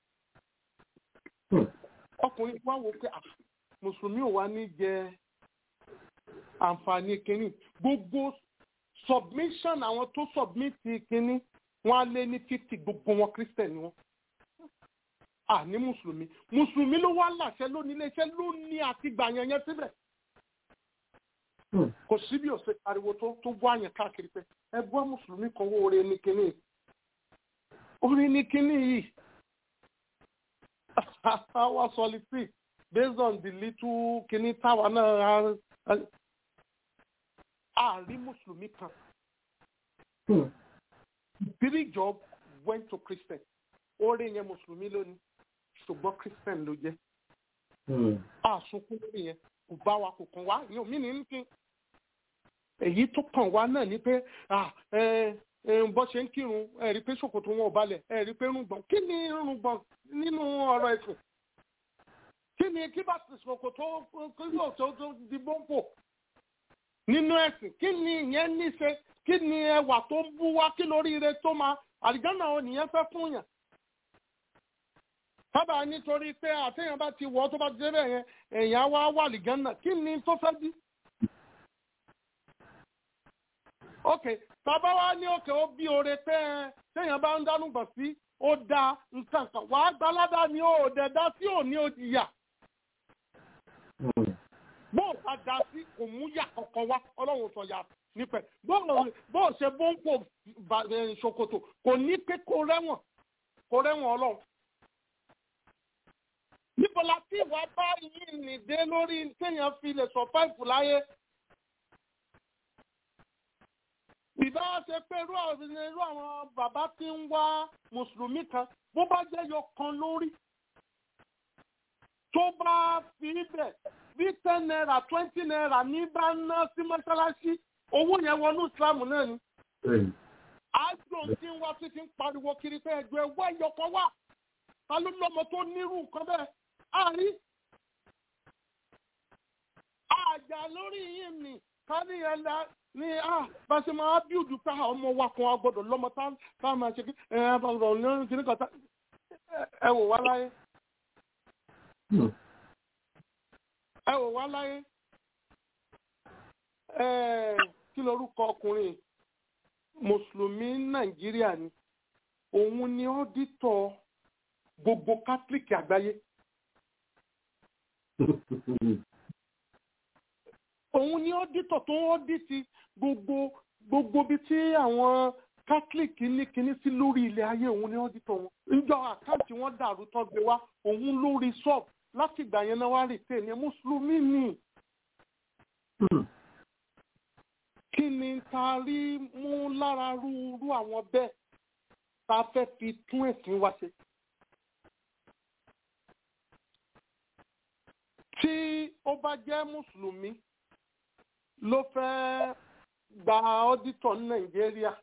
ọkùnrin wa wò pé mùsùlùmí ò wá ní jẹ àǹfààní kínní gbogbo submission àwọn tó submit kínní wọn á lé ní fifty gbogbo wọn christian ni wọn à ní mùsùlùmí mùsùlùmí ló wá láṣẹ lónìí iléeṣẹ́ ló ní àti gbàyàn yẹn síbẹ̀ kò sí bí òsè ariwo tó tó bọ́ àyàn káàkiri pé ẹ gbọ́ mùsùlùmí kan wó oore ní kínní oore ní kínní yìí our solitude based on the little kínní táwa náà a rí mùsùlùmí kan three job went to christian oore yẹn mùsùlùmí lónìí ṣùgbọ́n christian ló jẹ́ àsunkún lórí yẹn kò bá wa kò kàn wá yóò mí ní nìkan èyí tó kàn wá náà ni pé bó ṣe ń kírun ẹ rí pé ṣòkòtò wọn ò balẹ̀ ẹ rí pé rúgbọ̀n kí ni rúgbọ̀n nínú ọ̀rọ̀ ẹ̀sìn kí ni kí bá ti ṣòkòtò kí yóò tó tó di bọ́ǹpò nínú ẹ̀sìn kí ni ìyẹn ní ṣe kí ni ẹwà tó ń bú wá kí lóríire tó máa àlìjáná ò nìyẹn fẹ́ fún yàn sábà nítorí pé àtẹ̀yàn bá ti wọ̀ tó bá ti débẹ̀ yẹn èèyàn wá wà àlìjáná kí ni tó fẹ́ bí. ok tàbá wá ní òkè ó bí oore pé téèyàn bá ń dánú gbọ̀n sí ó da nǹkan kan wàá gbalada ni ó dẹ̀ dá sí òní òjìyà bó o bá da sí kò mú yà kankan wá ọlọ́run sọ yà nípẹ̀ bó o ṣe bó ń pò ṣòkòtò kò ní pé kó rẹ́wọ̀n kó rẹ́wọ̀n ọlọ́run. níbo la tí ìwà bá yìí nìdé lórí téèyàn fi lè sọ páìpù láyé. ìbá ṣe pé irú àwọn bàbá tí ń wá mùsùlùmí kan bó bá jẹ́ yọ kan lórí tó bá fi bẹ̀ bí ten naira twenty naira ní bá ná sí mọ́ṣáláṣí owó yẹn wọnú ìsìlámù náà ni. àjò tí ń wá sí ti ń pariwo kiri pé ẹjọ́ ẹwọ́ ẹ̀yọkọ wà ta ló lọ́mọ tó nírú nǹkan bẹ́ẹ̀ àárí. àjà lórí yìí ni kárí yẹn la ní à bá ṣe máa bíùdù pé ọmọ wa kan a gbọ́dọ̀ lọ́mọ tá a máa ṣe kí ẹ ẹ bá rọ̀ ní kíní kan ẹ wò wá láyé ẹ wò wá láyé Eh, kí lorúkọ ọkùnrin mùsùlùmí nàìjíríà ni òun ni ọ́dítọ̀ gbogbo kátólíìkì àgbáyé òun ni ọ́dítọ̀ tó ń ọ́dítì gbogbo gbogbo bí tí àwọn kátólíìkì ní kinní sí lórí ilẹ̀ ayé òun ni ọ́dítọ̀ wọn níjọ àkáǹtì wọn dàrú tán gbé wá òun lórí sọ́ọ̀bù láti ìgbà yẹn náà wá rí tè ní mùsùlùmí ni kí ni ta rí mú lára rúurú àwọn bẹ́ẹ̀ ta fẹ́ fi tún ẹ̀sìn wa ṣe. tí ó bá jẹ́ mùsùlùmí ló fẹ́ gba ọ́dítọ̀ ní nàìjíríà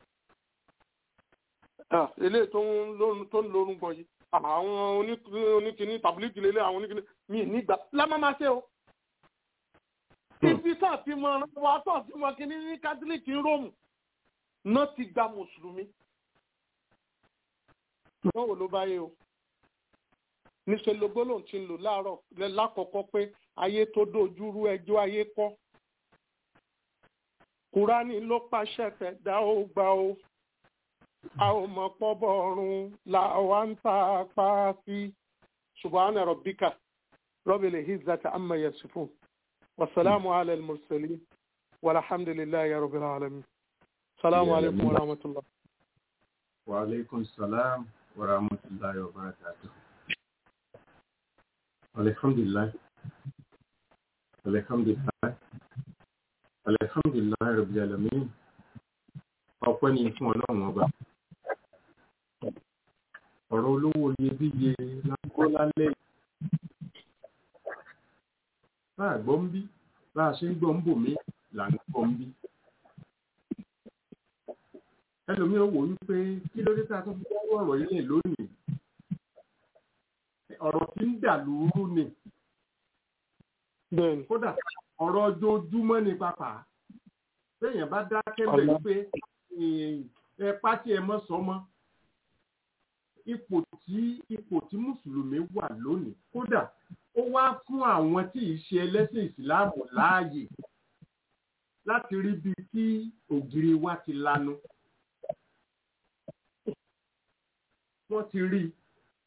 Ah, eléyìí tó ń lórun tó ń lórun gan yìí àwọn oní- oníkíní tàbílíìgì lélẹ̀ àwọn oníkíní mi nígbà lámà máa ṣe o ibi tó ti mọ wa tó ti mọ kíní ní kátólíìkì ń róòmù náà ti gba mùsùlùmí náà wò ló bá yé o níṣẹ́ lógbó lòun ti ń lò láàárọ̀ lẹ́- lákọ̀ọ́kọ́ pé ayé tó dojúrú ẹjọ́ ayé kọ́ kúránì ló pàṣẹ fẹ́ dá ó gbà ó a ò mọ̀ pọ́bọ̀ ọ̀run là wá ń ta apá sí subhana rabbika rabbil izzati amma yasifun wasalamu ala al-mursalin walhamdulillahi rabbil alamin salamu alaykum wa rahmatullah. wa alaikum salam wa rahmatullahi wa barakatuh alhamdulillah alhamdulillah alhamdulillah rabbil alamin ọpẹ́ ni fún ọlọ́run ọba ọ̀rọ̀ olówó iyebíye lágbó lálẹ́ láà gbọ́ ń bí láà ṣe ń gbọ́ ń bò mí là ń gbọ́ ń bí ẹlòmíràn wò wípé kí ló dé tá a tún fi dáwọ́ ọ̀rọ̀ yìí lẹ̀ lónìí ọ̀rọ̀ tí ń dà lóru ni bẹ́ẹ̀ni kódà ọ̀rọ̀ ojoojúmọ́ ni pàpà téèyàn bá dákẹ́ bẹ̀ Ọ̀la. wípé ẹ pátí ẹ mọ́ sọmọ́ ipò tí ipò tí mùsùlùmí wà lónìí kódà ó wá fún àwọn tí ì ṣe ẹlẹ́sìn ìsìláàmù láàyè láti rí bí tí ògiri wa ti lanu wọ́n ti rí i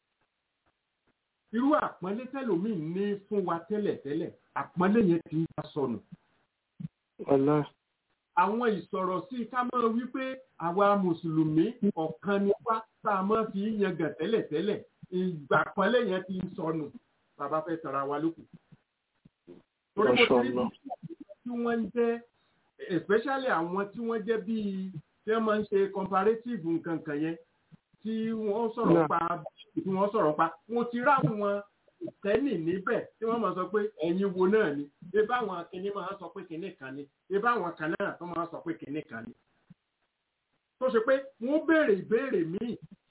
irú àpọ́nlé tẹ́lòmíì ní fún wa tẹ́lẹ̀tẹ́lẹ̀ àpọ́nlé yẹn ti ń bá sọnù ọ̀la àwọn ìsọ̀rọ̀ sí ká máa wí pé àwa mùsùlùmí ọ̀kan ni wá tá a máa fi yangàn tẹ́lẹ̀tẹ́lẹ̀ ìgbà pọ́nlé yẹn ti ń sọnù bàbá fẹ́ tara wa lókù. torí mo ti rí Mashallah. tí wọ́n ń jẹ́ especially àwọn tí wọ́n jẹ́ bíi tí wọ́n máa ń ṣe comparative nǹkan kan yẹn tí wọ́n sọ̀rọ̀ Náà. pa tí wọ́n sọ̀rọ̀ pa mo ti rá wọn ìtẹ́nì níbẹ̀ tí wọ́n máa sọ pé ẹ̀yin wo náà ni ebá àwọn kìnní máa sọ pé kìnní kan ni ebá àwọn kan náà tó máa sọ pé kìnní kan ni. tó ṣe pé wọ́n béèrè ìbéèrè míì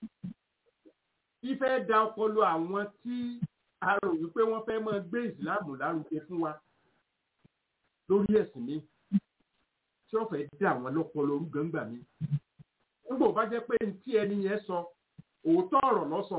ìfẹ́ da ọpọlọ àwọn tí a rò wípé wọ́n fẹ́ máa gbé ìsìláàmù lárugẹ fún wa lórí ẹ̀sìn mi tí wọ́n fẹ́ dá àwọn lọ́pọlọ orúgàngbà mi. nígbà ó bá jẹ́ pé ní tí ẹni yẹn sọ òótọ́ ọ̀rọ̀ lọ́sọ̀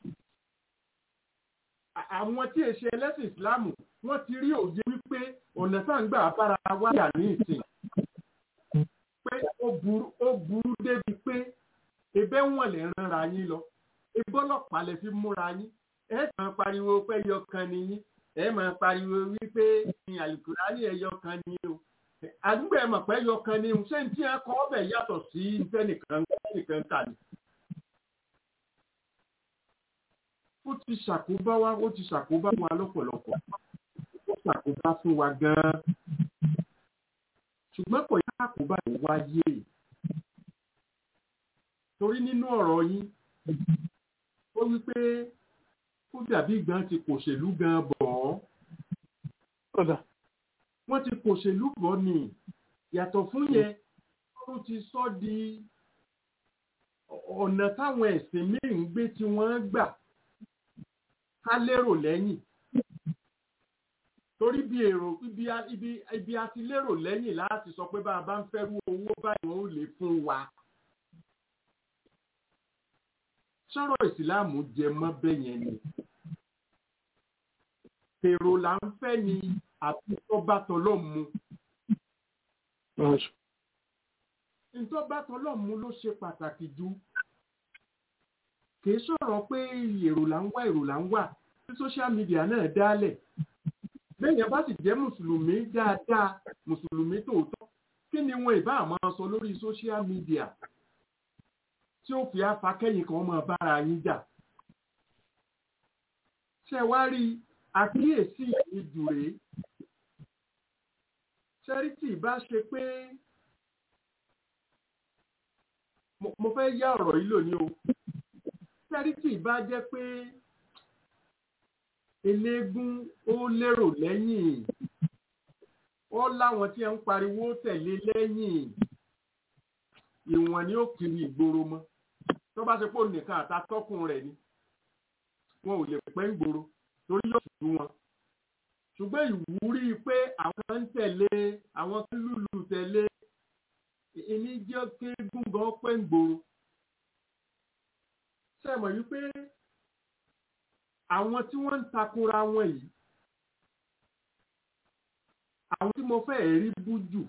àwọn tí èṣe ẹlẹ́sìn ìsìláàmù wọ́n ti rí òye wípé ọ̀nà tá à ń gbà bára wáyà ní ìsìn pé ó burú ó burú débi pé ebẹ́ wọn lè ránra yín lọ ebọ́ ọlọ́pàá lè fi múra yín ẹ máa pariwo pé ẹyọ kan ni yín ẹ máa pariwo wípé ní àlùkùránì ẹyọ kan ni o àdúgbò ẹ mọ̀ pé ẹyọ kan ni o ṣé ní tí ẹ kọ́ ọbẹ̀ yàtọ̀ sí nítẹ́nìkan nìkan kà ní. ó ti ṣàkóbá wa ó ti ṣàkóbá wa lọ́pọ̀lọpọ̀ ó ṣàkóbá fún wa gan-an ṣùgbọ́n kò yá àkóbá yìí wáyé torí nínú ọ̀rọ̀ yín ó wí pé ó dàbí gan ti kòṣèlú gan bọ̀ ọ́ ọ̀dà wọ́n ti kòṣèlú bọ̀ ni yàtọ̀ fún yẹn ó ti sọ di ọ̀nà táwọn ẹ̀sìn míì ń gbé tí wọ́n gbà ká lérò lẹ́yìn torí bí èrò ibi a- ibi ibi a ti lérò lẹ́yìn láti sọ pé bá a bá ń fẹ́rú owó báyìí wọ́n ó lè fún wa. sọ̀rọ̀ ìsìláàmù jẹ mọ́ bẹ́ẹ̀ yẹn ni èrò là ń fẹ́ ni àti tọ́ba tọ́lọ́ mu ntọ́ bá tọlọ́mù ló ṣe pàtàkì jù kì í sọ̀rọ̀ pé èrò là ń wá èrò là ń wà tí social media náà dálẹ̀ bẹ́ẹ̀yẹn bá sì jẹ́ mùsùlùmí dáadáa mùsùlùmí tòótọ́ kí ni wọn ìbá máa sọ lórí social media tí ó fi afakẹ́yìn kan máa bára yín jà ṣe wá rí àkíyèsí ìjù rèé ṣẹ́rítì bá ṣe pé mo fẹ́ yá ọ̀rọ̀ yìí lónìí o ṣẹ́rítì bá jẹ́ pé eléégún ó lérò lẹ́yìn ó láwọn tí ń pariwo tẹ̀lé lẹ́yìn ìwọ̀n ni ó kiri ìgboro mọ́ tó bá ṣe pé nìkan àtàtọ́kùn rẹ̀ ni wọn ò lè pẹ́ ń gboro torí yóò ṣubú wọn ṣùgbọ́n ìwúrí pé àwọn ń tẹ̀lé àwọn ń lùlù tẹ̀lé ìní jẹ́ kéégún gan pẹ́ ń gboro ṣe mọ̀ wípé àwọn tí wọ́n ń takora wọn yìí àwọn tí mo fẹ́ rí bú jù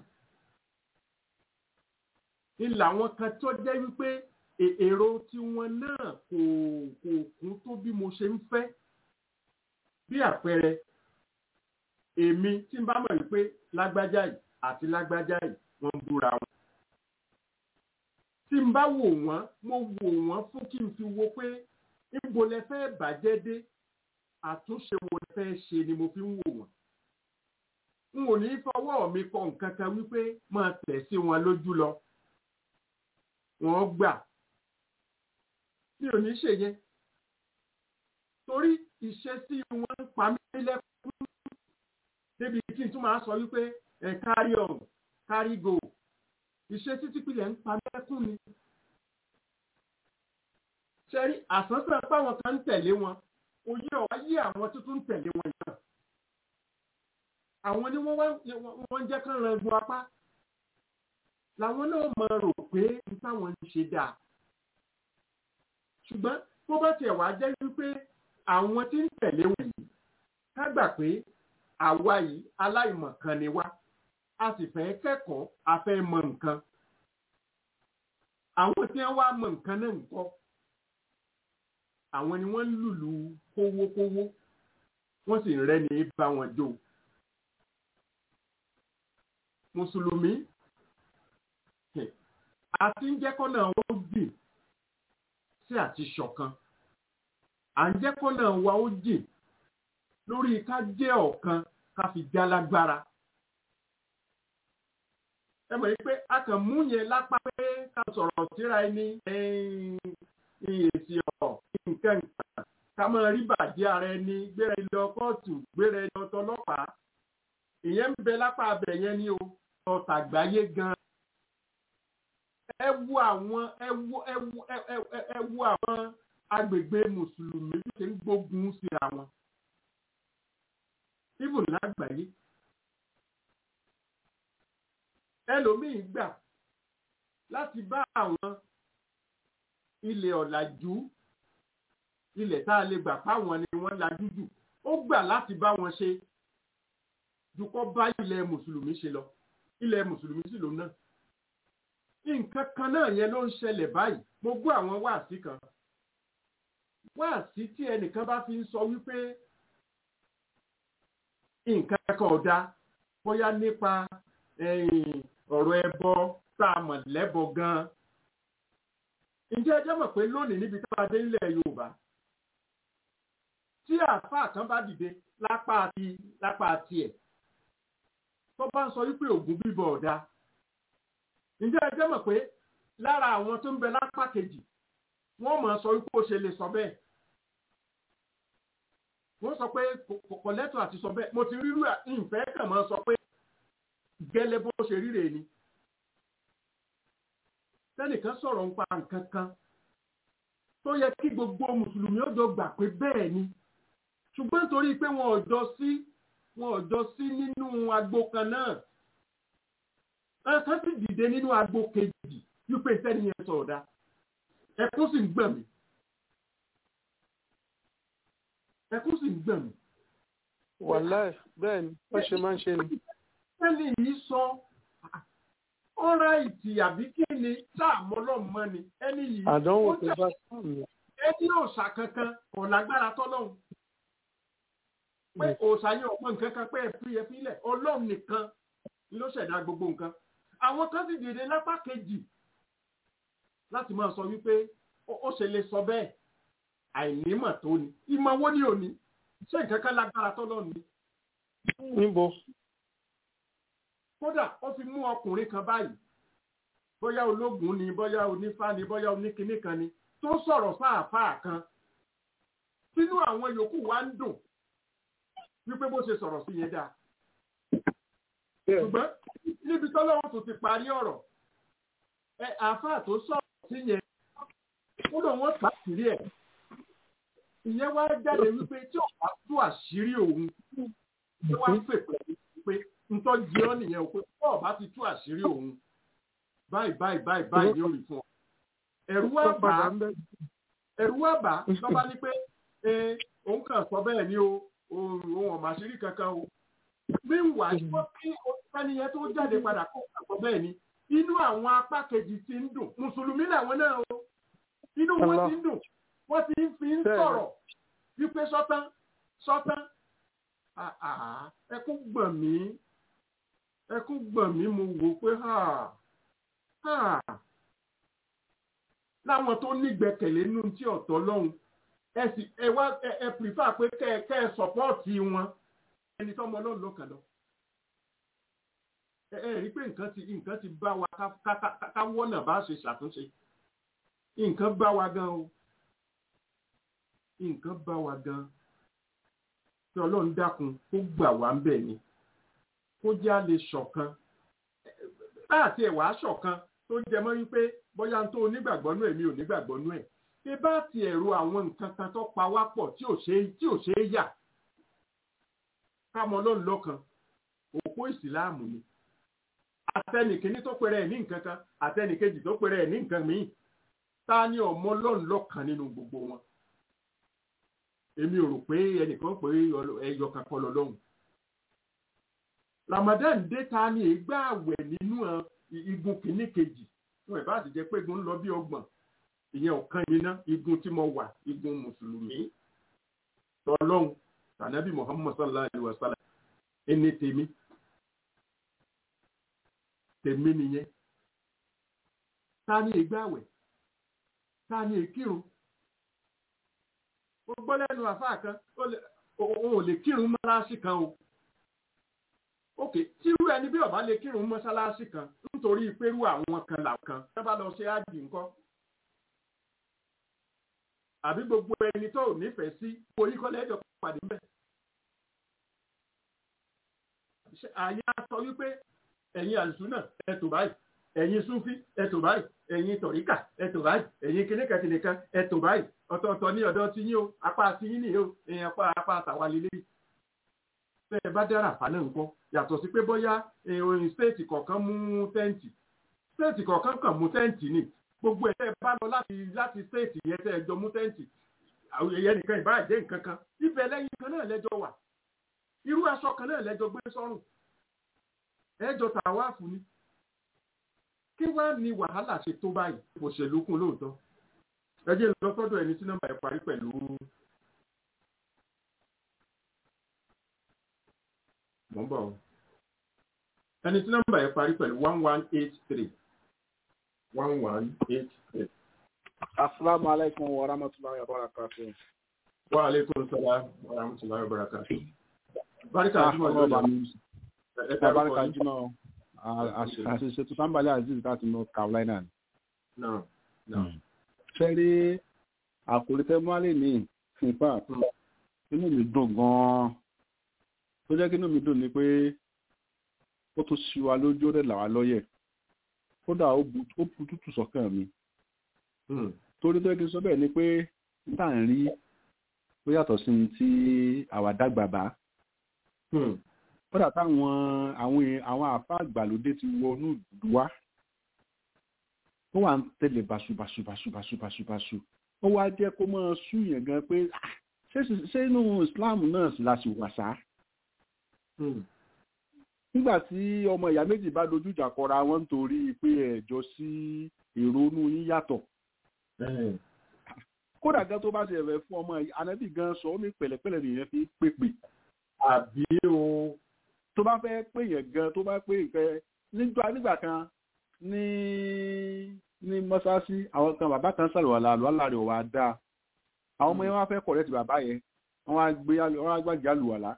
ni làwọn kan tó jẹ́ wípé èrò tiwọn náà kò kò kún tó bí mo ṣe ń fẹ́ bí àpẹẹrẹ èmi tí n bá mọ̀ wípé lágbájá yìí àti lágbájá yìí wọ́n ń búra wọn tí n bá wò wọ́n mo wò wọ́n fún kí n fi wo pé níbo lẹ fẹ́ bàjẹ́ dé àtúnṣe wo lẹ fẹ́ ṣe ni mo fi ń wò wọ́n n ò ní fọwọ́ mi kọ nǹkan kan wípé máa tẹ̀ sí wọn lójú lọ wọ́n gbà mi ò ní ṣe yẹn torí ìṣesí wọn ń pa mí lẹ́kún débi kí n tún máa sọ wípé ẹ̀ carry on carry go ìṣesí tí pilẹ̀ ń pa mí lẹ́kún ni ṣẹ́rí àsánsán páwọn kan ń tẹ̀lé wọn òye ọ̀wá yí àwọn tuntun ń tẹ̀lé wọn yìí àwọn ni wọ́n jẹ́ kán ran egun apá làwọn náà máa rò pé n táwọn ń ṣe dáa ṣùgbọ́n bó bá tiẹ̀ wá jẹ́ wípé àwọn tí ń tẹ̀lé wọn yìí ká gbà pé àwa yìí aláìmọ̀kan ni wá a sì fẹ́ kẹ́kọ̀ọ́ a fẹ́ mọ nǹkan àwọn tí wọ́n wá mọ nǹkan náà ń kọ́ àwọn ni wọ́n ń lùlù kówókówó wọ́n sì ń rẹ́ni bá wọn jó mùsùlùmí àti ń jẹ́ kọ́nà ó jìn sí àti ṣọ̀kan à ń jẹ́ kọ́nà wa ó jìn lórí ká jẹ́ ọ̀kan ká fi já lágbára ẹ mọ̀ pé a kàn mú yẹn lápá pé ká sọ̀rọ̀ síra ẹni ìyèsí ọ̀ nǹkan nǹkan ká máa rí bàjẹ́ ara ẹni gbéra ilé kóòtù gbéra ilé ọtọlọ́pàá ìyẹn ń bẹ lápá abẹ yẹn ni o ọ̀tàgbáyé gan ẹ wo àwọn ẹ wo ẹ wo ẹ wo àwọn agbègbè mùsùlùmí bí ṣe ń gbógun síra wọn ibùn lágbàáyé ẹlòmíín gbà láti bá àwọn ilẹ̀ ọ̀làjú ilẹ̀ tá a lè gbà páwọn ni wọ́n lajú jù ó gbà láti bá wọn ṣe dukọ́ bá ilẹ̀ mùsùlùmí ṣe lọ ilẹ̀ mùsùlùmí sì lòun náà nǹkan kan náà yẹn ló ń ṣẹlẹ̀ báyìí mo gbọ́ àwọn wáàsí kan wáàsí tí ẹnìkan bá fi ń sọ wípé nǹkan kan ò dáa bóyá nípa ọ̀rọ̀ ẹbọ tá a mọ̀ lẹ́bọ gan-an ǹjẹ́ ẹ jẹ́ mọ̀ pé lónìí níbi tá a dé nílẹ̀ Yorùbá tí àáfàá kan bá dìde lápá àti lápá tiẹ̀ tó bá ń sọ wípé ògùn bíbọ ọ̀dà ǹjẹ́ ẹ jẹ́ mọ̀ pé lára àwọn tó ń bẹ lápá kejì wọ́n mọ̀ sọ wípé ó ṣe lè sọ bẹ́ẹ̀ wọ́n sọ pé kò lẹ́tọ̀ àti sọ bẹ́ẹ̀ mo ti rírú ìfẹ́ kàn máa sọ pé gẹ́lẹ́ bó ṣe ríre ni tẹ́nìkan sọ̀rọ̀ ń pa nǹkan kan tó yẹ kí gbogbo mùsùlùmí ó jọ gbà pé bẹ́ẹ̀ ni ṣùgbọ́n nítorí pé wọn ò jọ sí wọn ò jọ sí nínú agbo kan náà ẹ̀ka sì dìde nínú agbo kejì wípé sẹ́ni yẹn sọ̀rọ̀ dá ẹkún sì ń gbọ̀n mí ẹkún sì ń gbọ̀n mí. wàláì bẹ́ẹ̀ ni wọ́n ṣe máa ń ṣe ni. sẹ́ni yìí sọ ọ̀rá ìtì àbí kí ni sáàmù ọlọ́mọ ni ẹni yìí àdánwò ó tó jẹ́ bá sùn mí. ẹni òòṣà kankan kò lágbára tọ́lọ́hún pé òòṣà yẹn ọ̀pọ̀ nǹkan kan pé ẹ̀fí ẹ̀fí lẹ̀ ọlọ́run nìkan ló ṣẹ̀dá gbogbo nǹkan àwọn kan sì dìde lápá kejì láti máa sọ wípé ó ó ṣe lè sọ bẹ́ẹ̀ àìnímọ̀ tó ni ìmọ̀ wo ni òní ṣé nǹkan kan lágbára tọ́lọ́run ni níbo kódà ó fi mú ọkùnrin kan báyìí bóyá ológun ni bóyá onífá ni bóyá oníkinní kan ni tó sọ̀rọ̀ fáàfáà kan sínú àwọn yòókù wa ń dùn wípé bó ṣe sọ̀rọ̀ sí yẹn dáa ṣùgbọ́n níbi tọ́lọ́wọ́ tó ti parí ọ̀rọ̀ ẹ àáfàá tó sọ̀rọ̀ sí yẹn kódà wọ́n pàṣírí ẹ̀ ìyẹn wá jáde wípé tí ọ̀pá tú àṣírí òun tí wọ́n á fèpè pé ntọ́ jẹ́ ọ́ nìyẹn o pé tí ọ̀bá ti tú àṣírí òun báyìí báyìí báyìí báyìí ni ó rí fún ọ ẹ̀rù wá tó bà padà á ń bẹ ẹ̀rù wá bà á lọ́ba ní pé ẹ òun kàn sọ bẹ́ẹ̀ ni o òun òun ọ̀mà àṣírí kankan o míwà wọ́n kí ọ̀sániyẹn tó jáde padà kó àgbọ̀ bẹ́ẹ̀ ni inú àwọn apá kejì ti ń dùn mùsùlùmí làwọn náà o inú wọn Allah. ti ń dùn wọ́n ti ń fi ń Bẹ́ẹ̀ ni. sọ̀rọ̀ wípé sọ́tán sọ́tán Ah, ah, ẹkún gbọ̀n mí ẹkún gbọ̀n mí mo wò pé ha ha láwọn tó nígbẹ́kẹ̀lé nínú tí ọ̀tọ̀ lọ́hùn ẹ sì ẹ wá ẹ ẹ pìrìfà pé kẹ ẹ kẹ ẹ sọpọ́ọ̀tì wọn ẹni tọ́mọ ọlọ́run lọ́kàn lọ. ẹ ẹ rí i pé nǹkan ti nǹkan ti bá wa ká ká ká ká wọ́nà bá ṣe ṣàtúnṣe nǹkan bá wa gan o nǹkan bá wa gan tí ọlọ́run dákun kó gbà wá ń bẹ̀ ni kó já lè ṣọ̀kan láti ẹ̀wà ṣọ̀kan tó jẹ mọ́ wípé bóyá n tó onígbàgbọ́ nú ẹ̀ mi ò nígbàgbọ́ nú ẹ̀ pé bá ti ẹ̀rọ àwọn nǹkan kan tó pa wá pọ̀ tí ò ṣe tí ò ṣe é yà kámọ ọlọ́run lọ́kan òpó ìsìláàmù ni àtẹnìkíní tó pèrè ẹ̀ ní nǹkan kan àtẹnìkejì tó pèrè ẹ̀ ní nǹkan míì ta ni ọmọ ọlọ́run lọ́kan nínú gbogbo wọn èmi ò rò pé ẹnìkan pé ẹyọ kan kọ́ lọ́lọ́run Ramadan dé ta ni ègbà àwẹ̀ nínú ẹ, igun kìíní kejì wọn ẹ̀ bá ti jẹ́ pé igun ń lọ bí ọgbọ̀n ìyẹn ọ̀kan yìí ná igun tí mo wà igun mùsùlùmí tọlọ́hun tànàbí Muhammad sallallahu alayhi wa sallam ẹni tèmi tèmi nìyẹn ta ni ègbà àwẹ̀ ta ni èkírun ó gbọ́ lẹ́nu àfáà kan ó lè- òun ò lè kírun mọ́láṣí kan o ok tírú ẹni bí ọba lè kírun mọ́ṣáláṣí kan nítorí pẹ̀lú àwọn kan làwọn kan bá lọ ṣe ájì nǹkan àbí gbogbo ẹni tó ò nífẹ̀ẹ́ sí orí kọ́lẹ́ ẹ̀jọ̀ pàdé mbẹ́. Ṣé- àyà sọ wípé ẹ̀yin àlùsùnà ẹ tò báyìí ẹ̀yin súnfí ẹ tò báyìí ẹ̀yin tọ̀ríkà ẹ tò báyìí ẹ̀yin kìnìkàkìnìkan ẹ tò báyìí ọ̀tọ̀ọ̀tọ̀ ní ọ̀dọ̀ ti yín o apá ti yín nìyí o ẹ̀yin apá apá àtàwà lélẹ́yìí bẹ́ ẹ bá dára fà náà nǹkan yàtọ̀ sí pé bóyá ìròyìn stéètì kọ̀ọ̀kan mú tẹ́ǹtì stéètì kọ̀ọ̀kan kàn mú tẹ́ǹtì ni gbogbo ẹ̀ tẹ́ ẹ bá lọ láti láti stéètì yẹn tẹ́ ẹ jọ mú tẹ́ǹtì àwọn èèyàn nìkan ìbá jẹ́ nǹkan kan ibẹ̀ lẹ́yìn kan náà lẹ́jọ́ wà irú aṣọ kan náà lẹ́jọ́ gbé sọ́rùn ẹjọ́ tàwáàfù ni kí wá ní wàhálà ṣe tó báyìí òṣèlú kún lóòótọ́ ẹ jẹ́ lọ sọ́dọ̀ ẹni tí nọ́mbà ẹ̀ parí pẹ̀lú mọ̀ ń bọ̀ ọ́. ẹni tí nọ́mbà yẹn parí pẹ̀lú one one eight three one one eight three. Assalamu alaikum wa rahmatullahi wa barakatuh. wa aleykum salaam wa rahmatulahi wa barakatuh. barika Ah, jùmọ̀ ọlọ́ọ̀bà lọ́la mi. ẹ Ẹ barika dárúkọ yín. jùmọ̀ àṣìṣe tó sábàlẹ̀ Aziz láti North Carolina. náà náà Ṣé rí àkòrí tẹ́ mọ́lẹ̀ ní in fact Mm. inú mi dùn gan-an. Tó jẹ́ kí inú mi dùn ni pé ó tún ṣí wa lójú ó dẹ̀ là wá lọ́yẹ̀. Kódà ó bu ó bu tútù sọ́kàn mi. Hmm. Torí tó yẹ kí n sọ bẹ́ẹ̀ ni pé níta ń rí ó yàtọ̀ sí ní tí àwa dàgbà bá. Hmm. kódà táwọn àwọn èèyàn- àwọn àfa àgbàlódé ti wọnú ìlú wa ó wà ń tẹ̀lé báṣubàṣubàṣubàṣubàṣu ó wá jẹ́ kó máa súyàn gan pé "Ah, ṣé ṣé inú Islam náà sì la sì wà sá Hmm. nígbà tí ọmọ ìyá méjì bá dojú ìjà kọra wọn nítorí pé ẹ̀jọ́ sí èrò inú yín yàtọ̀ kódà gan tó bá ṣe ẹ̀fẹ̀ fún ọmọ ànábì gan sọ ó ní pẹ̀lẹ́pẹ̀lẹ́ nìyẹn fi pépè àbí o tó bá fẹ́ pè yẹn gan tó bá pè nǹkan nígbà nígbà kan ní ní mọ́sáàsì àwọn kan bàbá kan sàlùwàlà àlùwàlà rẹ̀ wà dáa àwọn ọmọ yẹn wá fẹ́ kọ̀rẹ́ ti bàbá yẹn wọ́n á gbé wọ́n á gbàgbé àlùwàlà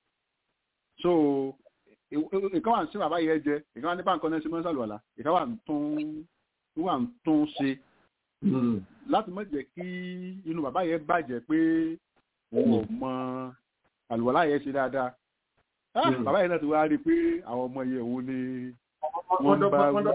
so ìkan wà ń sí bàbá yẹn jẹ ìkan wà ní báńkọ́ náà sí mọ́ sàlùwàlà ìkan wà ń tún wà ń tún ṣe láti má jẹ́ kí inú bàbá yẹn bàjẹ́ pé òun ò mọ àlùwàlà yẹn ṣe dáadáa bàbá yẹn náà ti wá rí i pé àwọn ọmọ yẹn òun ni wọ́n bá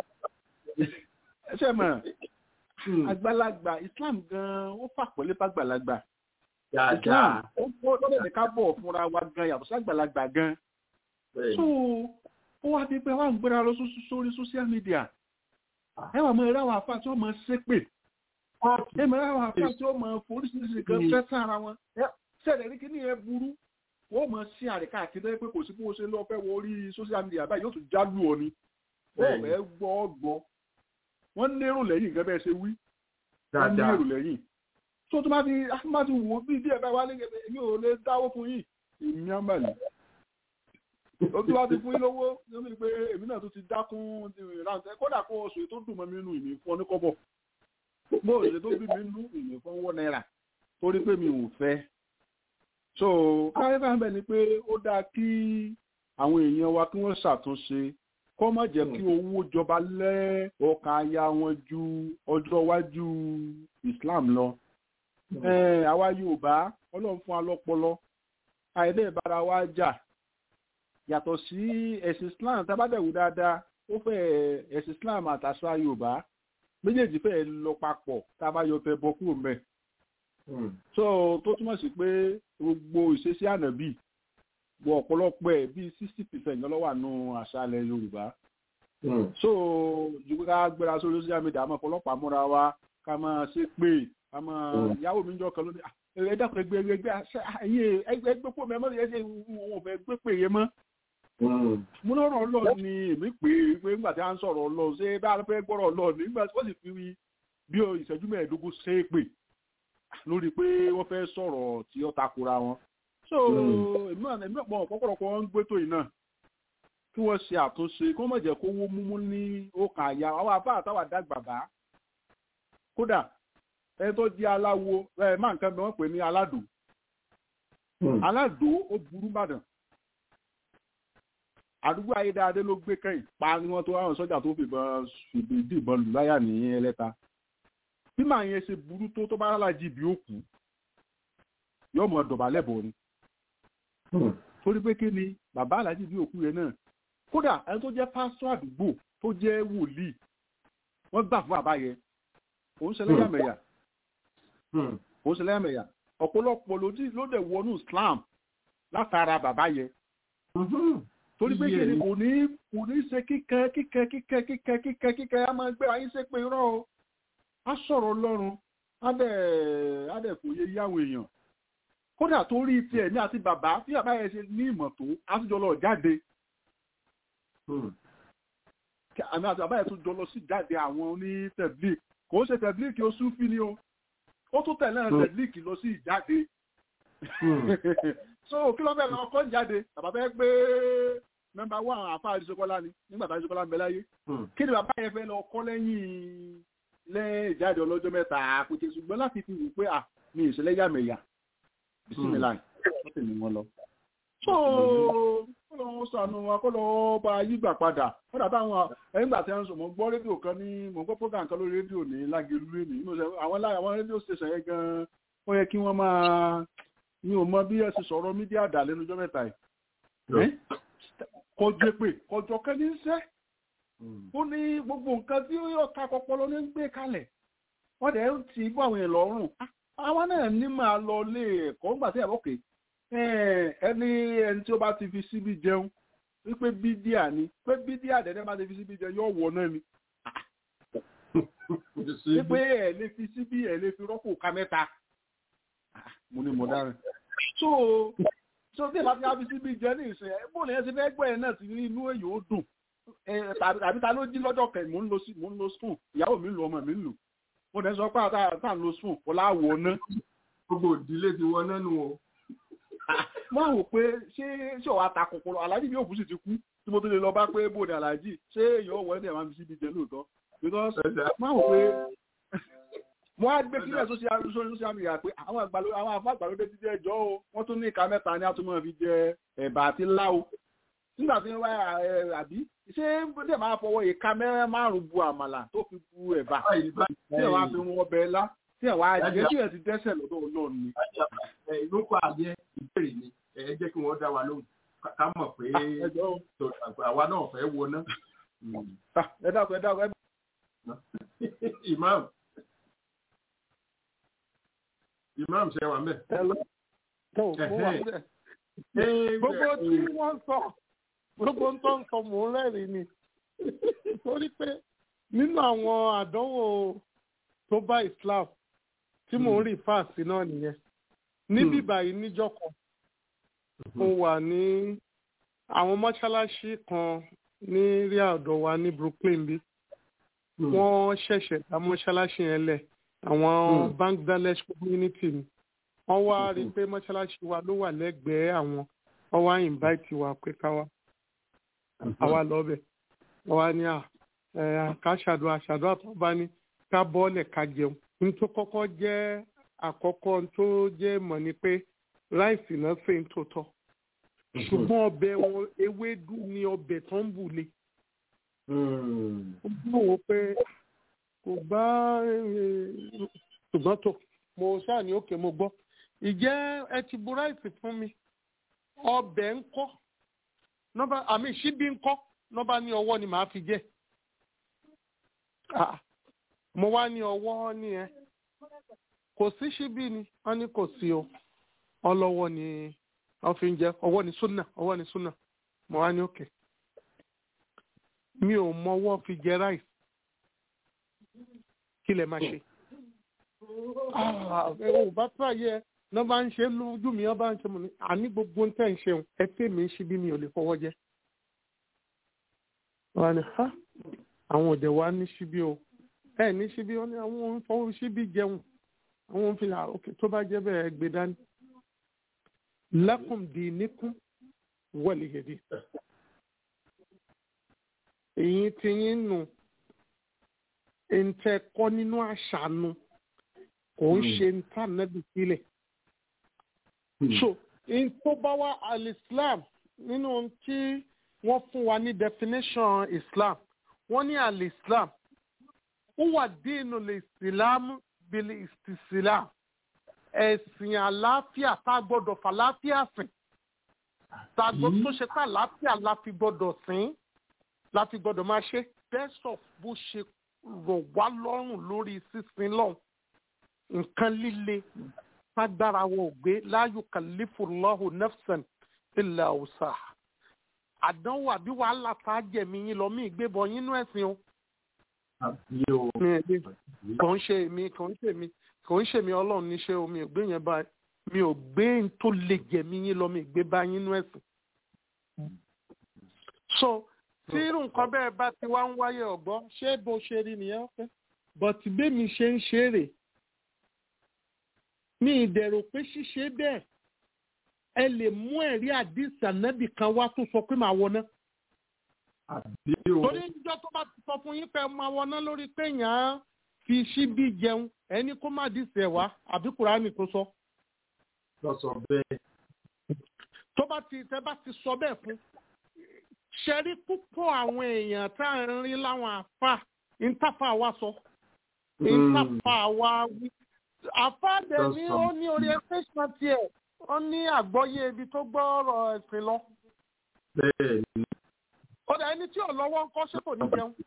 ṣe mọ̀ àgbàlagbà Islam gan ó fàpọ̀lé fàgbàlagbà Islam ó lọ́dọ̀ ní ká bọ̀ fúnra wa gan yàtọ̀ sàgbàlagbà gan so ó wá di pé wà ń gbéra lọ sórí social media ẹ wà mọ ẹrẹ àwọn àfa tí wọ́n mọ ṣépè ẹ mọ ẹrẹ àwọn àfa tí wọ́n mọ foríṣiríṣi kan fẹ́ sára wọn ṣẹlẹ̀ ní kíní yẹn burú wọ́n mọ̀ sí àríkà àkíndé pé kò sí bó ṣe lọ fẹ́ wọ orí social media báyìí yóò tún jálù ọ ni wọ́n fẹ́ gbọ́ gbọ́ wọ́n lérò lẹ́yìn gẹ́gẹ́ bẹ́ẹ̀ ṣe wí wọ́n lérò lẹ́yìn tó tó bá ti bá ti wò ó bí díẹ̀ bá wà ní èmi ò lè dáwó fún yìí èmi á mà ní. ó tún wá ti fún yín lówó lómi pé èmi náà tó ti dákún ìrántẹ kódà kó oṣù tó dùn mọ́ mi nínú ìní fún ọ ní kọ́bọ̀ bó oṣù tó bí mi nínú ìní fún wọ́n náírà torí pé mi ò fẹ́ so káyọ̀ bá ń bẹ̀ ni pé ó dáa kí àwọn èèyàn wa kí wọ́n ṣàtúnṣe kọ́ má jẹ́ kí owó jọba lẹ́ ọkàn aya wọn ju ọjọ́ iwájú Islam lọ. àwa Yorùbá ọlọ́run fún wa lọ́pọlọ àìdẹ́ ìbára wa jà yàtọ̀ sí ẹ̀sìn Islam tábàdẹ̀wò dáadáa ó fẹ́ ẹ̀sìn Islam àtàṣà Yorùbá méjèèjì fẹ́ lọ papọ̀ tá a bá yọ tẹ bọ kúrò mẹ́. so tó túmọ̀ sí pé gbogbo ìṣesí ànábì wọ ọ̀pọ̀lọpọ̀ ẹ̀ bíi sixty percent lọ́wọ́ àánú àṣàlẹ̀ yorùbá. so ju ká gbéra sórí social media àmọ́ ọ̀pọ̀lọpọ̀ àmúra wa ká máa ṣe pé ká máa ìyàwó mi jọ kan lónìí ẹ dákun ẹgbẹ́ ẹgbẹ́ ẹyẹ ẹgbẹ́ ẹgbẹ́ pò mẹ́mọ́ ẹ ṣe wọn ò fẹ́ gbé pè yé mọ́. mo lọ́rọ̀ ọlọ́ọ̀ ni èmi pè é pé nígbà tí a ń sọ̀rọ̀ ọlọ́ọ̀ ṣé bá a fẹ́ gbọ́rọ̀ ọlọ́ọ̀ nígbà tí wọ́n sì fi bí ìṣẹ́jú mẹ́ẹ̀ẹ́dógún ṣe é pè lórí pé wọ́n fẹ́ sọ̀rọ̀ tí ó takora wọn so èmi náà èmi náà pọ̀ ọ̀pọ̀lọpọ̀ wọn ń gbé tó yìí náà kí wọ́n ṣe àtúnṣe kí wọ́n má jẹ́ kó wó múmú ní ọkàn àyà àwọn afá àtàwà dàgbà bá kódà ẹni tó di aláwo ẹ má nǹkan bí wọ́n pè ní aládùn aládùn ó burú bàdàn àdúgbò ayédáadé ló gbé kẹ́yìn pa ni wọ́n tó àwọn sọ́jà tó fìbọn fìbọn lù láyà ní ẹlẹ́ta bí màá yẹn ṣe burú tó tó bá lálájì bí ó kú yóò mọ dọ̀bálẹ̀ bọ̀ ni torí pé kí ni bàbá aláàjì bí òkú yẹn náà kódà ẹni tó jẹ́ pásítọ̀ àdúgbò tó jẹ́ wòlíì wọ́n gbà fún bàbá yẹn òun ṣe lẹ́yàmẹ̀yà òun ṣe lẹ́yàmẹ̀yà ọ̀pọ̀lọpọ̀ ló dẹ̀ wọnú Islam látara bàbá yẹn torí pé kí ni kò ní kò ní ṣe kíkẹ́ kíkẹ́ kíkẹ́ kíkẹ́ kíkẹ́ kíkẹ́ á máa gbé ayé ṣe pé irọ́ o á sọ̀rọ̀ Ọlọ́run á dẹ̀ á dẹ̀ fòye yáwó èèyàn kódà tó rí tiẹ̀ ní àti bàbá tí bàbá yẹn ṣe ní ìmọ̀ tó àtúnjọ lọ jáde àmì àti bàbá yẹn tún jọ lọ sí jáde àwọn ní tẹ̀blík kò ń ṣe tẹ̀blík ó súnfì ni o ó tún tẹ̀lé tẹ̀blík lọ sí ìjáde so kí ló fẹ́ lọ kọ́ jáde bàbá fẹ́ gbé mẹ́mbà wà àfa àdìsókọ́lá ni nígbà tá àdìsókọ́lá ń bẹ láyé kí ni bàbá yẹn fẹ́ lọ kọ́ lẹ́yìn lẹ́yìn ìjáde ọlọ́jọ́ mẹ́ta àpèjẹ ṣùgbọ́n láti fi wù pé à mi ìṣẹ̀lẹ̀ yàmẹ̀yà bisimilayi wọ́n sì ní wọn lọ. so kó lọ sànù wa kó lọ bá yígbà padà wọ́n dàbí àwọn ẹ̀yìn gbà tí wọ́n sọ mọ̀ gbọ́ rédíò kan ní mọ̀ gbọ́ program kan lórí rédíò ní lágẹ̀lú ní àwọn àwọn rédíò station yẹn gan ó yẹ kí wọ́n máa ní o mọ bí ẹ ti sọ̀rọ̀ mídíà dà lẹ́nu ọjọ́ mẹ́ta yìí kọjọ pé kọjọ kẹ́ni ń sẹ́ ó ní gbogbo nǹkan tí ó ta kọpọlọ ní gbé kalẹ̀ wọ́n dẹ̀ ń ti bọ́ àwọn èèyàn lọ́rùn àwọn náà ní máa lọ lé ẹ̀kọ́ ńgbà tí ẹ̀rọ kè ẹni ẹni tí ó bá ti fi síbi jẹun wípé bídíà ni pé bídíà dẹ̀dẹ̀ bá ti fi síbi jẹun yóò wọ náà ni wípé ẹ̀ lè fi síbi ẹ̀ lè fi rọ́pò ká mẹ́ta mo ní mo dára so so bí ìbá fi á fi síbi jẹ ní ìsìn ẹ bóun yẹn ti fẹ́ gbọ́ ẹ náà sí ní inú èyí ó dùn ẹ tàbí tàbí ta ló jí lọ́jọ́ kẹ̀ mò ń lo sí mò ń lo spoon ìyàwó mi ń lo ọmọ mi ń lò mo dẹ̀ sọ pé àtà àtà ń lo spoon kò láwọ̀ ná. gbogbo ìdílé ti wọ nánu o. mo rò pé ṣé ṣé òun ata kòkòrò aláàjì bí òkú sì ti kú tí mo tó lè lọ bá pé bóde aláàjì ṣé èèyàn wọ ẹ̀ máa fi síbi jẹ lóòótọ́ because mo rò pé mo á gbé sílẹ̀ social social media pé àwọn àgbàlódé àwọn afọ àgbàlódé ti jẹ́ ẹjọ́ o wọ́n tún ní ìka mẹ́ta ní àtúmọ̀ fi jẹ ẹ̀bà àti láwo nígbà tí wọ́n wá ẹ àbí ṣé bóde máa fọwọ́ ìka mẹ́rẹ́ márùn-ún bu àmàlà tó fi bu ẹ̀bà tí ẹ̀ wá fi wọn ọbẹ̀ ńlá tí ẹ̀ wá jẹ́ tí ẹ̀ ti dẹ́sẹ̀ lọ́dọ̀ ọlọ́run ni. ló kọ́ àyẹ ìbéèrè ni ẹ jẹ́ kí wọ́n dá wa lóhùn ká mọ̀ pé àwa náà fẹ́ wo ná. ẹ dákun ẹ dákun ẹ. imam imam ṣe wà mẹ́. gbogbo tí wọ́n sọ gbogbo tó ń sọ mò ń rẹ́rìn ni torí pé nínú àwọn àdánwò tó bá Islam tí mò ń rí fáàsì náà nìyẹn níbí báyìí níjọ́ kan mo wà ní àwọn mọ́ṣáláṣí kan ní rí àdọ̀ wa ní Brooklyn bí wọ́n ṣẹ̀ṣẹ̀ dá mọ́ṣáláṣí yẹn lẹ̀ àwọn Bangladesh community ni wọ́n wá rí i pé mọ́ṣáláṣí wa ló wà lẹ́gbẹ̀ẹ́ àwọn wọ́n wá invite wa pé ká wá àwa lọ́bẹ̀ wọ́n wá ní à ká ṣàdúrà ṣàdúrà tó bá ní ká bọ́ọ̀lẹ̀ ká jẹun ní tó kọ́kọ́ jẹ́ àkọ́kọ́ tó jẹ́ mọ̀ ni pé ráìsì náà ṣe ń tó tọ́ ṣùgbọ́n ọbẹ̀ wọn ewédú ni ọbẹ̀ tó ń bù le. ó bá wò pé kò bá ṣùgbọ́n tó mo ṣáà ní òkè mo gbọ́ ìjẹ́ ẹ ti bu ráìsì fún mi ọbẹ̀ ń kọ́ nọ́bà àmì ṣíbí ń kọ́ nọ́bà ní ọwọ́ ni màá fi jẹ́ mo wá ní ọwọ́ ní ẹ kò sí ṣíbí ni wọ́n ní kò sí o ọlọ́wọ́ ni wọ́n fi ń jẹ ọwọ́ ni súnà ọwọ́ ni súnà mo wá ní òkè mi ò mọwọ́ fi jẹ ráìsì kí lè máa ṣe ò bá tó àyẹ ní wọ́n bá ń ṣe lójú mi wọ́n bá ń ṣe mọ̀ ní àní gbogbo ń tẹ̀ ń ṣeun ẹ pé mi ń ṣe bí mi ò lè fọwọ́ jẹ. wọ́n á ní ha àwọn òde wa ní ṣíbí o ẹ ní ṣíbí wọ́n ní àwọn òun fọwọ́ ṣíbí jẹun àwọn òun fi hà òkè tó bá jẹ́ bẹ́ẹ̀ gbé dání. lakum dinukum waliya din. èyí ti yín nù ń tẹ́ kọ́ nínú àṣà nu kò ń ṣe ń tà nẹ́bí sílẹ̀. so in tó bá wá al-islam nínú tí wọ́n fún wa ní definition islam wọ́n ní al-islam huwa dinu l-islam bil istislam ẹ̀sìn àlàáfíà tá a gbọ́dọ̀ fàlàáfíà sìn tá a gbọ́dọ̀ tó ṣe pé àlàáfíà la fi gbọ́dọ̀ sìn la fi gbọ́dọ̀ máa ṣe best of bó ṣe rọ̀ wá lọ́rùn lórí sísin lọ́hùn nǹkan líle tágbára wọ ògbé la yukallifullahu nafsan illa wusaha àdánwò àbí wàhálà tá a jẹ̀mí yín lọ mí ìgbébọn yín nú ẹ̀sìn o. kò ń ṣe èmi kò ń ṣe èmi kò ń ṣe èmi ọlọ́run níṣẹ́ o mi ò gbé yẹn bá mi ò gbé n tó lè jẹ̀mí yín lọ mi ìgbé bá yín nú ẹ̀sìn. so tí irú nǹkan bẹ́ẹ̀ bá ti wá ń wáyé ọ̀gbọ́n ṣé bó ṣe rí nìyẹn fẹ́ bọ̀tí bẹ́mi ṣe ń ṣe rè ní ìdẹ̀rù pé ṣíṣe bẹ́ẹ̀ ẹ lè mú ẹ̀rí àdìsí ànábì kan wá tó sọ pé màá wọná. torí níjọ́ tó bá ti sọ fún yín pé máa wọná lórí pé yàn án fi ṣíbí jẹun ẹni kó má dìsí ẹ̀ wá àbí kùránì tó sọ. lọ sọ bẹ́ẹ̀. tó bá ti tẹ́ bá ti sọ bẹ́ẹ̀ fún ṣẹ́rí púpọ̀ àwọn èèyàn tá à ń rí láwọn àfà ìntàfà wa sọ ìntàfà wa wí. àfà dẹ̀ ni ó ní orientation tiẹ̀ ó ní àgbọ́yé ibi tó gbọ́ ọ̀rọ̀ ẹ̀sìn lọ. bẹ́ẹ̀ ni. ó dà ẹni tí ò lọ́wọ́ ń kọ́ ṣé kò ní jẹun.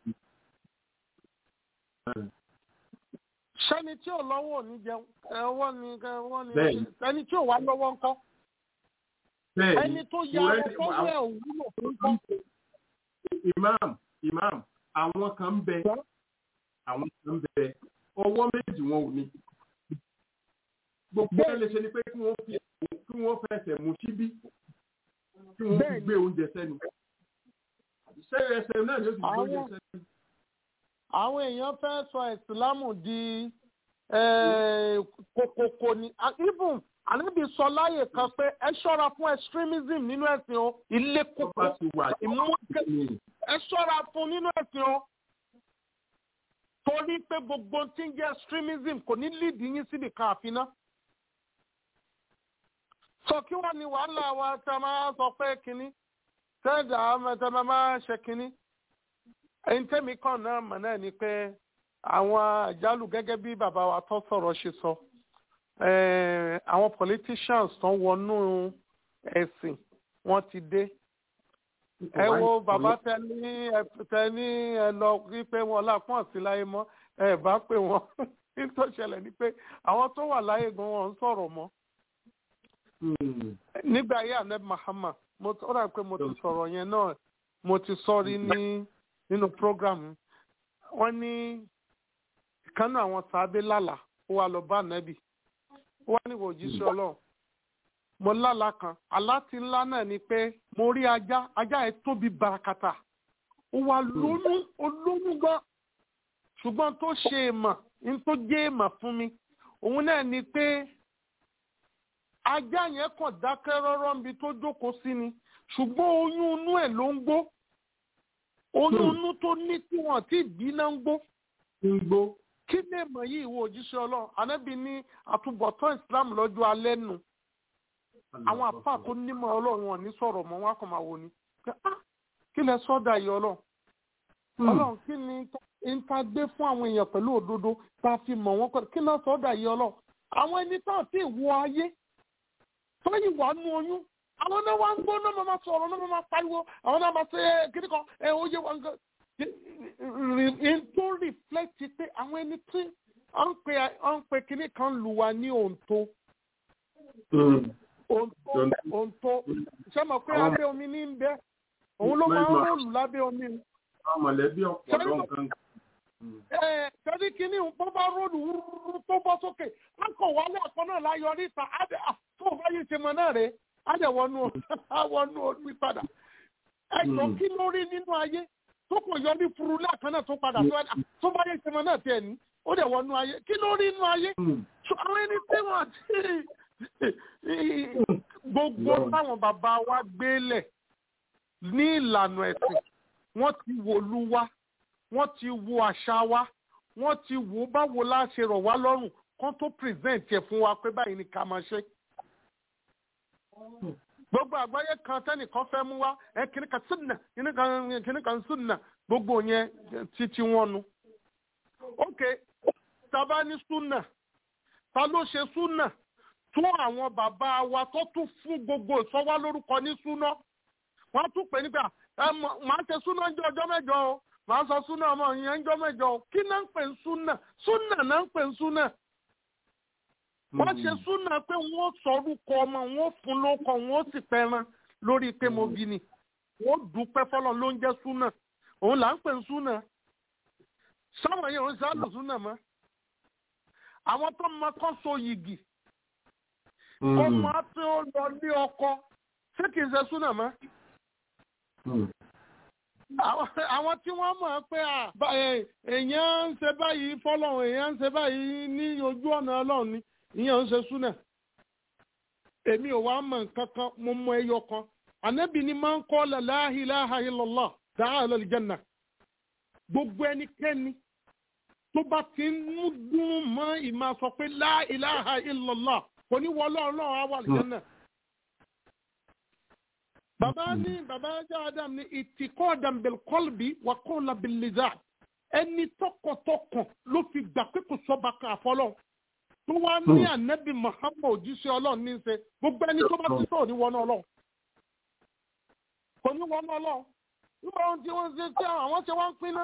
sẹ́ni tí ò lọ́wọ́ ò ní jẹun ẹ̀wọ́ ni ẹ̀wọ́ ni ẹni tí ò wá lọ́wọ́ ń kọ́. ẹni tó ya ọkọ wẹ̀ òwúlò fún kọ́. imam imam àwọn kan ń bẹ àwọn kan ń bẹ ọwọ́ méjì wọn ò ní gbogbo ẹ lè ṣe ni pé kí wọ́n fi kí wọ́n fẹsẹ̀ mú síbí kí wọ́n fi gbé oúnjẹ sẹ́nu ṣé ẹsẹ̀ náà yóò sì gbé oúnjẹ sẹ́nu. àwọn èèyàn fẹ́ sọ ìsìlámù di kòkòkò ni even àníbi sọ láyè kan pé ẹ ṣọ́ra fún extremism nínú ẹ̀sìn o ilé kókó ìmúkẹ́ ẹ ṣọ́ra fún nínú ẹ̀sìn o torí pé gbogbo tí ń jẹ́ extremism kò ní lead yín síbi kan àfiná. sọ kí wọ́n ní wàhálà wa tẹ́ máa sọ pé kínní tẹ́ẹ̀dà tẹ́ máa ṣe kínní. ẹni tẹ́mi kàn náà mọ̀ náà ni pé àwọn àjálù gẹ́gẹ́ bí bàbá wa tó sọ̀rọ̀ ṣe sọ àwọn politicians tó wọnú ẹ̀sìn wọ́n ti dé ẹ wo bàbá tẹ ní tẹ ní ẹ lọ rí pé wọn lápọn sí láyé mọ́ ẹ bá pè wọn nítorí ṣẹlẹ̀ ni pé àwọn tó wà láyé gan wọn ń sọ̀rọ̀ mọ́. nígbà ayé ahmed mahama mo ó dà pé mo ti sọ̀rọ̀ yẹn náà mo ti sọrí ní nínú program wọn ní ìkànnì àwọn sábẹ́ lálà ó wà lọ bá ànábì ó wà níwò òjíṣẹ́ ọlọ́run mo lálàá kan aláti ńlá náà ni pé mo rí ajá ajá yẹn tóbi barakata ó wà lóyún olóyún gan ṣùgbọ́n tó ṣe èèmọ̀ ní tó jẹ́ èèmọ̀ fún mi òun náà ni pé ajá yẹn kàn dákẹ́ rọ́rọ́ níbi tó jókòó sí ni ṣùgbọ́n oyún inú ẹ̀ ló ń gbó oyún inú tó ní tí wọ́n ti bí náà ń gbó. ń gbó. kí lè mọ̀ yìí ìwọ òjíṣẹ́ ọlọ́run ànábì ní àtúbọ̀tán ìsìlámù lọ́jọ́ alẹ́ nù àwọn àpá tó nímọ̀ ọlọ́run wọn ní sọ̀rọ̀ mọ́ wọn kò máa wò ni kí lẹ sọ́dà yìí ọlọ́run ọlọ́run kí ni n ta gbé fún àwọn èèyàn pẹ̀lú òdodo tá a fi mọ̀ wọ́n pẹ̀lú kí lẹ sọ́dà yìí ọlọ́run àwọn ẹni tá à ti wọ ayé tó yìí wà nú oyún àwọn náà wá ń gbọ́ náà máa sọ̀rọ̀ náà máa pariwo àwọn náà máa ṣe kíní kan ẹ ó yé wọn gan n tó reflect pé àwọn ẹni tí wọ́n ń pe kíní kan lù wá ní òǹtó òǹtó ṣé mo pé abẹ́ omi ní ń bẹ́ òun ló máa ń rólù lábẹ́ omi. mọ̀lẹ́bí ọ̀pọ̀ lọ́nkàn. Ṣẹ́ni kìíní bó bá rólù tó bọ́ sókè, á kàn wálé àpọ̀ náà láyọ̀ níta, tó o bá yé ṣe mọ náà rẹ̀, á dẹ̀ wọnú wọnú omi padà. Ẹ̀jọ̀ kí ló rí nínú ayé tó kò yọ ní furu lẹ́ẹ̀kan náà tó padà tó bá yé ṣe mọ náà tiẹ̀ ní, ó dẹ̀ wọnú ayé. Kí ló rí nínú ayé? Àwọn ẹni tí wọ́n ti gbogbo táwọn bàbá wa gbélẹ̀ ní ìlànà ẹ̀sìn wọ́n ti wò lu wa wọ́n ti wo àṣà wa wọ́n ti wò báwo la ṣe rọ̀ wá lọ́rùn kán tó present ẹ̀ fún wa pé báyìí ni ká máa ṣe. gbogbo àgbáyé kan tẹ́nìkan fẹ́ mú wa ẹ kìnnì kan sunna kìnnì kan sunna gbogbo yẹn títí wọn nu. ok tàbá ní sunna ta ló ṣe sunna tún àwọn bàbá wa tó tún fún gbogbo ìsọwá lórúkọ ní súná wọn tún pè nígbà màá ṣe súná ń jẹ ọjọ́ mẹ́jọ o màá sọ súná ọmọ yẹn ń jọ mẹ́jọ o kí náà ń pè ń súná súná náà ń pè ń súná. wọ́n ṣe súná pé wọ́n sọ orúkọ ọmọ wọ́n fún lóko wọ́n sì pẹran lórí pé mo bí ni wọ́n dúpẹ́ fọlọ́ ló ń jẹ́ súná òun là ń pè ń súná. sáwọn yẹn ò ń sálò súná mọ́ àwọn tó mọ kọ́ so yìgì ọmọ tí ó lọ ní ọkọ ṣé kìí ṣe súnà mọ́. àwọn tí wọ́n mọ̀ pé èèyàn ń ṣe báyìí fọlọ́run èèyàn ń ṣe báyìí ní ojú ọ̀nà ọlọ́run ni ìyẹn ń ṣe súnà. èmi ò wá mọ̀ nǹkan kan mo mọ ẹyọ kan ànábì ni máa ń kọ́ la ilaha illallah ta'ala al-janna gbogbo ẹnikẹ́ni tó bá ti ń mú dùn mọ́ ìmọ̀ sọ pé la ilaha illallah kò ní wọ ọlọ́run náà á wà lẹ́yìn náà. bàbá ní bàbá jẹ́ adam ní ìtìkọ́ dàmbẹ̀l kọ́lbì wà kọ́ọ̀lá bìlìzà ẹni tọkàntọkàn ló fi gbà pé kò sọ́ba kan àfọlọ́ tó wá ní ànábì muhammad òjíṣẹ́ ọlọ́run ní í ṣe gbogbo ẹni tó bá ti sọ̀rọ̀ ní wọnú ọlọ́run kò ní wọnú ọlọ́run nígbà wọn tí wọ́n ṣe tí àwọn ṣe wá ń pín náà.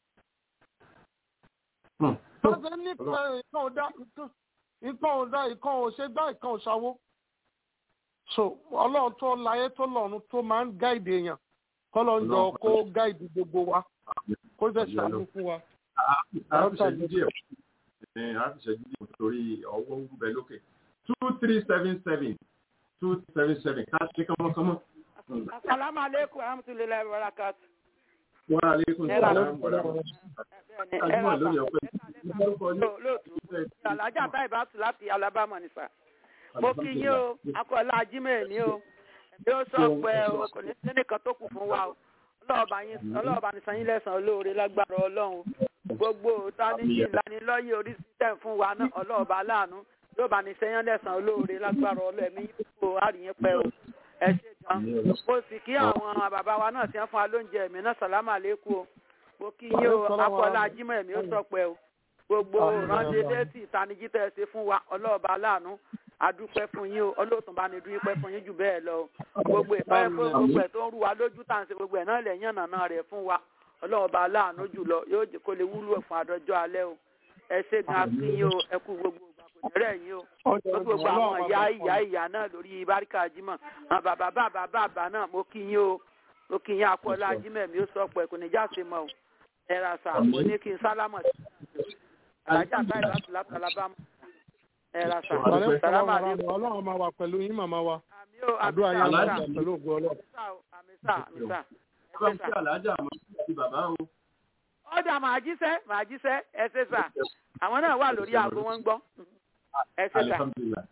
wọ́n ṣe ní ìkan ọ̀dà nǹkan ò dá nǹkan ò ṣe gbá nǹkan ò ṣàwó. so ọlọ́run tó láyé tó lọ́run tó máa ń gáìdì èèyàn kọ́lọ́ ń jọ kó gáìdì gbogbo wa kó jẹ́ ṣàánú fún wa. a fi ṣẹ́jú díẹ̀ a fi ṣẹ́jú díẹ̀ torí ọwọ́ ń bẹ lókè two three seven seven two seven seven ká ṣe kọ́mọ́kọ́mọ́. Assalamu alaikum warahmatullahi wabarakatuh. Wa alaikum Ẹ ra salaam wa rahmatullahi. Ajúmọ̀ lórí ọ̀pẹ. lóòtú alájà táì bá tù láti Alabama nìfà. Mo kí yín o, akọ̀ọ́lá ajímẹ̀ ní o. Bí ó sọ pé o kò ní sẹ́nìkan tó kù fún wa o. Ọlọ́ọ̀bá ní sanyín lẹ́sàn-án olóore lágbára Ọlọ́run. Gbogbo táníjì lanilọ́yẹ̀ oríṣi tẹ̀ fún wa náà ọlọ́ọ̀bá láàánú. Yóò bá ní sẹ́yìn lẹ́sàn-án olóore lágbára Ọlọ́run ẹ̀mí yípo àríyìn pẹ́ o. Ẹ ṣe gan. Mo sì kí àwọn bàbá wa náà ti ń fún wa lóúnjẹ ẹ̀mí náà sàlámà lẹ́kọ̀ọ́ o. Mo kí yín o, akọ̀ọ́lá ajímọ̀ ẹ̀mí ó sọ pé o gbogbo ránṣẹ́ létí ìtanijí tẹ́ ẹ ṣe fún wa ọlọ́ọ̀bá láàánú adúpẹ́ fún yín o ọlọ́ọ̀tún bá ní dúpẹ́ fún yín jù bẹ́ẹ̀ lọ o gbogbo ìpẹ́ fún gbogbo ẹ̀ tó ń rú wa lójú tá à ń ṣe gbogbo ẹ̀ náà lẹ̀ yànnà náà rẹ̀ fún wa ọlọ́ọ̀bá láàánú jùlọ yóò jẹ́ kó lè wúlò fún àdọ́jọ́ alẹ́ o ẹ ṣe gan akí yín o ẹ kú gbogbo ìgbà kò ní rẹ̀ yín o gbogbo àwọn ìyá ìyá ìyá náà lórí báríkà jímọ̀ àwọn bàbá bàbá bàbá náà mo kí yín o mo kí yín akọ́lá jímọ̀ mi ó sọ pé kò ní jáde mọ́ o ẹ ra sà mo ní kí n sálámọ̀ sí alájà báyìí láti láti alábàámu ẹ ra sà sàlámà ní ọlọ́run máa wà pẹ̀lú yín màmá wa àmì ó àmì àdúrà yẹn sà máa pẹ̀lú ògùn ọlọ́run. àmì sà àmì sà Ẹ bá ń kí àlájà mọ́ sí bàbá o. ọjà màá jíṣẹ́ màá jíṣẹ́ ẹ ṣe sà àwọn náà wà lórí aago wọn ń gbọ́ ẹ ṣe sà. Alhamdulillah.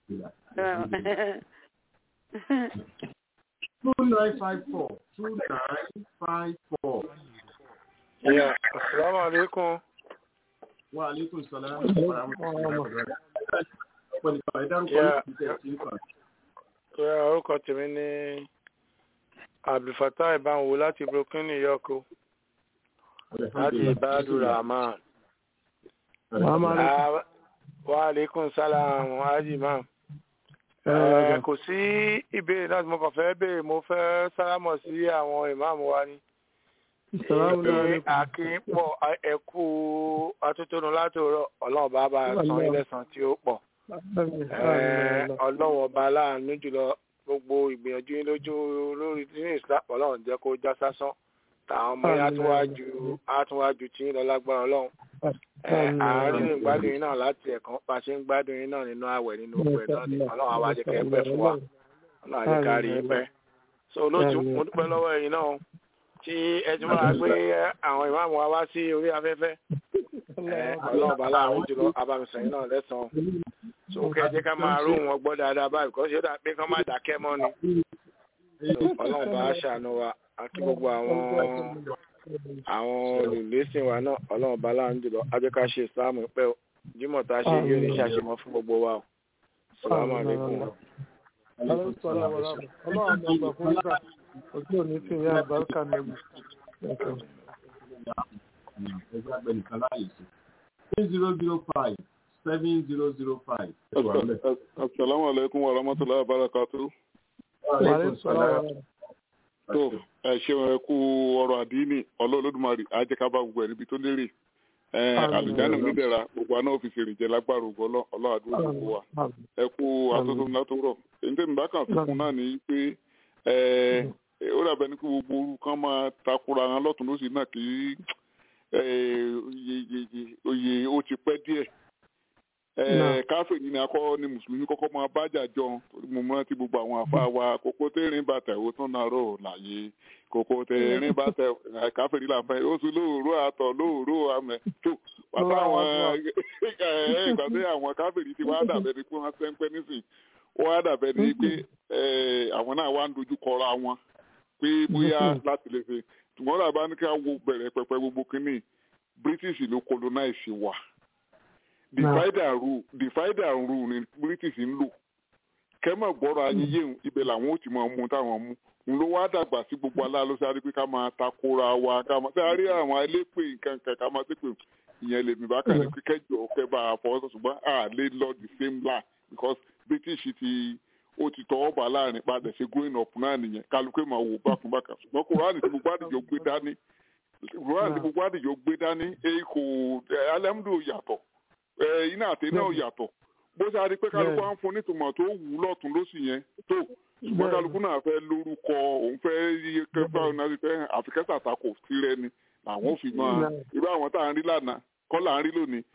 Two nine five four two nine five four. Yeah, assalamu alaikum. Wa alaikum salaam wa rahmatullahi wa barakatuh. Pẹ̀lú ìpàdé dárúkọ Yeah. ní ìṣẹ́ tí ń kàn. Yeah, orúkọ tèmi ní Abdulfatah Ìbáwò láti Brooklyn, New York o. Láti Ibadu Rahman. Ah, Wa alaikum salam, Haji Imam. Eh, Kò sí ìbéèrè náà tí mo kàn fẹ́ béèrè, mo fẹ́ sálámọ̀ sí àwọn ìmáàmù wa ni. Pé àkínpọ̀ ẹ̀kú atótónu látòrọ̀ ọlọ́run bá bá san ilé san tí ó pọ̀. Eh, ọlọ́run ọba aláàánú jùlọ gbogbo ìgbìyànjú yín lójú lórí nínú islam ọlọ́run jẹ́ kó já sásán táwọn ọmọ yẹn á tún wá ju á tún wá ju tiyín lọ lágbára ọlọ́run Eh, àárín ìgbádùn yín náà láti ẹ̀kan bá a ṣe ń gbádùn yín náà nínú àwẹ̀ nínú òkú ẹ̀ náà ni ọlọ́run á wá jẹ́ kẹ́ ẹ pẹ́ fún wa ọlọ́run á jẹ́ ká rí i pẹ́ so olóòtú mo dúpẹ́ lọ́wọ́ ẹ̀yin náà tí ẹ ti máa gbé àwọn ìmáàmù wa wá sí orí afẹ́fẹ́ Eh, ọlọ́run bá láàrin jùlọ abamisọ̀yìn náà lẹ́sàn-án so kẹ́ ẹ jẹ́ ká máa rú wọn gbọ́ dáadáa báyìí kọ́ ṣe dà pé kán má dákẹ́ mọ́ ni So, ọlọ́run bá ṣàánú wa àti gbogbo àwọn àwọn olùlẹ́sìn wa náà ọlọ́run bá láàrin jùlọ á jẹ́ ká ṣe ìsìláàmù pẹ́ o jímọ̀ tá a ṣe yóò ní ṣàṣemọ́ fún gbogbo wa o sàlámù alaykum. ọlọ́run máa gbà fún yíká ojú òní sí ìyá àbáríkà nẹ́bù. Ẹgbẹ́ àgbẹ̀ nìkan láàyè sí. Three zero zero five seven zero zero five. Assalamu alaikum wa rahmatullahi wa barakatuh. wàhálà sọ̀rọ̀ wa tó ẹ ṣeun ẹ kú ọ̀rọ̀ àdínì ọlọ́ọ̀lọ́dúnmarì àjẹkábà gbogbo ẹ̀ níbi tó lérè ẹ àlùjáde onídẹ̀ra gbogbo àná òfìsì èrìjẹ lágbára ògbọ́ ọlọ́àdúrà gbogbo wa ẹ kú atótó látòrọ̀ èyí tẹ́mi bá kàn fi kún náà ní pé ẹ ó dàbẹ̀ ní kí gbogbo orú kan máa takura wọn lọ́tún lósì náà kí ẹ oyè ó ti pẹ́ díẹ̀ káfíìn ní akọ ni mùsùlùmí kọ́kọ́ máa bájà jọ mo mọ ti gbogbo àwọn àfa wa kókó tẹ̀rín bàtà ó tún náà rò láàyè kókó tẹ̀rín bàtà káfíìn ní làǹfà ó sì lóòrò àtọ̀ lóòrò àmẹ tó pàtó àwọn ìgbà tí àwọn káfíìn ti wá dàbẹ̀ ni pé wọ́n sẹ́ńpẹ́ nísìn wọ́n á dàbẹ̀ ni pé àwọn náà wá ń dojú kọra wọn pé bóyá láti lè ṣe ṣùgbọ́n làbá ní ká wo bẹ̀rẹ̀ pẹpẹ gbogbo kínní British ló colonize wa divide and rule divide and rule ni british ń lò kẹ́mọ̀ gbọ́rọ̀ ayé yéhùn ibẹ̀ làwọn ò ti máa mú táwọn mú n ló wá dàgbà sí gbogbo aláàlọ́ sáré pé ká máa takora wa ká máa sáré àwọn elépè nǹkan kan ká máa ṣépè ìyẹn lèmi bá kàn ní pé kẹjọ kẹba àfọwọ́sọ ṣùgbọ́n à lè lọ the same line because british ti ó ti tọwọ́ bà láàrin padà ṣe growing up náà nìyẹn kálukú máa wò bákùnbákà ṣùgbọ́n kúránì tí gbogbo àdìjọ gbé dání kúránì tí gbogbo àdìjọ gbé dání èyí kò alẹ́múdò yàtọ̀ iná àti iná yàtọ̀ bó ṣe àrí pé kálukú á ń fún nítumọ̀ tó wù ú lọ́tún lósì yẹn tó ṣùgbọ́n kálukú náà fẹ́ lórúkọ òun fẹ́ yíyẹ kẹfà náà ti fẹ́ àfikẹ́sà takò tirẹ̀ ni làwọn ò fi mọ irú àwọn tá à ń rí lánàá kọ́ là ń rí lónìí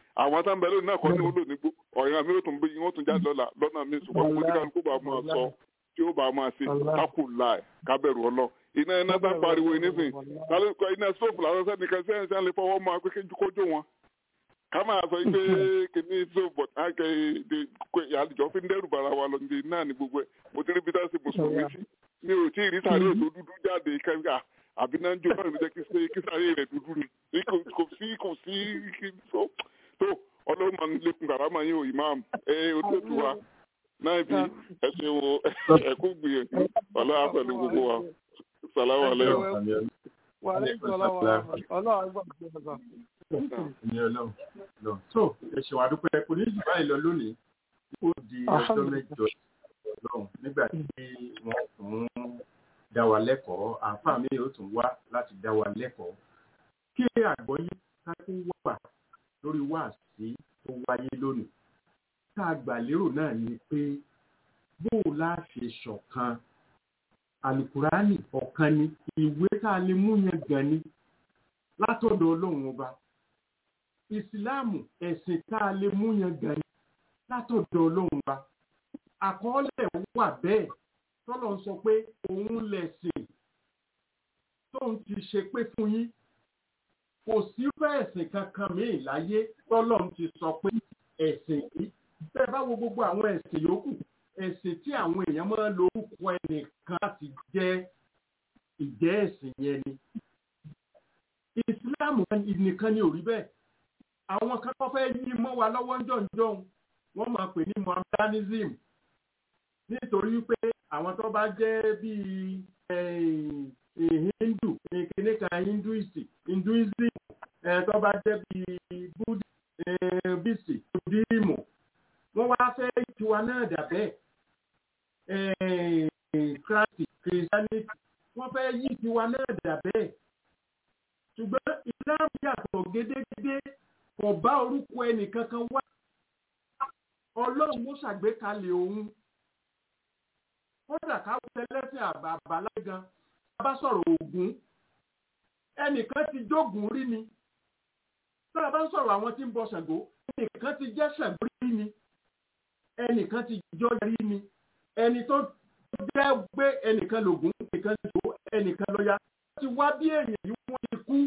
àwọn tá ń bẹ lónìí náà kọ́ ní wọ́n lò ní gbó ọ̀yàn mi ó tún bí wọ́n tún jáde lọ́la lọ́nà mi ṣùgbọ́n mo ní kálukú bá máa sọ tí ó bá máa ṣe kákù láì kábẹ̀rù ọlọ́ iná iná tá ń pariwo nísìn iná stóòfù làwọn sẹ́ni kan sẹ́ni sẹ́ni lè fọwọ́ máa pé kójó wọn ká máa sọ pé kìíní stóòfù bọ̀ àlejò fi ń dẹ́rù bara wa lọ ní náà ní gbogbo ẹ̀ mo ti rí bí dáṣe mùsùlùmí sí mi ò tí ì rí sáré ètò dúdú jáde kẹ́ńgà àbí náà ń jó náà ló jẹ́ kí sáré rẹ̀ dúdú ni kò sí kò sí tó ọlọ́run máa ń lékun kàrámà yín o imam ẹ olóòtú wa náà bí ẹ ṣe wo ẹkú gbìyànjú ọlọ́run pẹ̀lú gbogbo wa sàlámù alẹ́. wà á lè sọ ọlọ́run ọlọ́run gbọ́ ọ̀gbọ́n ní ọlọ́run lọ. so ẹ̀ṣẹ̀ wà dúpẹ́ kò ní jù báyìí lọ lónìí ó di ọjọ́ mẹ́jọ ọlọ́run nígbà tí wọ́n tún dá wa lẹ́kọ̀ọ́ àǹfààní mi ò tún wá láti dá wa lẹ́kọ̀ọ́ kí àgbọ́yé ká tún wà lórí wáàsí tó wáyé lónìí tá a gbà lérò náà ni pé bó o lá ṣe ṣọ̀kan alukurani ọ̀kan ni ìwé tá a lè mú yẹn gan ni látọ̀dọ̀ ọlọ́run ọba ìsìláàmù ẹ̀sìn tá a lè mú yẹn gan ni látọ̀dọ̀ ọlọ́run ọba àkọọ́lẹ̀ wà bẹ́ẹ̀ tọ́lọ̀ ń sọ pé òun lẹ̀sìn tóun ti ṣe pé fún yín kò sí ẹ̀sìn kankan míì láyé tọ́lọ́run ti sọ pé ẹ̀sìn yìí bẹ́ẹ̀ bá wo gbogbo àwọn ẹ̀sìn yòókù ẹ̀sìn tí àwọn èèyàn máa ń lo orúkọ ẹnìkan láti jẹ́ ìjẹ́ ẹ̀sìn yẹn ni. ìsìláàmù nìkan ni ò rí bẹ́ẹ̀ àwọn kan tó fẹ́ yí mọ́ wa lọ́wọ́ ń jọ̀ǹjọ̀ǹ wọ́n máa pè ní mohammedanism nítorí pé àwọn tó bá jẹ́ bíi hindu kìnìún kan hinduist hinduism tó bá jẹ́ bíi buddhist buddhism wọ́n wá fẹ́ tiwa náà dàbẹ́ christ christianity wọ́n fẹ́ yí tiwa náà dàbẹ́ ṣùgbọ́n islam yàtọ̀ gédégédé kò bá orúkọ ẹnìkankan wá ọlọ́run ló ṣàgbékalẹ̀ òun kódà káwọn ẹlẹ́sìn àbàbàlá gan bá sọ̀rọ̀ ògún ẹnìkan ti jógun rí ni tá a bá ń sọ̀rọ̀ àwọn tí ń bọ ṣàngó ẹnìkan ti jẹ́ ṣàngó rí ni ẹnìkan ti jọ rí ni ẹni tó jẹ́ gbé ẹnìkan lògún ẹnìkan lògó ẹnìkan lọ́ya ti wá bí èèyàn yìí wọ́n ti kú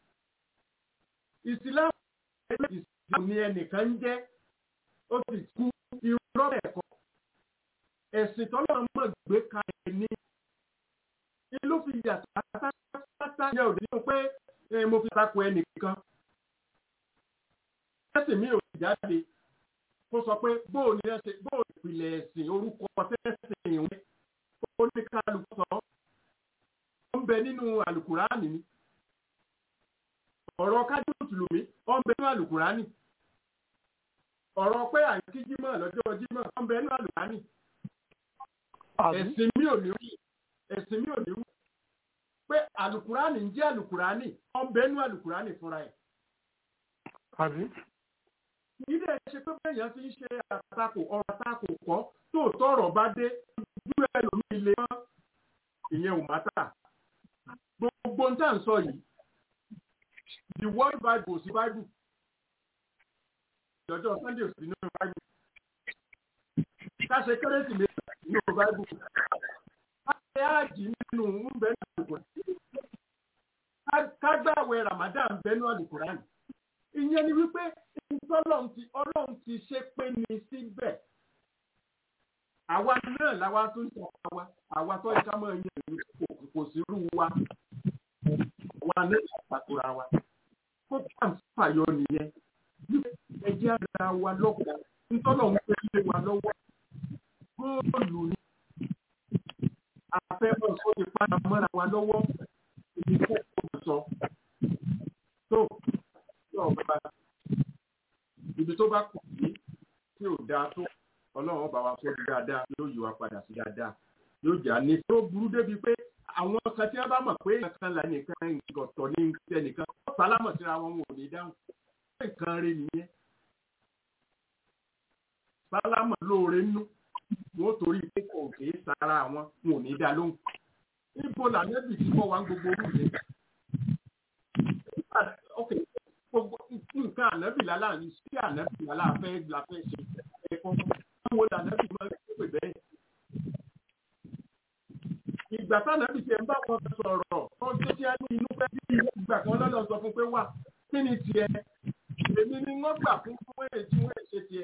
ìsìlámù ìsìlámù ni ẹnìkan ń jẹ́ ó ti kú irọ́ ẹ̀kọ́ ẹ̀sìn tọ́lọ́ mọ̀ gbé kalẹ̀ ní ló fi yàtọ̀ pátápátá yẹ òde nínú pé mo fi takò ẹnìkan ẹ̀sìn mi ò jáde kó sọ pé bóò ní ẹsẹ̀ bóò ìpìlẹ̀ ẹ̀sìn orúkọ tẹ́sìn ìwé ó ní kálukú sọ ó ń bẹ nínú àlùkùránì ni ọ̀rọ̀ kájú mùsùlùmí ó ń bẹ nínú àlùkùránì ọ̀rọ̀ pé àǹkí jímọ̀ lọ́jọ́ jímọ̀ ó ń bẹ nínú àlùkùránì ẹ̀sìn mi ò ní wù ẹ̀sìn mi ò ní wù pé àlùkùránì ń jẹ́ àlùkùránì ó ń bẹ nínú àlùkùránì fúnra ẹ̀ ilé ṣe pé bẹ́yàn fi ń ṣe àtakò ọ̀rọ̀ àtakò kọ́ tó tọrọ bá dé ojú ẹlòmíì lè mọ́ ìyẹn ò mátà gbogbo ń tà ń sọ yìí the world bible sí bible ìjọjọ sunday sí nínú bible káṣe kérésìmesì nínú bible káṣe áàjì nínú ń bẹ nínú àlùkùránì kágbàwẹ̀ ramadan bẹ nínú àlùkùránì ìyẹn ni wípé ọlọ́run ti ọlọ́run ti ṣe pé ní síbẹ̀ àwa náà làwa tó ń sọ àwa àwa tó yẹ ká máa yan ìlú kò sí irú wa wa náà ṣàkóra wa kó pàǹfàyọ nìyẹn ẹjẹ́ ara wa lọ́kọ̀ ntọ́lọ̀ ń pè lé wa lọ́wọ́ góòlù ni afẹ́fẹ́ sóde padà mọ́ra wa lọ́wọ́ ìdíkò kò sọ tó yóò bá ibi tó bá kù sí tí ò dáa tó ọlọ́run bá wa sọ dáadáa yóò yí wa padà sí dáadáa yóò jà ní tó burú débi pé àwọn kan tí wọ́n bá mọ̀ pé nǹkan là nìkan ọ̀tọ̀ ní ẹnìkan wọ́n sálámọ̀ síra wọn wọn ò ní dáhùn pé nǹkan rẹ nìyẹn sálámọ̀ lóore nú wọn ò torí pé kò kì í sara àwọn wọn ò ní dá lóhùn níbo làmẹ́bì tí wọ́n wá ń gbogbo orú yẹn gbogbo nǹkan nǹkan ànábì lálá ní sí ànábì lálá fẹ́ la fẹ́ ṣe ẹ̀kọ́ báwo lànábì máa ń pè bẹ́ẹ̀. ìgbà tánábì tiẹ̀ ń bá wọn sọ̀rọ̀ wọ́n tó tí a ní inú fẹ́ bí ìgbà kan lọ́dọ̀ sọ fún pé wà kí ni tiẹ̀ èmi ni wọ́n gbà fún fún èyí tí wọ́n ṣe tiẹ̀.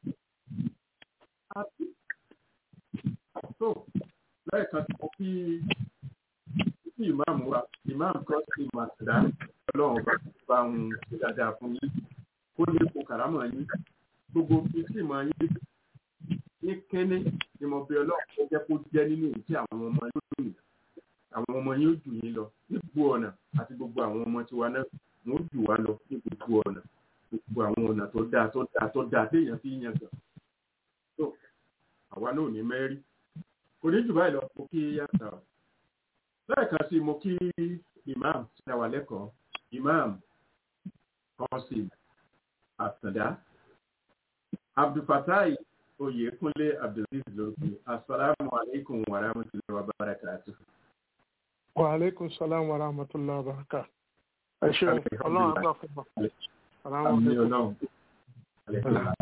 àti tó lẹ́ẹ̀kan tó kí kí ìmáàmù wa ìmáàmù kan sí màtìdá ọlọ́run bá bá ń ṣe dáadáa fún yín kó lè kó kàrámọ̀ yín gbogbo fi sí ìmọ̀ yín ní kẹ́ni ni mo bí ọlọ́run tó jẹ́ kó jẹ́ nínú èyí tí àwọn ọmọ yóò dùn yín àwọn ọmọ yóò jù yín lọ ní gbogbo ọ̀nà àti gbogbo àwọn ọmọ tiwa náà wọ́n ó jù wá lọ ní gbogbo ọ̀nà gbogbo àwọn ọ̀nà tó dáa tó dáa tó dáa téèyàn fi yan gàn tó àwa náà ò ní mẹ́rí kò ní jù báyìí lọ mo kí yàtọ̀ lẹ́ẹ̀kan sí mo kí imam tí a wà lẹ́kọ̀ọ́ imam kọ́sìm àtàndá abdulfatai oyèkúnlé abdulaziz lókè asalaamu aleykum wa rahmatulahi wa barakatuh. wa aleykum salaam wa rahmatulahi wa barakatuh. ẹ ṣeun ọlọ́run àgbà fún wa. àmì ọlọ́run.